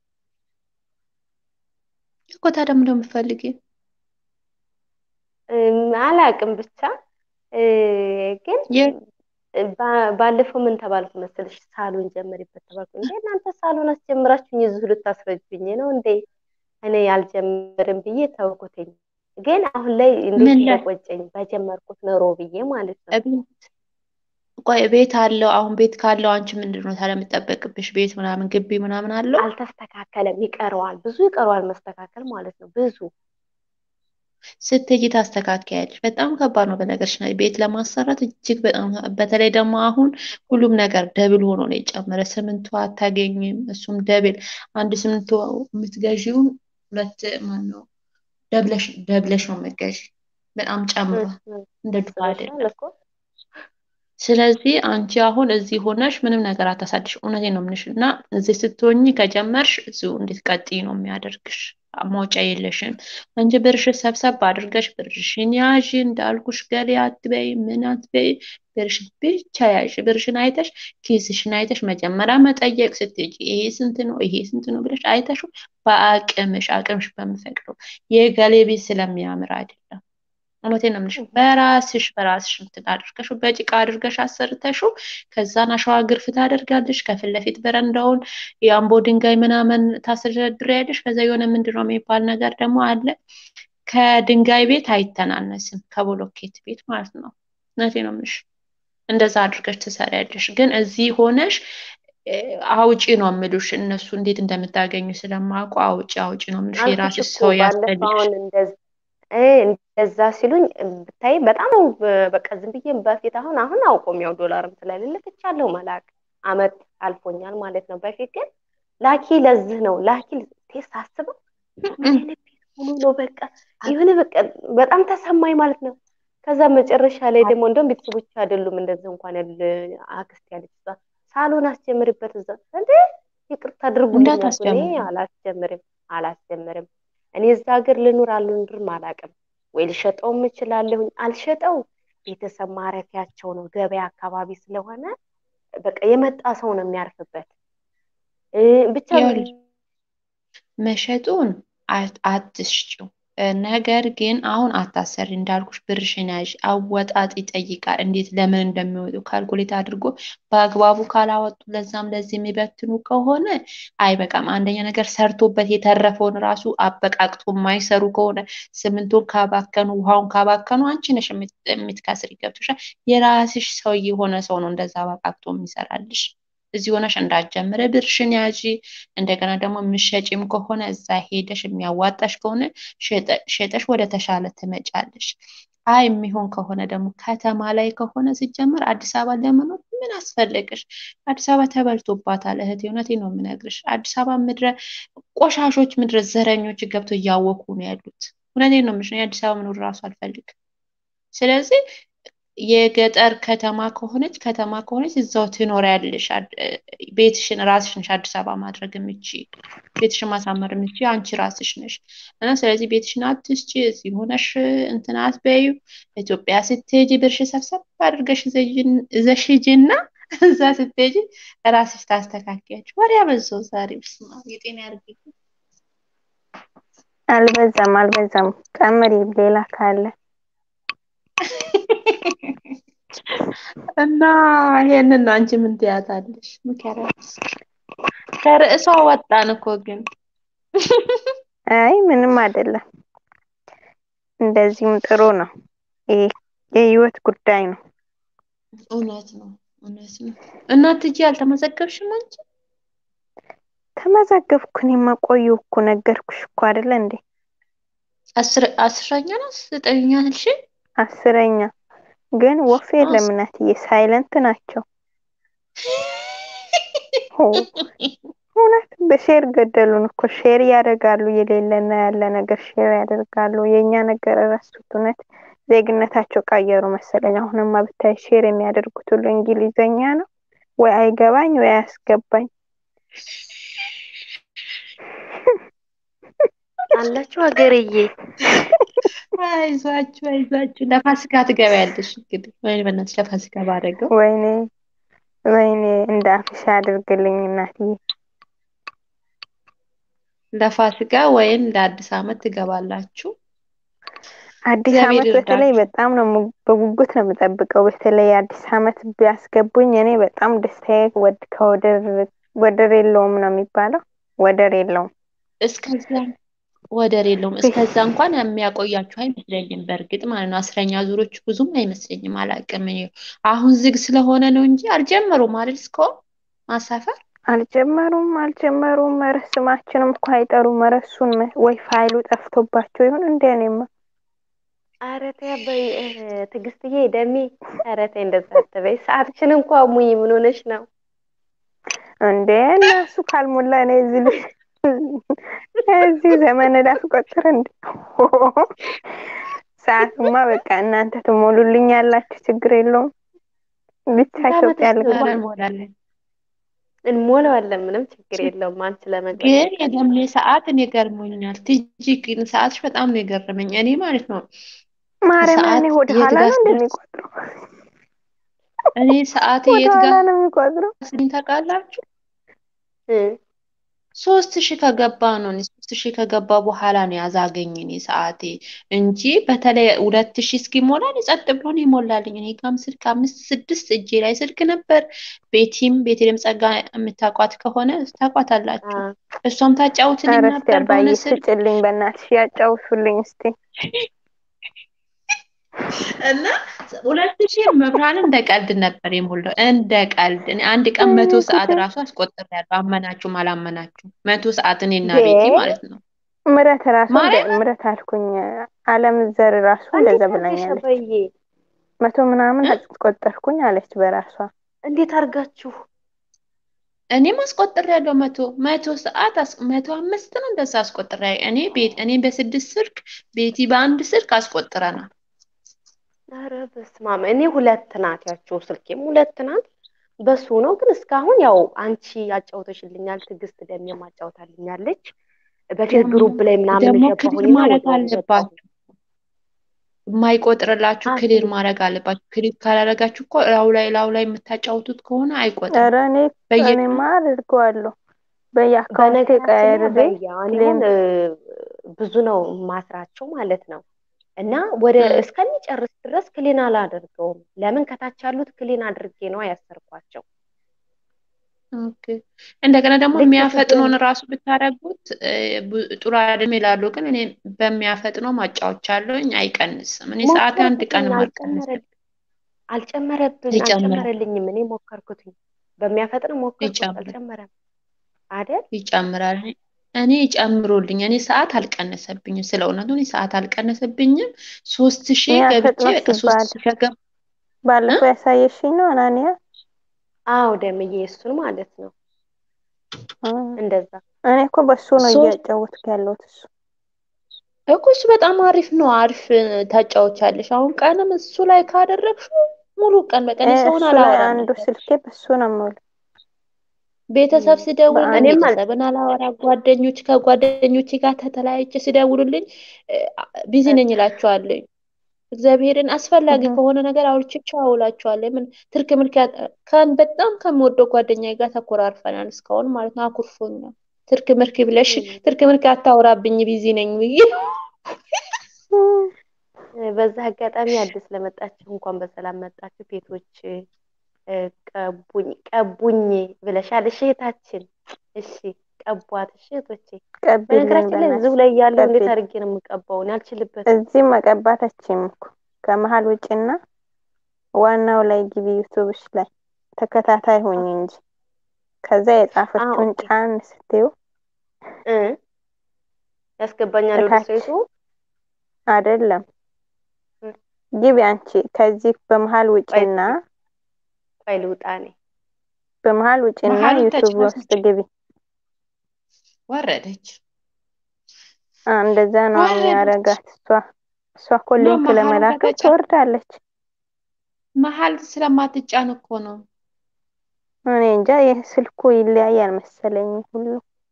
እኮ ታዲያ ምንድን ነው የምትፈልጊው? እም፣ አላቅም ብቻ እ፣ ግን የ- ባ- ባለፈው ምን ተባልኩ መሰለሽ? ሳሎን ጀመሪበት ተባልኩ። እንዴ እናንተ ሳሎን አስጀምራችሁኝ እዚሁ ልታስረጅብኝ ነው እንዴ? እኔ አልጀምርም ብዬ ተውኩትኝ። ግን አሁን ላይ እንዴት ምን ላይ እንደቆጨኝ በጀመርኩት ኖሮ ብዬ ማለት ነው። እቤት ቆይ ቤት አለው። አሁን ቤት ካለው አንቺ ምንድን ነው ታዲያ የምጠበቅብሽ? ቤት ምናምን ግቢ ምናምን አለው? አልተስተካከለም፣ ይቀረዋል፣ ብዙ ይቀረዋል መስተካከል ማለት ነው። ብዙ ስትሄጂ ታስተካክያለሽ። በጣም ከባድ ነው በነገርሽ ላይ ቤት ለማሰራት እጅግ በጣም በተለይ ደግሞ አሁን ሁሉም ነገር ደብል ሆኖ ነው የጨመረ። ስምንቱ አታገኝም፣ እሱም ደብል። አንድ ስምንቱ የምትገዢውን ሁለት ማነው ደብለሽ ደብለሽ ነው የምትገዢ። በጣም ጨምሯል፣ እንደ ድሮ ስበሻል አይደለም። እኮ ስለዚህ አንቺ አሁን እዚህ ሆነሽ ምንም ነገር አታሳድሽ። እውነቴን ነው የምልሽ። እና እዚህ ስትሆኚ ከጀመርሽ እዚሁ እንድትቀጥይ ነው የሚያደርግሽ። መውጫ የለሽም። አንቺ ብርሽን ሰብሰብ አድርገሽ ብርሽን ያዥ። እንዳልኩሽ ገሌ አትበይ፣ ምን አትበይ። ብርሽን ብቻ ያዥ። ብርሽን አይተሽ ኪስሽን አይተሽ መጀመሪያ መጠየቅ ስትሄጂ ይሄ ስንት ነው ይሄ ስንት ነው ብለሽ አይተሽ በአቅምሽ አቅምሽ በምፈቅደው የገሌ ቤት ስለሚያምር አይደለም። እውነቴን ነው የምልሽ። በራስሽ በራስሽ እንትን አድርገሽው በጭቃ አድርገሽ አሰርተሽው ከዛን አሸዋ ግርፍ ታደርጋለሽ። ከፊት ለፊት በረንዳውን የአምቦ ድንጋይ ምናምን ታስደርድሪያለሽ። ከዛ የሆነ ምንድን ነው የሚባል ነገር ደግሞ አለ። ከድንጋይ ቤት አይተናነስም፣ ከብሎኬት ቤት ማለት ነው። እውነቴን ነው የምልሽ። እንደዛ አድርገሽ ትሰሪያለሽ። ግን እዚህ ሆነሽ እ፣ አውጪ ነው የምሉሽ። እነሱ እንዴት እንደምታገኙ ስለማውቁ አውጪ አውጪ ነው የምልሽ። አልኩሽ የራስሽ እኮ ሰው ባለፈው ያስፈልግሽ። አሁን እንደዛ እ እንደዛ ሲሉኝ ብታይ በጣም ነው በ- በቃ ዝም ብዬ በፊት አሁን አሁን አውቆም ያው ዶላርም ስለሌለ ትቻለሁ መላክ አመት አልፎኛል ማለት ነው። በፊት ግን ላኪ ለዚህ ነው ላኪ ቴስ ሳስበው ምን አይነት ቤት ሆኖ ነው በቃ የሆነ በቃ በጣም ተሰማኝ ማለት ነው። ከዛ መጨረሻ ላይ ደግሞ እንደውም ቤተሰቦች አይደሉም እንደዚህ እንኳን ያለ አክስት ያለች እዛ ሳሎን አስጀምርበት እዛ እንዴ ይቅርታ አድርጉልኝ አልኩ። እኔ እንዳታስጀምሪ አላስጀምርም አላስጀምርም እኔ እዛ ሀገር ልኑር አልኑርም አላውቅም። ወይ ልሸጠውም እችላለሁኝ አልሸጠው ቤተሰብ ማረፊያቸው ነው ገበያ አካባቢ ስለሆነ በቃ የመጣ ሰው ነው የሚያርፍበት እ ብቻ ይኸውልሽ መሸጡን አት- አትሽጪው። እ፣ ነገር ግን አሁን አታሰሪ እንዳልኩሽ ብርሽን ያዥ። አወጣጥ ይጠይቃል። እንዴት ለምን እንደሚወጡ ካልኩሌት አድርጎ በአግባቡ ካላወጡ ለዛም ለዚህ የሚበትኑ ከሆነ አይበቃም። አንደኛ ነገር ሰርቶበት የተረፈውን ራሱ አበቃቅቶ የማይሰሩ ከሆነ ሲሚንቶን ካባከኑ፣ ውሃውን ካባከኑ አንቺ ነሽ የምት- የምትከስሪ። ገብቶሻል? የራስሽ ሰው የሆነ ሰው ነው እንደዛ አበቃቅቶ የሚሰራልሽ። እዚህ ሆነሽ እንዳትጀምሪ ብርሽን ያዢ። እንደገና ደግሞ የምትሸጪም ከሆነ እዛ ሄደሽ የሚያዋጣሽ ከሆነ ሸጠ- ሸጠሽ ወደ ተሻለ ትመጫለሽ። አይ የሚሆን ከሆነ ደግሞ ከተማ ላይ ከሆነ ሲጀመር አዲስ አበባ ለመኖር ምን አስፈለገሽ? አዲስ አበባ ተበልቶባታል እህቴ፣ እውነቴን ነው የምነግርሽ። አዲስ አበባ ምድረ ቆሻሾች፣ ምድረ ዘረኞች ገብተው እያወኩ ነው ያሉት። እውነቴን ነው የምልሽ። እኔ አዲስ አበባ መኖር እራሱ አልፈልግም። ስለዚህ የገጠር ከተማ ከሆነች ከተማ ከሆነች እዛው ትኖሪያለሽ። አድ- ቤትሽን ራስሽ ነሽ አዲስ አበባ ማድረግ የምችይ ቤትሽን ማሳመር የምችይ አንቺ ራስሽ ነሽ። እና ስለዚህ ቤትሽን አትስጪ፣ እዚህ ሆነሽ እንትን አትበይው። ኢትዮጵያ ስትሄጂ ብርሽ ሰብሰብ አድርገሽ ይዘሽን- ይዘሽ ሂጂና እዛ ስትሄጂ ራስሽ ታስተካክያለሽ። ወሬ አበዛው ዛሬ። በስመ አብ የጤና ያድርግልኝ። አልበዛም አልበዛም። ቀምሪ ሌላ ካለ እና ይሄንን ነው አንቺ ምን ትያታለሽ? ምከሪያት። ከርዕሷ ወጣን እኮ ግን አይ ምንም አይደለም። እንደዚህም ጥሩ ነው። ይሄ የህይወት ጉዳይ ነው። እውነት ነው እውነት ነው። እና ትጂ አልተመዘገብሽም አንቺ? ተመዘገብኩ። እኔማ ቆየሁ እኮ ነገርኩሽ እኮ አይደለ እንዴ? አስር አስረኛ ነው ዘጠነኛ ነሽ? አስረኛ ግን ወፍ የለም እናትዬ፣ ሳይለንት ናቸው። ሆ እውነት በሼር ገደሉን እኮ ሼር ያደርጋሉ። የሌለና ያለ ነገር ሼር ያደርጋሉ። የእኛ ነገር እረሱት። እውነት ዜግነታቸው ቀየሩ መሰለኝ። አሁንማ ብታይ ሼር የሚያደርጉት ሁሉ እንግሊዘኛ ነው። ወይ አይገባኝ ወይ አያስገባኝ። አላችሁ ሀገርዬ። አይዟችሁ አይዟችሁ። ለፋሲካ ትገቢያለሽ እንግዲህ። ወይ በእናትሽ ለፋሲካ ባደረገው ወይኔ ወይኔ እንደ አፍሻ አድርግልኝ እናትዬ። ለፋሲካ ወይም ለአዲስ ዓመት ትገባላችሁ። አዲስ እግዚአብሔር ዓመት በተለይ ይርዳችሁ። በጣም ነው የም- በጉጉት ነው የምጠብቀው። በተለይ አዲስ ዓመት ቢያስገቡኝ እኔ በጣም ደስታዬ ወድ ከወደር ወደር የለውም ነው የሚባለው። ወደር የለውም። እስከዛ ወደር የለውም። እስከዛ እንኳን የሚያቆያችሁ አይመስለኝም። በእርግጥ ማለት ነው አስረኛ ዙሮች ብዙም አይመስለኝም። አላውቅም። እኔ አሁን ዝግ ስለሆነ ነው እንጂ አልጀመሩም አይደል? እስካሁን ማሳፈር አልጀመሩም አልጀመሩም። ኧረ ስማችንም እኮ አይጠሩም። ኧረ እሱን መ- ወይ ፋይሉ ጠፍቶባቸው ይሁን እንደ እኔማ ኧረ ተይ አባይ እ፣ ትዕግስትዬ ደሜ፣ ኧረ ተይ እንደዛ አትበይ። ሰዓትሽን እንኳ ሙይ። ምን ሆነሽ ነው? እንዴ እና እሱ ካልሞላ እኔ እዚህ ልጅ እዚህ ዘመን ላስቆጥር እንዴ? ሰዓቱማ በቃ እናንተ ትሞሉልኝ ያላችሁ ችግር የለውም። ብቻ ኢትዮጵያ ልግባ። ኧረ እንሞላለን። እንሞላዋለን። ምንም ችግር የለውም። አንቺ ለመግባት ግን የደምሌ ሰዓት እኔ ገርሞኛል። ትጂ ግን ሰዓትሽ በጣም ነው የገረመኝ። እኔ ማለት ነው ማርያም ሰዓት እኔ ወደ የት ኋላ ጋር ነው ስደርስ እንደሚቆጥረው እኔ ሰዓት ወደ የት ኋላ ጋር ነው የሚቆጥረው። ስኝ ታውቃላችሁ? እ፣ ሶስት ሺህ ከገባ ነው እኔ ሶስት ሺህ ከገባ በኋላ ነው ያዛገኝ እኔ ሰዓቴ እንጂ በተለይ ሁለት ሺህ እስኪሞላ እኔ ጸጥ ብሎ ነው ይሞላልኝ። እኔ ጋም ስልክ አምስት ስድስት እጄ ላይ ስልክ ነበር። ቤቲም ቤቴልም ጸጋ የምታውቋት ከሆነ ታውቋታላችሁ። አ፣ እሷም ታጫውትልኝ ኧረ እስቲ ነበር አባዬ በሆነ ስልክ ስጭልኝ በእናትሽ ያጫውቱልኝ እስቲ። እና ሁለት ሺህ መብርሃንን እንደ ቀልድ ነበር የሞላው እንደ ቀልድ። እኔ አንድ ቀን መቶ ሰዓት ራሱ አስቆጥሬያለሁ። አመናችሁም አላመናችሁም መቶ ሰዓት እኔና ቤቲ እንዴ? ማለት ነው። ምረት ራሱ እንደ ማርያምን ምረት አልኩኝ አለም ዘር ራሱ እንደዛ እንዴት አድርገሽ ብላኛለች። አባዬ? መቶ ምናምን እ? አስቆጠርኩኝ አለች በራሷ። እንዴት አድርጋችሁ? እኔም አስቆጥሬያለሁ መቶ መቶ ሰዓት አስ- መቶ አምስት ነው እንደዛ አስቆጥሬ እኔ ቤት እኔ በስድስት ስልክ ቤቲ በአንድ ስልክ አስቆጥረናል። ኧረ በስመ አብ። እኔ ሁለት ናት ያቸው ስልኬም ሁለት ናት። በሱ ነው ግን እስካሁን ያው አንቺ አጫውተሽልኛል፣ ትዕግስት ደሜም አጫውታልኛለች። በፊት ደግሞ ግሩፕ ላይ ምናምን ደግሞ ክሊር ገባሁኝና ማድረግ ወዲያውኑ ወጣሁ። አለባችሁ። የማይቆጥርላችሁ አ ክሊር ክሊር ማድረግ አለባችሁ። ክሊር ካላደረጋችሁ እኮ ላው ላይ ላው ላይ የምታጫውቱት ከሆነ አይቆጥርም። ኧረ እኔ በየቀኑ እኔማ አድርገዋለሁ በየአካውንቴ በነገራችን ላይ ቀያይሬ አባዬ አሁን ክሌም አሁን እ፣ ብዙ ነው ማስራቸው ማለት ነው እና ወደ እ፣ እስከሚጨርስ ድረስ ክሊን አላደርገውም። ለምን ከታች ያሉት ክሊን አድርጌ ነው ያሰርኳቸው። ኦኬ። እንደገና ደግሞ ልክ የሚያፈጥነውን ስትጀምር ራሱ ብታደርጉት እ፣ ቡ- ጥሩ አይደለም ይላሉ። ግን እኔ በሚያፈጥነው ማጫወቻለሁኝ አይቀንስም። እኔ ሰዓት አንድ ሞከርኩትኝ ቀንም አልጨመረል አልቀነሰም። አልጨመረብኝ ይጨምራል አልጨመረልኝም። እኔ ሞከርኩትኝ በሚያፈጥን ሞከርኩት ይጨምራል አልጨመረም አይደል? ይጨምራል። እኔ ይጨምሩልኝ። እኔ ሰዓት አልቀነሰብኝም። ስለ እውነቱ እኔ ሰዓት አልቀነሰብኝም። ሶስት ሺህ እኔ ገብቼ አልፈጥኖ በቃ ሶስት ሲባል ሺህ ከገብ እ? ባለፈው ያሳየሽኝ ነው አናንያ አዎ ደምዬ እሱን ማለት ነው እ። እንደዛ እኔ እኮ በሱ ነው ሶስት እያጫወትኩ ያለሁት እሱ እኮ እሱ በጣም አሪፍ ነው። አሪፍ ታጫውቻለሽ። አሁን ቀንም እሱ ላይ ካደረግሽው ሙሉ ቀን በቃ እኔ እ፣ ሰውን እሱ ላይ አላወራም አንዱ ነበር። ስልኬ በሱ ነው የምውለው። ቤተሰብ እም፣ ሲደውልልኝ እኔም አል ቤተሰብን አላወራ፣ ጓደኞች ከጓደኞች ጋር ተተለያይቼ ሲደውሉልኝ ቢዚ ነኝ እላቸዋለሁ። እግዚአብሔርን አስፈላጊ እህ ከሆነ ነገር አውርቼ ቻው እላቸዋለሁ። ምን ትርክ ምልክ ያ- ከ- በጣም ከምወደው ጓደኛዬ ጋር ተኮራርፈናል እስካሁን ማለት ነው። አኩርፎኛል። ትርክ ምርክ ብለሽ እም፣ ትርክ ምርክ አታውራብኝ ቢዚ ነኝ ብዬ በዛ አጋጣሚ አዲስ ለመጣችሁ እንኳን በሰላም መጣችሁ። ቤቶች እ፣ ቀቡኝ ቀቡኝ ብለሻል። እሺ እህታችን፣ እሺ ቀቧት። እሺ እህቶቼ፣ ቀቢልኝ በነገራችን ላይ እዚሁ በእናትሽ ላይ ያለው እንዴት ቀቢል አድርጌ ነው የምቀባው? እኔ አልችልበትም። እዚህ መቀባት አትችይም እኮ ከመሀል ውጭና ዋናው ላይ ግቢ ዩቱብሽ ላይ ተከታታይ ሁኝ እንጂ ከዛ አ የጻፈችውን ኦኬ ጫን ስትዩ እ ያስገባኛል ወደ እታች ሴቱ አይደለም እ፣ ግቢ አንቺ ከዚህ በመሀል ቆይ ውጭና እስኪ ቆይ ልውጣ እኔ። በመሀል ውጭና መሀሉን ዩቱብ ውስጥ ተጭናለች፣ ግቢ። ወረደች አ እንደዛ ነው ወረደች። የሚያረጋት። እሷ እሷ እኮ ኖ ሊንክ መሀሉን ለመላክም ከተጫ ትወርዳለች። መሀል ስለማትጫን እኮ ነው። እኔ እንጃ ይህ ስልኩ ይለያያል መሰለኝ ሁሉ።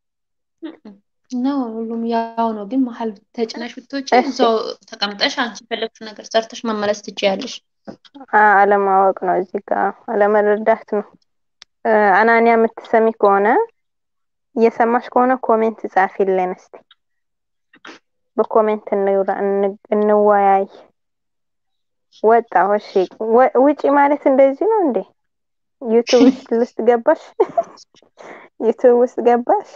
ነው ሁሉም ያው ነው፣ ግን መሀል ተጭነሽ ብትወጪ እሺ እዛው ተቀምጠሽ አንቺ የፈለግሽው ነገር ሰርተሽ መመለስ ትችያለሽ። አ- አለማወቅ ነው እዚህ ጋር አለመረዳት ነው። እ፣ አናንያ የምትሰሚ ከሆነ እየሰማሽ ከሆነ ኮሜንት ጻፊልን እስቲ። በኮሜንት እንውራ እን- እንወያይ። ወጣሁ። እሺ ወ- ውጪ ማለት እንደዚህ ነው እንዴ? ዩቱብ ውስጥ ገባሽ? ዩቱብ ውስጥ ገባሽ?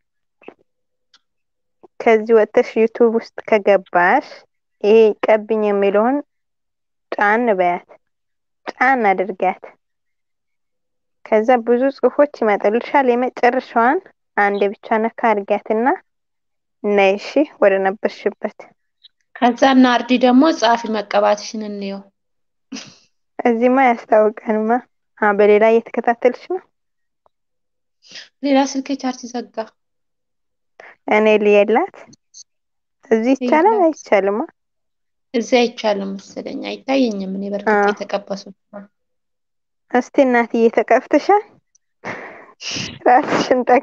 ከዚህ ወጥተሽ ዩቱብ ውስጥ ከገባሽ ይሄ ቀብኝ የሚለውን ጫን በያት፣ ጫን አድርጊያት። ከዛ ብዙ ጽሁፎች ይመጣልሻል። የመጨረሻዋን አንድ ብቻ ነካ አድርጊያትና ነይ እሺ ወደ ነበርሽበት። ከዛ እና አርዲ ደግሞ ጻፊ መቀባትሽን እንየው። እዚህማ ያስታውቀንማ። አ በሌላ እየተከታተልሽ ነው። ሌላ ስልክ ቻርጅ ዘጋ። እኔ ልየላት እዚህ ይቻላል የላት አይቻልማ? እዚያ አይቻልም መሰለኝ፣ አይታየኝም። እኔ አ በእርግጥ የተቀበሱ እስቲ እናትዬ ተቀፍተሻል? ራስሽን ጠጋ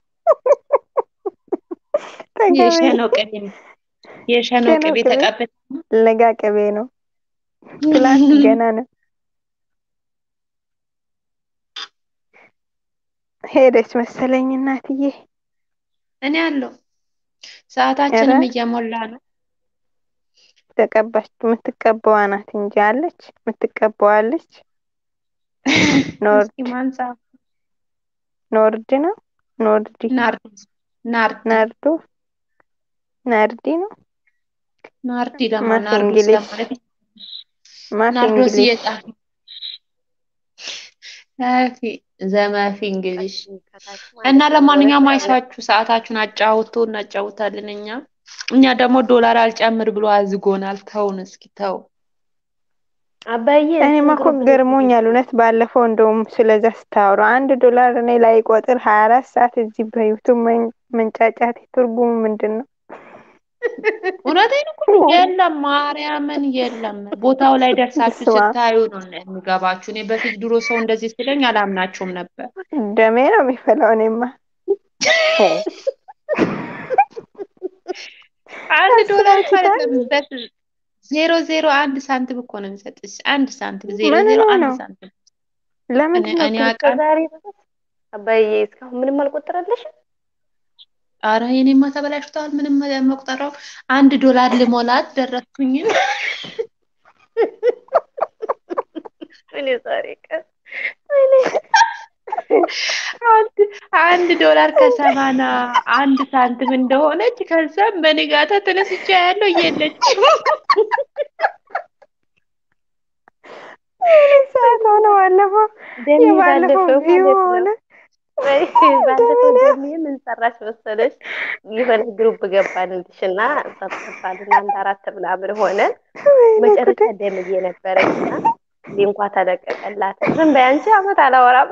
ጠጋ በይ። የሸኖ ቅቤ የሸኖ ሸኖ ቅቤ ቅቤ ተቀብታ ለጋ ቅቤ ነው። ትላንት ገና ነው ሄደች መሰለኝ እናትዬ። እኔ አለው ኧረ ሰዓታችንም እየሞላ ነው። ተቀባች የምትቀባዋ ናት እንጂ አለች የምትቀባዋ አለች። ኖርድ እስኪ ማንጻፍ ኖርድ ነው ኖርዲ ናርዲ ናርዲ ናርዶ ናርዲ ነው ናርዲ ደግሞ ማፍ ናርዶስ እንግሊሽ ለማለት ማፍ ናርዶስ እንግሊሽ እየጻፊ ጸሐፊ ዘማፊ እንግሊሽ ከታች እና ማለት ነው ለማንኛውም ወረቀት አይሳችሁ ሰዓታችሁን አጫውቱ፣ እናጫውታለን። እኛ እኛ ደግሞ ዶላር አልጨምር ብሎ አዝጎናል። ተውን እስኪ ተው። አባዬ እኔማ እንትን እኮ ግሩፕ ላይ ገርሞኛል እውነት ባለፈው እንደውም ስለዛ ስታወሩ አንድ ዶላር እኔ ላይ ቆጥር ሀያ አራት ሰዓት እዚህ በዩቱብ መን- መንጫጫት ትርጉሙ ምንድን ነው? እውነቴን እኮ ነው። የለም ማርያምን የለም። ቦታው ላይ ደርሳችሁ ስማ ስታዩ ነው የሚገባችሁ። እኔ በፊት ድሮ ሰው እንደዚህ ስለኝ አላምናቸውም ነበር። ደሜ ነው የሚፈላው እኔማ ሄ አንድ ዶላር እኮ አስባችሁታል? አይደለም በስ ዜሮ ዜሮ አንድ ሳንቲም እኮ ነው የሚሰጥሽ። አንድ ሳንቲም ዜሮ ምን ዜሮ ነው አንድ ነው ሳንቲም። ለምንድን እኔ ነው እኔ ግን አውቃለሁ። ዛሬ ድረስ አባዬ እስካሁን ምንም አልቆጠረልሽም? አረ የኔማ ተበላሽተዋል። ምንም መቁጠሪያው አንድ ዶላር ልሞላት ደረስኩኝ። እኔ ዛሬ ቀን እኔ አንድ አንድ ዶላር ከሰማና አንድ ሳንቲም እንደሆነች ከዛም በንጋታ ተነስቼ ያለው የለችም። የኔ ሰዓት ሆነ ባለፈው ደሜ የባለፈው ባለፈው ቪው ማለት ሆነ ነው ወይ ባለፈው ደሜ ደሜ ምን ሰራሽ መሰለሽ? የሆነ ግሩፕ ገባንልሽ እና ጸጥታልን አንድ አራት ምናምን ሆነን ወይኔ መጨረሻ ጉዴ ደምዬ ነበረች እና ሊንኳ ተለቀቀላት። ዝም በይ አንቺ አመት አላወራም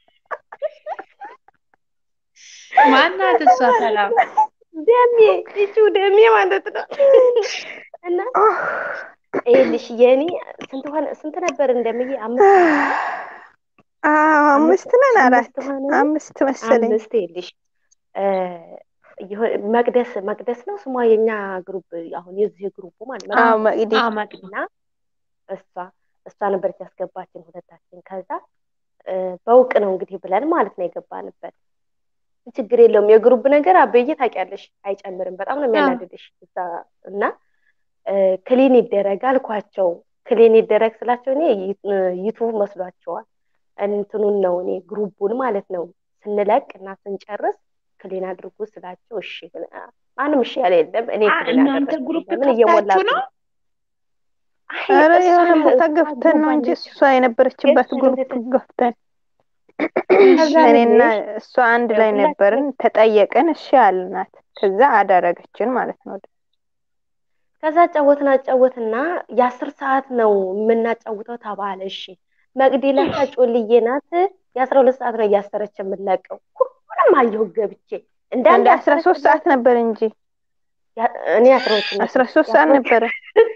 ማናት እሷ? ሰላም ደሜ እጩ ደሜ ማለት ነው እና ይኸውልሽ የኔ ስንት ሆነ ስንት ነበር እንደምዬ አምስት ነው አይደል? አዎ አምስት አምስት ነን አራት አምስት ሆነ አምስት መሰለኝ አምስት ይኸውልሽ እ የሆነ- መቅደስ መቅደስ ነው ስሟ የኛ ግሩፕ አሁን የዚህ ግሩፑ ማለት ነው አዎ መቅደስ መቅዲ አዎ መቅዲ እና እሷ እሷ ነበረች ያስገባችን ሁለታችን። ከዛ እ፣ በውቅ ነው እንግዲህ ብለን ማለት ነው የገባንበት። ችግር የለውም የግሩፕ ነገር አበዬ ታውቂያለሽ፣ አይጨምርም። በጣም ነው አዎ የሚያናድድሽ እዛ እና እ፣ ክሊን ይደረግ አልኳቸው። ክሊን ይደረግ ስላቸው እኔ ይ- ዩቱብ መስሏቸዋል። እንትኑን ነው እኔ ግሩፑን ማለት ነው ስንለቅ እና ስንጨርስ ክሊን አድርጉ ስላቸው እሺ ማንም እሺ ያለ የለም። እኔ አ- ክሊን እናንተ አደረግኩ። ግሩፕ ለምን ከፍታችሁ እየሞላችሁ ነው? ነው? አይ ኧረ እሷ የሆነ ቦታ እሷ ገብተን ግሩፕ ነው እንጂ አለች እሷ የነበረችበት ጌስት ግሩፕ ገብተን ገብተን ከዛ እኔና ልልሽ እሷ አንድ ላይ ነበርን። ሁላችንም ተጠየቅን፣ እሺ አልናት። ከዛ አደረገችን ማለት ነው። ከዛ ጫወትን አጫወትና የአስር ሰዓት ነው የምናጫውተው ተባለ። እሺ መቅዲ ለካ ጮልዬ ናት። የአስራ ሁለት ሰዓት ነው እያሰረች የምንለቀው። ሁሉንም አየሁ ገብቼ እንዳንድ እንደ አስራ ያሰረች ሶስት ሰዓት ነበር እንጂ ያ- እኔ አስራ ሁለት ነው አስራ ሶስት ሰዓት ነበረ።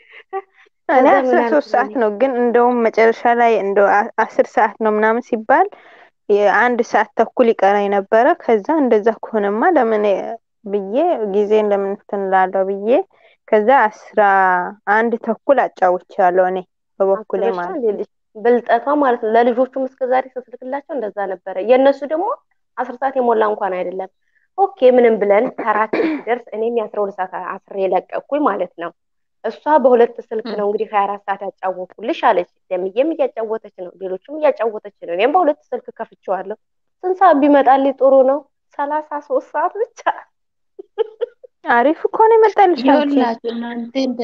እኔ ከዛ አስራ ምን ሶስት ሰዓት አልኩኝ ነው ግን እንደውም መጨረሻ ላይ እንደ አስር ሰዓት ነው ምናምን ሲባል የአንድ ሰዓት ተኩል ይቀራኝ ነበረ። ከዛ እንደዛ ከሆነማ ለምን ብዬ ጊዜን ለምን እንትን እላለሁ ብዬ ከዛ አስራ አንድ ተኩል አጫውቻለሁ እኔ በበኩሌ አስበሻ ማለት ነው። ሌልሽ ብልጠቷ ማለት ነው። ለልጆቹም እስከዛሬ ስስልክላቸው እንደዛ ነበረ። የእነሱ ደግሞ አስር ሰዓት የሞላ እንኳን አይደለም። ኦኬ ምንም ብለን ተራችን ሲደርስ እኔም የአስራ ሁለት ሰዓት አስሬ ለቀኩኝ ማለት ነው። እሷ በሁለት ስልክ ነው እንግዲህ ሀያ አራት ሰዓት ያጫወኩልሽ አለች። ደምዬም እያጫወተች ነው፣ ሌሎችም እያጫወተች ነው። እኔም በሁለት ስልክ ከፍቼዋለሁ። ስንት ሰዓት ቢመጣልኝ ጥሩ ነው? ሰላሳ ሶስት ሰዓት ብቻ። አሪፍ እኮ ነው የመጣልሽ አንቺ። ይኸውላችሁ እናንተ እንደ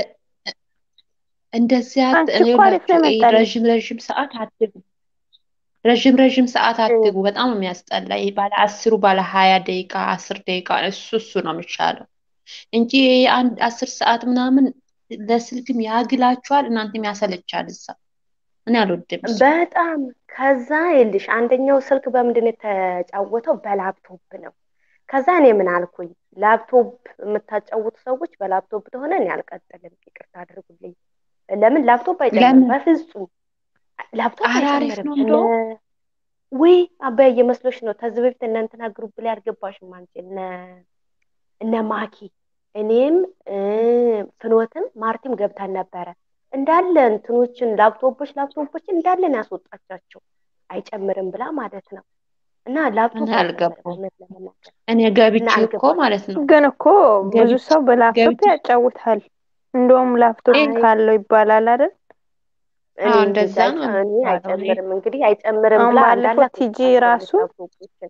እንደዚህ አት አንቺ እኮ አሪፍ ይኸውላችሁ ነው ይሄ የመጣልሽ። ረዥም ረዥም ሰዓት አትግቡ። ረዥም ረዥም ሰዓት አትግቡ። በጣም ነው የሚያስጠላ። ይሄ ባለ አስሩ ባለ ሀያ ደቂቃ አስር ደቂቃ እሱ እሱ ነው የሚሻለው እንጂ ይሄ አንድ አስር ሰዓት ምናምን ለስልክም ያግላችኋል፣ እናንተም ያሰለቻል። እዛ እኔ አልወድም እሱ። በጣም ከዛ ይልሽ አንደኛው ስልክ በምንድን ነው የተጫወተው? በላፕቶፕ ነው። ከዛ እኔ ምን አልኩኝ፣ ላፕቶፕ የምታጫውቱ ሰዎች በላፕቶፕ ተሆነ እኔ አልቀጥልም፣ ይቅርታ አድርጉልኝ። ለምን ላፕቶፕ አይጨምርም? ለምን በፍጹም ላፕቶፕ ኧረ አሪፍ አይጨምርም። ነው እነ እንደው ውይ አባዬ መስሎሽ ነው። ከዚህ በፊት እነ እንትና ግሩፕ ላይ አልገባሽም አንቺ እነ እነ ማኪ እኔም እ ፍኖትም ማርቲም ገብተን ነበረ። እንዳለ እንትኖችን ላፕቶፖች ላፕቶፖችን እንዳለ ነው ያስወጣቻቸው አይጨምርም ብላ ማለት ነው። እና እኔ ላፕቶፕ አይጨምርም አልገባም። እውነት ለመናገር እኔ እና ገብቼ እኮ አልገባሽም። ማለት ነው ግን እኮ ብዙ ገብቼ ሰው በላፕቶፕ ገብቼ ያጫውታል። እንደውም ላፕቶፕ አይ አይ ካለው ይባላል አይደል? እኔ አዎ እንጃ እንደዛ አይጨ ነው እኔ የሚባለው። እኔ አይጨምርም እንግዲህ አይጨምርም አሁን ብላ ባለፈው እንዳለ ቲጂ አስወጣቻለች ራሱ ላፕቶፖችን።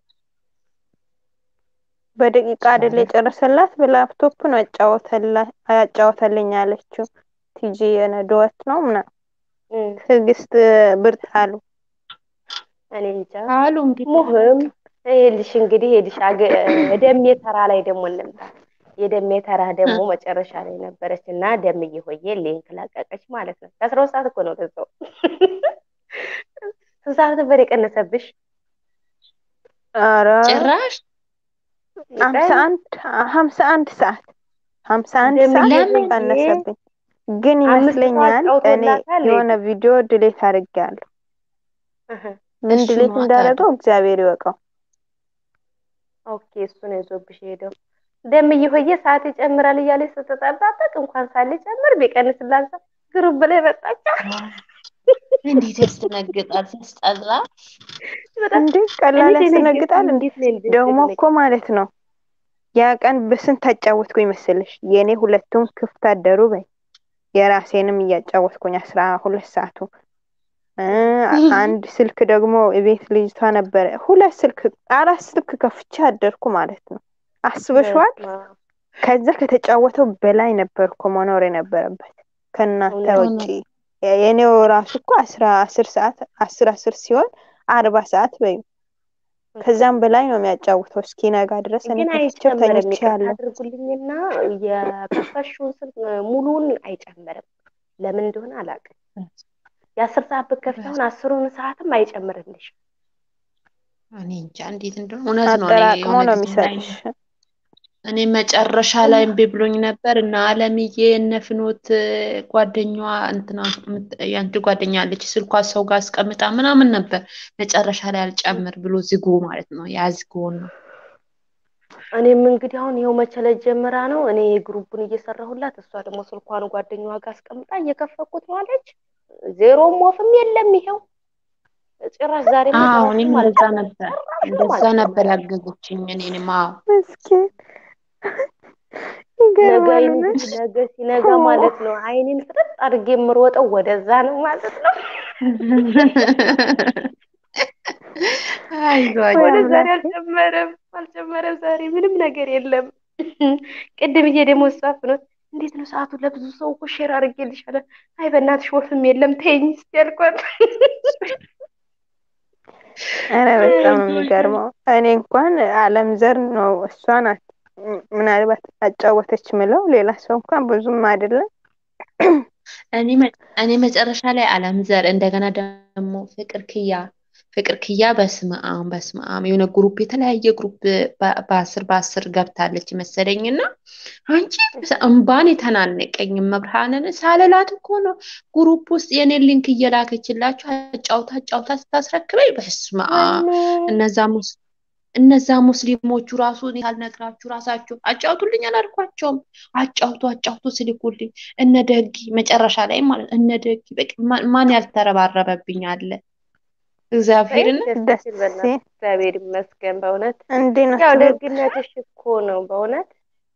በደቂቃ አይደል አሪፍ የጨረሰላት በላፕቶፕ ነው ያጫወተላ ያጫወተልኝ ያለችው። ቲጂ የነ ዱዌት ነው ምናምን እም፣ ትዕግስት ብርት አሉ። እኔ እንጃ አሉ እንግዲህ ሙህም አላውቅም። ይኸውልሽ እንግዲህ ይኸውልሽ አገ- ደሜ ተራ ላይ ደግሞ እንምጣ። የደሜ ተራ ደግሞ መጨረሻ ላይ ነበረች እና ደምዬ ሆዬ ሊንክ ለቀቀች ማለት ነው። ከአስራ ሁለት ሰዓት እኮ ነው ለዛው። ስንት ሰዓት ነበር የቀነሰብሽ? ኧረ ጭራሽ ሀምሳ ቀን አንድ ሀምሳ አንድ ሰዓት ሀምሳ አንድ ደምዬ ሰዓት ለምን ሆዬ ቀነሰብኝ። ግን አምስት ሰው ይመስለኛል እኔ አጫውቶላታል። የሆነ ቪዲዮ ድሌት አድርጌያለሁ። እህ፣ ምን እሱ ድሌት ነው ታዲያ እንዳደረገው እግዚአብሔር ይወቀው። ኦኬ እሱ ነው ይዞብሽ ሄደው። ደምዬ ሆዬ ሰዓት ይጨምራል እያለች ስትጠባበቅ እንኳን ሳልጨምር ቢቀንስላት ግሩፕ ላይ መጣች። እንዴት ያስደነግጣል! ሲያስጠላ። በጣም እንዴ እኔ ቀላል ደነገጥኩኝ። ያስደነግጣል እንዴ! እንዴት ነው እንዴት ደግሞ ደነገጥ እኮ ማለት ነው ያ ቀን በስንት አጫወትኩኝ መሰለሽ? የእኔ ሁለቱም ክፍት አደሩ በይ የራሴንም እያጫወትኩኝ አስራ ሁለት ሰዓቱ እ አንድ ስልክ ደግሞ ቤት ልጅቷ ነበረ። ሁለት ስልክ አራት ስልክ ከፍቼ አደርኩ ማለት ነው። አስበሽዋል? በስመ አብ ከዛ ከተጫወተው በላይ ነበር እኮ መኖር የነበረበት ከእናንተ እውነት ውጪ። እውነት የእኔው ራሱ እኮ አስራ አስር ሰዓት አስር አስር ሲሆን አርባ ሰዓት በይ ከዛም በላይ ነው የሚያጫውተው እስኪነጋ ድረስ እኔ ግን ከፍቼው አይጨምርም። ተኝቼ ይቅርታ ያለሁ። አድርጉልኝና የከፈሽውን ስልክ ሙሉውን አይጨምርም። ለምን እንደሆነ አላውቅም። የአስር ሰዓት ብትከፍቺ አሁን አስሩን ሰዓትም አይጨምርልሽ። እኔ እንጃ እንዴት እንደሆነ እውነት ነው። እኔ አጠራቅሞ የሆነ ነው ጊዜ ላይ የሚሰጥሽ። እኔ መጨረሻ ላይ እምቢ ብሎኝ ነበር እና አለምዬ እነ ፍኖት ጓደኛዋ እንትና የምት- የአንቺ ጓደኛ አለች ስልኳ ሰው ጋር አስቀምጣ ምናምን ነበር። መጨረሻ ላይ አልጨምር ብሎ ዝጎ ማለት ነው ያዝጎን ነው እኔም እንግዲህ አሁን ይኸው መቸለት ጀምራ ነው እኔ ግሩፑን እየሰራሁላት፣ እሷ ደግሞ ስልኳን ጓደኛዋ ጋር አስቀምጣ እየከፈኩት ነው አለች። ዜሮም ወፍም የለም ይኸው ጭራሽ ዛሬ አዎ እኔም እንደዛ ነበር እንደዛ ነበር ያገዘችኝ እኔንም። አዎ ምስኪን ነገ ይገርማል። እንግዲህ ነገ ሲነጋ ማለት ነው አይኔን ፍጥጥ አድርጌ የምሮጠው ወደዛ ነው ማለት ነው። አይዟችሁ ወደ ዛሬ አልጨመረም አልጨመረም። ዛሬ ምንም ነገር የለም። ቅድም እዬ ደግሞ ጻፍ ነው እንዴት ነው ሰዓቱ? ለብዙ ሰው እኮ ሼር አድርጌልሻለሁ። አይ በእናትሽ ወፍም የለም ተይኝ እስኪ ያልኳት። ኧረ በጣም ነው የሚገርመው። እኔ እንኳን አለም ዘር ነው እሷ ናት ምናልባት አጫወተች ምለው ሌላ ሰው እንኳን ብዙም አይደለም። እኔ መ- እኔ መጨረሻ ላይ አለም ዘር እንደገና ደግሞ ፍቅር ክያ ፍቅር ክያ በስመ አብ በስመ አብ የሆነ ግሩፕ የተለያየ ግሩፕ በ- በአስር በአስር ገብታለች መሰለኝ እና አንቺ እምባን የተናነቀኝ መብርሃንን ሳልላት እኮ ነው ግሩፕ ውስጥ የኔን ሊንክ እየላከችላችሁ አጫውታ አጫውታ ስታስረክበኝ በስመ አብ እነዛ ሙስ እነዛ ሙስሊሞቹ ራሱ እኔ ሳልነግራችሁ ራሳችሁ አጫውቱልኝ አላልኳቸውም። አጫውቱ አጫውቱ ስልኩልኝ እነ ደጊ መጨረሻ ላይ ማለት እነ ደጊ በቃ ማ- ማን ያልተረባረበብኝ አለ እግዚአብሔርን ደስ ሲል በእናትሽ እግዚአብሔር ይመስገን በእውነት እንዲህ ነው ያው ትምህርት። ደግነትሽ እኮ ነው በእውነት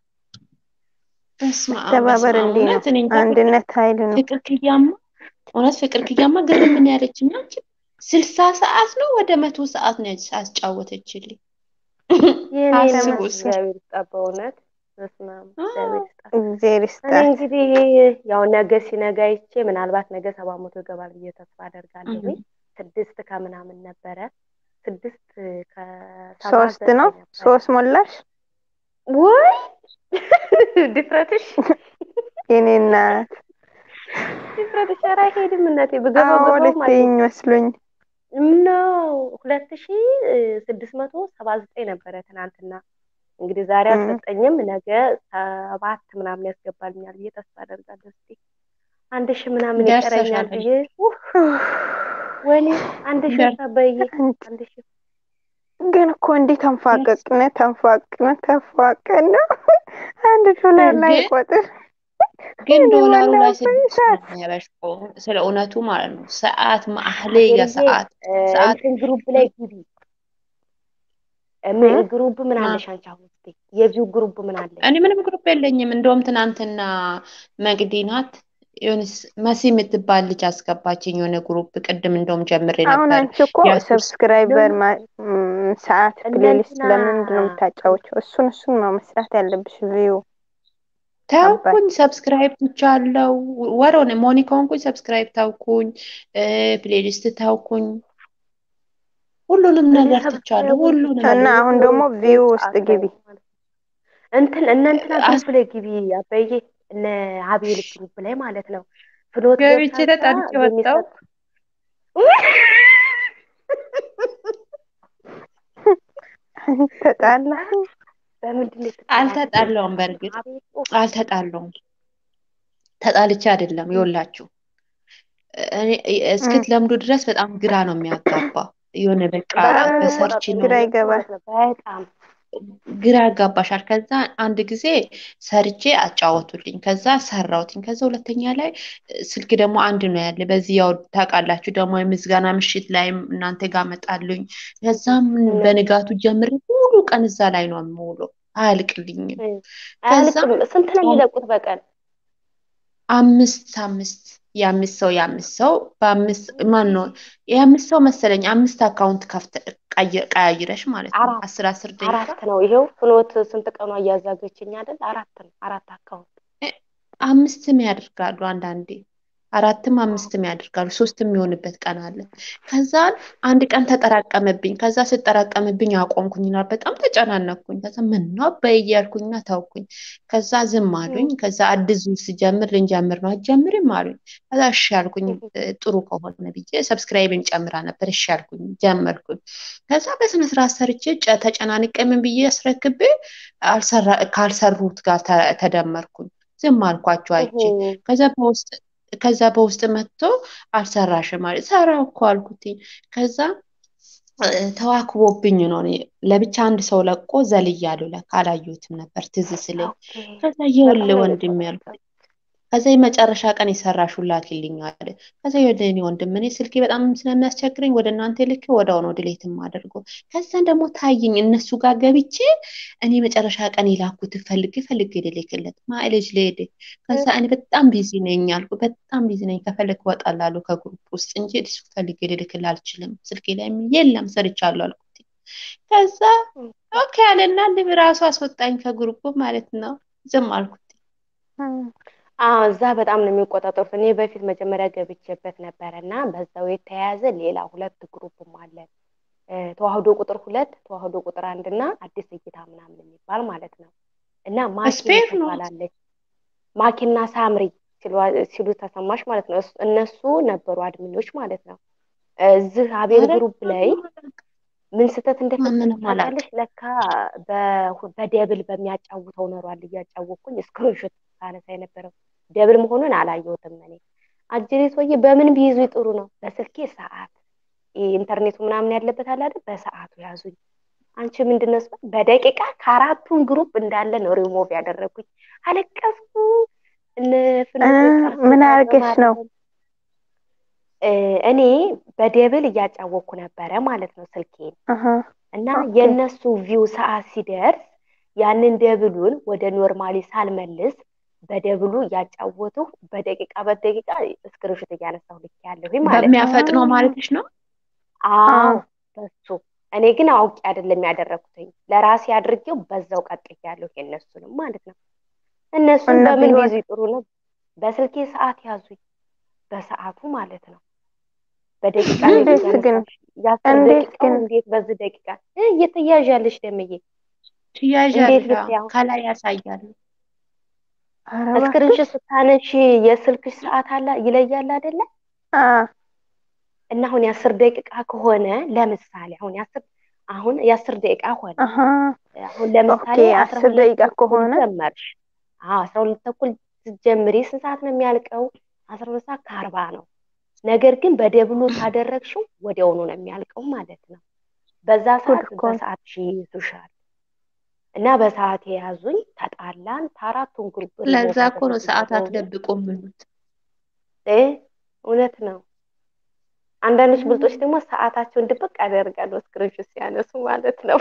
በስመ አብ መተባበር በስመ አብ እንዲህ ነው። እውነት እኔ እንጃ አንድነት ኃይል ነው። ፍቅር ክያማ እውነት ፍቅር ክያማ ግርም ምን ያለችኝ አንቺ ስልሳ ሰዓት ነው ወደ መቶ ሰዓት ነው ያስጫወተችልኝ። የኔ አስቡ እናት እስኪ። እግዚአብሔር ይስጣት በእውነት በስመ አብ እግዚአብሔር ይስጣት። እግዜር እኔ ይስጣት። እንግዲህ ያው ነገ ሲነጋ ይቼ ምናልባት ነገ ሰባት መቶ ይገባል ብዬ ተስፋ አደርጋለሁ። ስድስት ከምናምን ነበረ ስድስት ከሰባ ሶስት ዘጠኝ ነው ነበረ። ሶስት ሞላሽ ወይ ድፍረትሽ የኔ እናት ድፍረትሽ ኧረ አይሄድም እናቴ ብገባ አዎ ገባው ማለት ልትይኝ መስሎኝ ነው ሁለት ሺ ስድስት መቶ ሰባ ዘጠኝ ነበረ ትናንትና። እንግዲህ ዛሬ እ። አልሰጠኝም፣ ነገ ሰባት ምናምን ያስገባልኛል ብዬ ተስፋ አደርጋለሁ። እስኪ አንድ ሺ ምናምን ደርሰሻል ይቀረኛል ብዬ ኡፍ፣ ወይኔ አንድ ሺ ደር- ሰበዬ አንድ ሺ ግን እኮ እንዲህ ተንፏቀቅነ ተንፏቅነ ተንፏቀን ነው አንድ ዶላር ላይ ግን- ቆጥር ግን እኔ ዶላሩ ላይ በላሁት ስድስት ሰዓት ነው የሚያበሽቀው። ስለ እውነቱ ማለት ነው። ሰዓት ማህሌ ሀገርዬ የሰዓት እ፣ ሰዓት እንትን ግሩፕ ላይ ግቢ እም፣ እ? ግሩፕ ምን ማ- አለሽ አንቺ አሁን እስኪ የቪው ግሩፕ ምን አለሽ? እኔ ምንም ግሩፕ የለኝም። እንደውም ትናንትና መቅዲ ናት የሆነ ስ- መሲ የምትባል ልጅ አስገባችኝ የሆነ ግሩፕ። ቅድም እንደውም ጀምሬ አሁን ነበር። አንቺ እኮ የሱስ ሰብስክራይበር ነው። ማ- ም፣ ሰዓት እነ ፕሌሊስት እንትና ለምንድን ነው የምታጫወቸው? እሱን እሱን ነው መስራት ያለብሽ። ቪው አባይ ተውኩኝ፣ ሰብስክራይብ ትቻለው። ወር ሆነ ሞኒ ከሆንኩኝ ሰብስክራይብ ታውኩኝ፣ ፕሌሊስት ታውኩኝ። ሁሉንም እኔ ነገር ትቻለሁ። ሰብስክራይቡን ሁሉንም ትቻለሁ። እና አሁን የሆነ ደግሞ ቪው ውስጥ ሰዓት ላይ ግቢ። ማለት ነው። እንትን እነ እንትና አስ- ግሩፕ ላይ ግቢ አበዬ፣ እነ አቤል ግሩፕ ላይ ማለት ነው። ፍሎት ገብቼ ገብታዛ ተጣልቼ ወጣሁ። የሚሰጥ ተጣላ በምንድን ነው የተጣላችሁት? አልተጣላውም። በእርግጥ አቤል ኡፍ፣ አልተጣላውም። ተጣልቼ አይደለም። ይኸውላችሁ እኔ እስክትለምዱ ድረስ በጣም ግራ ነው የሚያጋባ። የሆነ በቃ በጣም ነው በሰርች የሚቆጣጠረው ነው ግራ እነሱ ይገባል። ማለት ነው። በጣም ግራ ያጋባሻል። ከዛ አንድ ጊዜ ሰርቼ አጫወቱልኝ። ከዛ ሰራሁትኝ። ከዛ ሁለተኛ ላይ ስልክ ደግሞ አንድ ነው ያለ። በዚህ ያው ታውቃላችሁ ደግሞ የምስጋና ምሽት ላይም እናንተ ጋር መጣሉኝ። ከዛም በንጋቱ ጀምሬ ሙሉ ቀን እዛ ላይ ነው የምውለው። አያልቅልኝም። ከዛ አያልቅም። ስንት ነው የሚለቁት በቀን? አምስት አምስት የአምስት ሰው የአምስት ሰው በአምስት ማን ነው የአምስት ሰው መሰለኝ አምስት አካውንት ከፍተ ቀይ- ቀያይረሽ ማለት ነው። አራት አስር አስር ደቂቃ አራት ነው። ይሄው ፍኖት ስንት ቀኗ እያዛገችኝ አይደል? አራት ነው። አራት አካውንት አምስትም ያደርጋሉ አንዳንዴ አራትም አምስትም ያደርጋሉ። ሶስት የሚሆንበት ቀን አለ። ከዛ አንድ ቀን ተጠራቀመብኝ። ከዛ ስጠራቀምብኝ አቆምኩኝ እና በጣም ተጨናነኩኝ። ከዛ ምን ነው አባዬ እያልኩኝና ታውኩኝ። ከዛ ዝም አሉኝ። ከዛ አዲስ ዙር ስጀምር ልንጀምር ነው አትጀምሪም አሉኝ። ከዛ እሺ አልኩኝ እ፣ ጥሩ ከሆነ ብዬ ሰብስክራይብን ጨምራ ነበር። እሺ አልኩኝ ጀመርኩኝ። ከዛ በስነ ስርዓት ሰርቼ ጨ- ተጨናንቄ ምን ብዬ አስረክቤ አልሰራ- ካልሰሩት ጋር ተ- ተደመርኩኝ። ዝም አልኳቸው አይቼ ከዛ በውስጥ ከዛ በውስጥ መጥቶ አልሰራሽም ማለት ሰራው እኮ አልኩትኝ። ከዛ ተዋክቦብኝ ነው። እኔ ለብቻ አንድ ሰው ለቆ ዘልያለሁ። ለካ አላየሁትም ነበር ትዝ ስለኝ። ኦኬ ከዛ በጣም ይኸውልህ ነው ወንድም ያልኩት የሚቆጣጠሩት። ከዛ የመጨረሻ ቀን የሰራሽው ላኪልኝ አለ። ከዛ ይኸውልህ እኔ ወንድም እኔ ስልኬ በጣም ስለሚያስቸግረኝ ወደ እናንተ ልኬ ወዲያው ነው ድሌት የማደርገው። ከዛን ደግሞ ታየኝ እነሱ ጋር ገብቼ እኔ መጨረሻ ቀን የላኩትን ፈልጌ ፈልጌ ልልክለት ማይሌጅ ልሄድ ከዛ እኔ በጣም ቢዚ ነኝ አልኩ። በጣም ቢዚ ነኝ ከፈለክ እወጣላለሁ ከግሩፕ ውስጥ እንጂ እሱ ፈልጌ ልልክልህ አልችልም። ስልኬ ላይ የለም ሰርቻለሁ አልኩት። ከዛ ኦኬ አለና ልብ ራሱ አስወጣኝ ከግሩፕ ማለት ነው። ዝም አልኩት። አዎ እዛ በጣም ነው የሚቆጣጠሩት። እኔ በፊት መጀመሪያ ገብቼበት ነበረ እና በዛው የተያያዘ ሌላ ሁለት ግሩፕም አለን እ ተዋህዶ ቁጥር ሁለት ተዋህዶ ቁጥር አንድ እና አዲስ እይታ ምናምን የሚባል ማለት ነው። እና ማኪ ስፔር ነው ትባላለች ማኪና ሳምሪ ሲሉ- ሲሉ ተሰማሽ ማለት ነው። እሱ- እነሱ ነበሩ አድሚኖች ማለት ነው። እዚህ አቤል ኧረ ግሩፕ ላይ ምን ስህተት እንደፈጸሙ ማንንም አላውቅም። ታውቃለች? ለካ በ- በደብል በሚያጫውተው ኖሯል እያጫወኩኝ ስክሪንሾት ሳነሳ የነበረው ደብል መሆኑን አላየሁትም እኔ። አጅሬ ሰውዬ በምን ቢይዙ ጥሩ ነው? በስልኬ ሰዓት ይሄ ኢንተርኔቱ ምናምን ያለበት አለ አይደል? በሰዓቱ ያዙኝ። አንቺ ምንድን ነው ስል በደቂቃ ከአራቱን ግሩፕ እንዳለ ነው ሪሞቭ ያደረጉኝ። አለቀስኩ። እነ ፍኖተ እ ቀርቶ ምን አድርገሽ ነው? በማርያም እ እኔ በደብል እያጫወኩ ነበረ ማለት ነው ስልኬን አሀ እና ኦኬ የእነሱ ቪው ሰዓት ሲደርስ ያንን ደብሉን ወደ ኖርማሊ ሳልመልስ በደብሉ እያጫወቱ በደቂቃ በደቂቃ እስክሪንሾት እያነሳሁ ልክ ያለሁኝ ማለት ነው። በሚያፈጥነው አ ማለትሽ ነው? አ አዎ በሱ እኔ ግን አውቄ አይደለም ያደረኩትኝ ለራሴ አድርጌው በዛው ቀጥያለሁ የእነሱንም ማለት ነው። እነሱን እና በምን ቢሆን ቢይዙ ጥሩ ነው? በስልኬ ሰዓት ያዙኝ፣ በሰዓቱ ማለት ነው። በደቂቃ ነው እንዴት ግን እያነሳሽ የአስር እንዴት ደቂቃው ግን እንዴት በዚህ ደቂቃ እ እየተያዣለሽ ደምዬ እንዴት ትያዣለሽ። አዎ፣ ብትያው ከላይ ያሳያል። ኧረ እባክሽ እስክሪንሾት ስታነሺ የስልክሽ ሰዓት አላ ይለያል አይደለ? አ እና አሁን የአስር ደቂቃ ከሆነ ለምሳሌ አሁን የአስር አሁን የአስር ደቂቃ ሆነ አሀ አሁን ኦኬ ለምሳሌ አስራ አስር ሁለት ደቂቃ ተኩል ከሆነ ጀመርሽ። አዎ አስራ ሁለት ተኩል ስትጀምሪ ስንት ሰዓት ነው የሚያልቀው? አስራ ሁለት ሰዓት ከአርባ ነው። ነገር ግን በደብሉ ካደረግሽው ወዲያውኑ ነው የሚያልቀው ማለት ነው። በዛ ጉድ ሰዓት እኮ ነው። በሰዓት ይይዙሻል። እና በሰዓት የያዙኝ ተጣላን። ከአራቱን ግሩፕ ሪሞቭ ለዛ እኮ ነው አደረጉኝ ሰዓት ወዲያውኑ። አትደብቁ የሚሉት። እ እውነት ነው። አንዳንዶች ብልጦች ደግሞ ሰዓታቸውን ድብቅ ያደርጋሉ ስክሪንሾት ሲያነሱ ማለት ነው።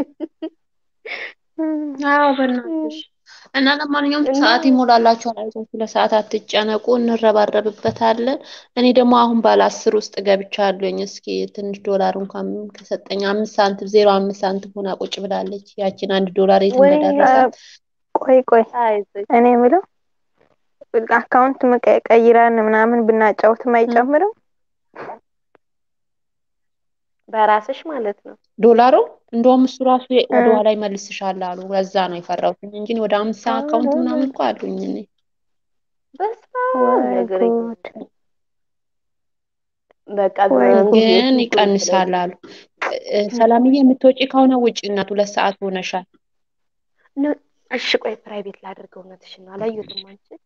አዎ በእናትሽ እና ለማንኛውም እና ሰዓት ይሞላላችኋል። አይዟችሁ፣ ለሰዓት አትጨነቁ፣ እንረባረብበታለን። እኔ ደግሞ አሁን ባለ አስር ውስጥ ገብቻለሁኝ። እስኪ ትንሽ ዶላር እንኳን ከሰጠኝ አምስት ሳንቲም ዜሮ አምስት ሳንቲም ሆና ቁጭ ብላለች። ያችን አንድ ዶላር የት ወይ አ እንደደረሳት ቆይ ቆይ አይዞሽ እኔ የምለው አካውንት መቀ- ቀይረን ምናምን ብናጫውትም እ አይጨምርም? በራስሽ ማለት ነው። ዶላሩ እንደውም እሱ ራሱ እ ወደ ኋላ ይመልስሻል አሉ። ለዛ ነው የፈራሁት እንጂ ወደ አምሳ አካውንት ኧረ ምናምን እኮ አሉኝ እኔ። በስመ ወይ ነገር ጉድ በቃ ወይ እንትን ጉድ ግን ስንቱን ይቀንሳል ስለዚህ አሉ። እ፣ ሰላምዬ የምትወጪ ከሆነ ውጭ እናት፣ ሁለት ሰዓት ሆነሻል። ነው። እሺ ቆይ ፕራይቬት ላድርገው። እውነትሽን ነው። አላየሁትም አንቺ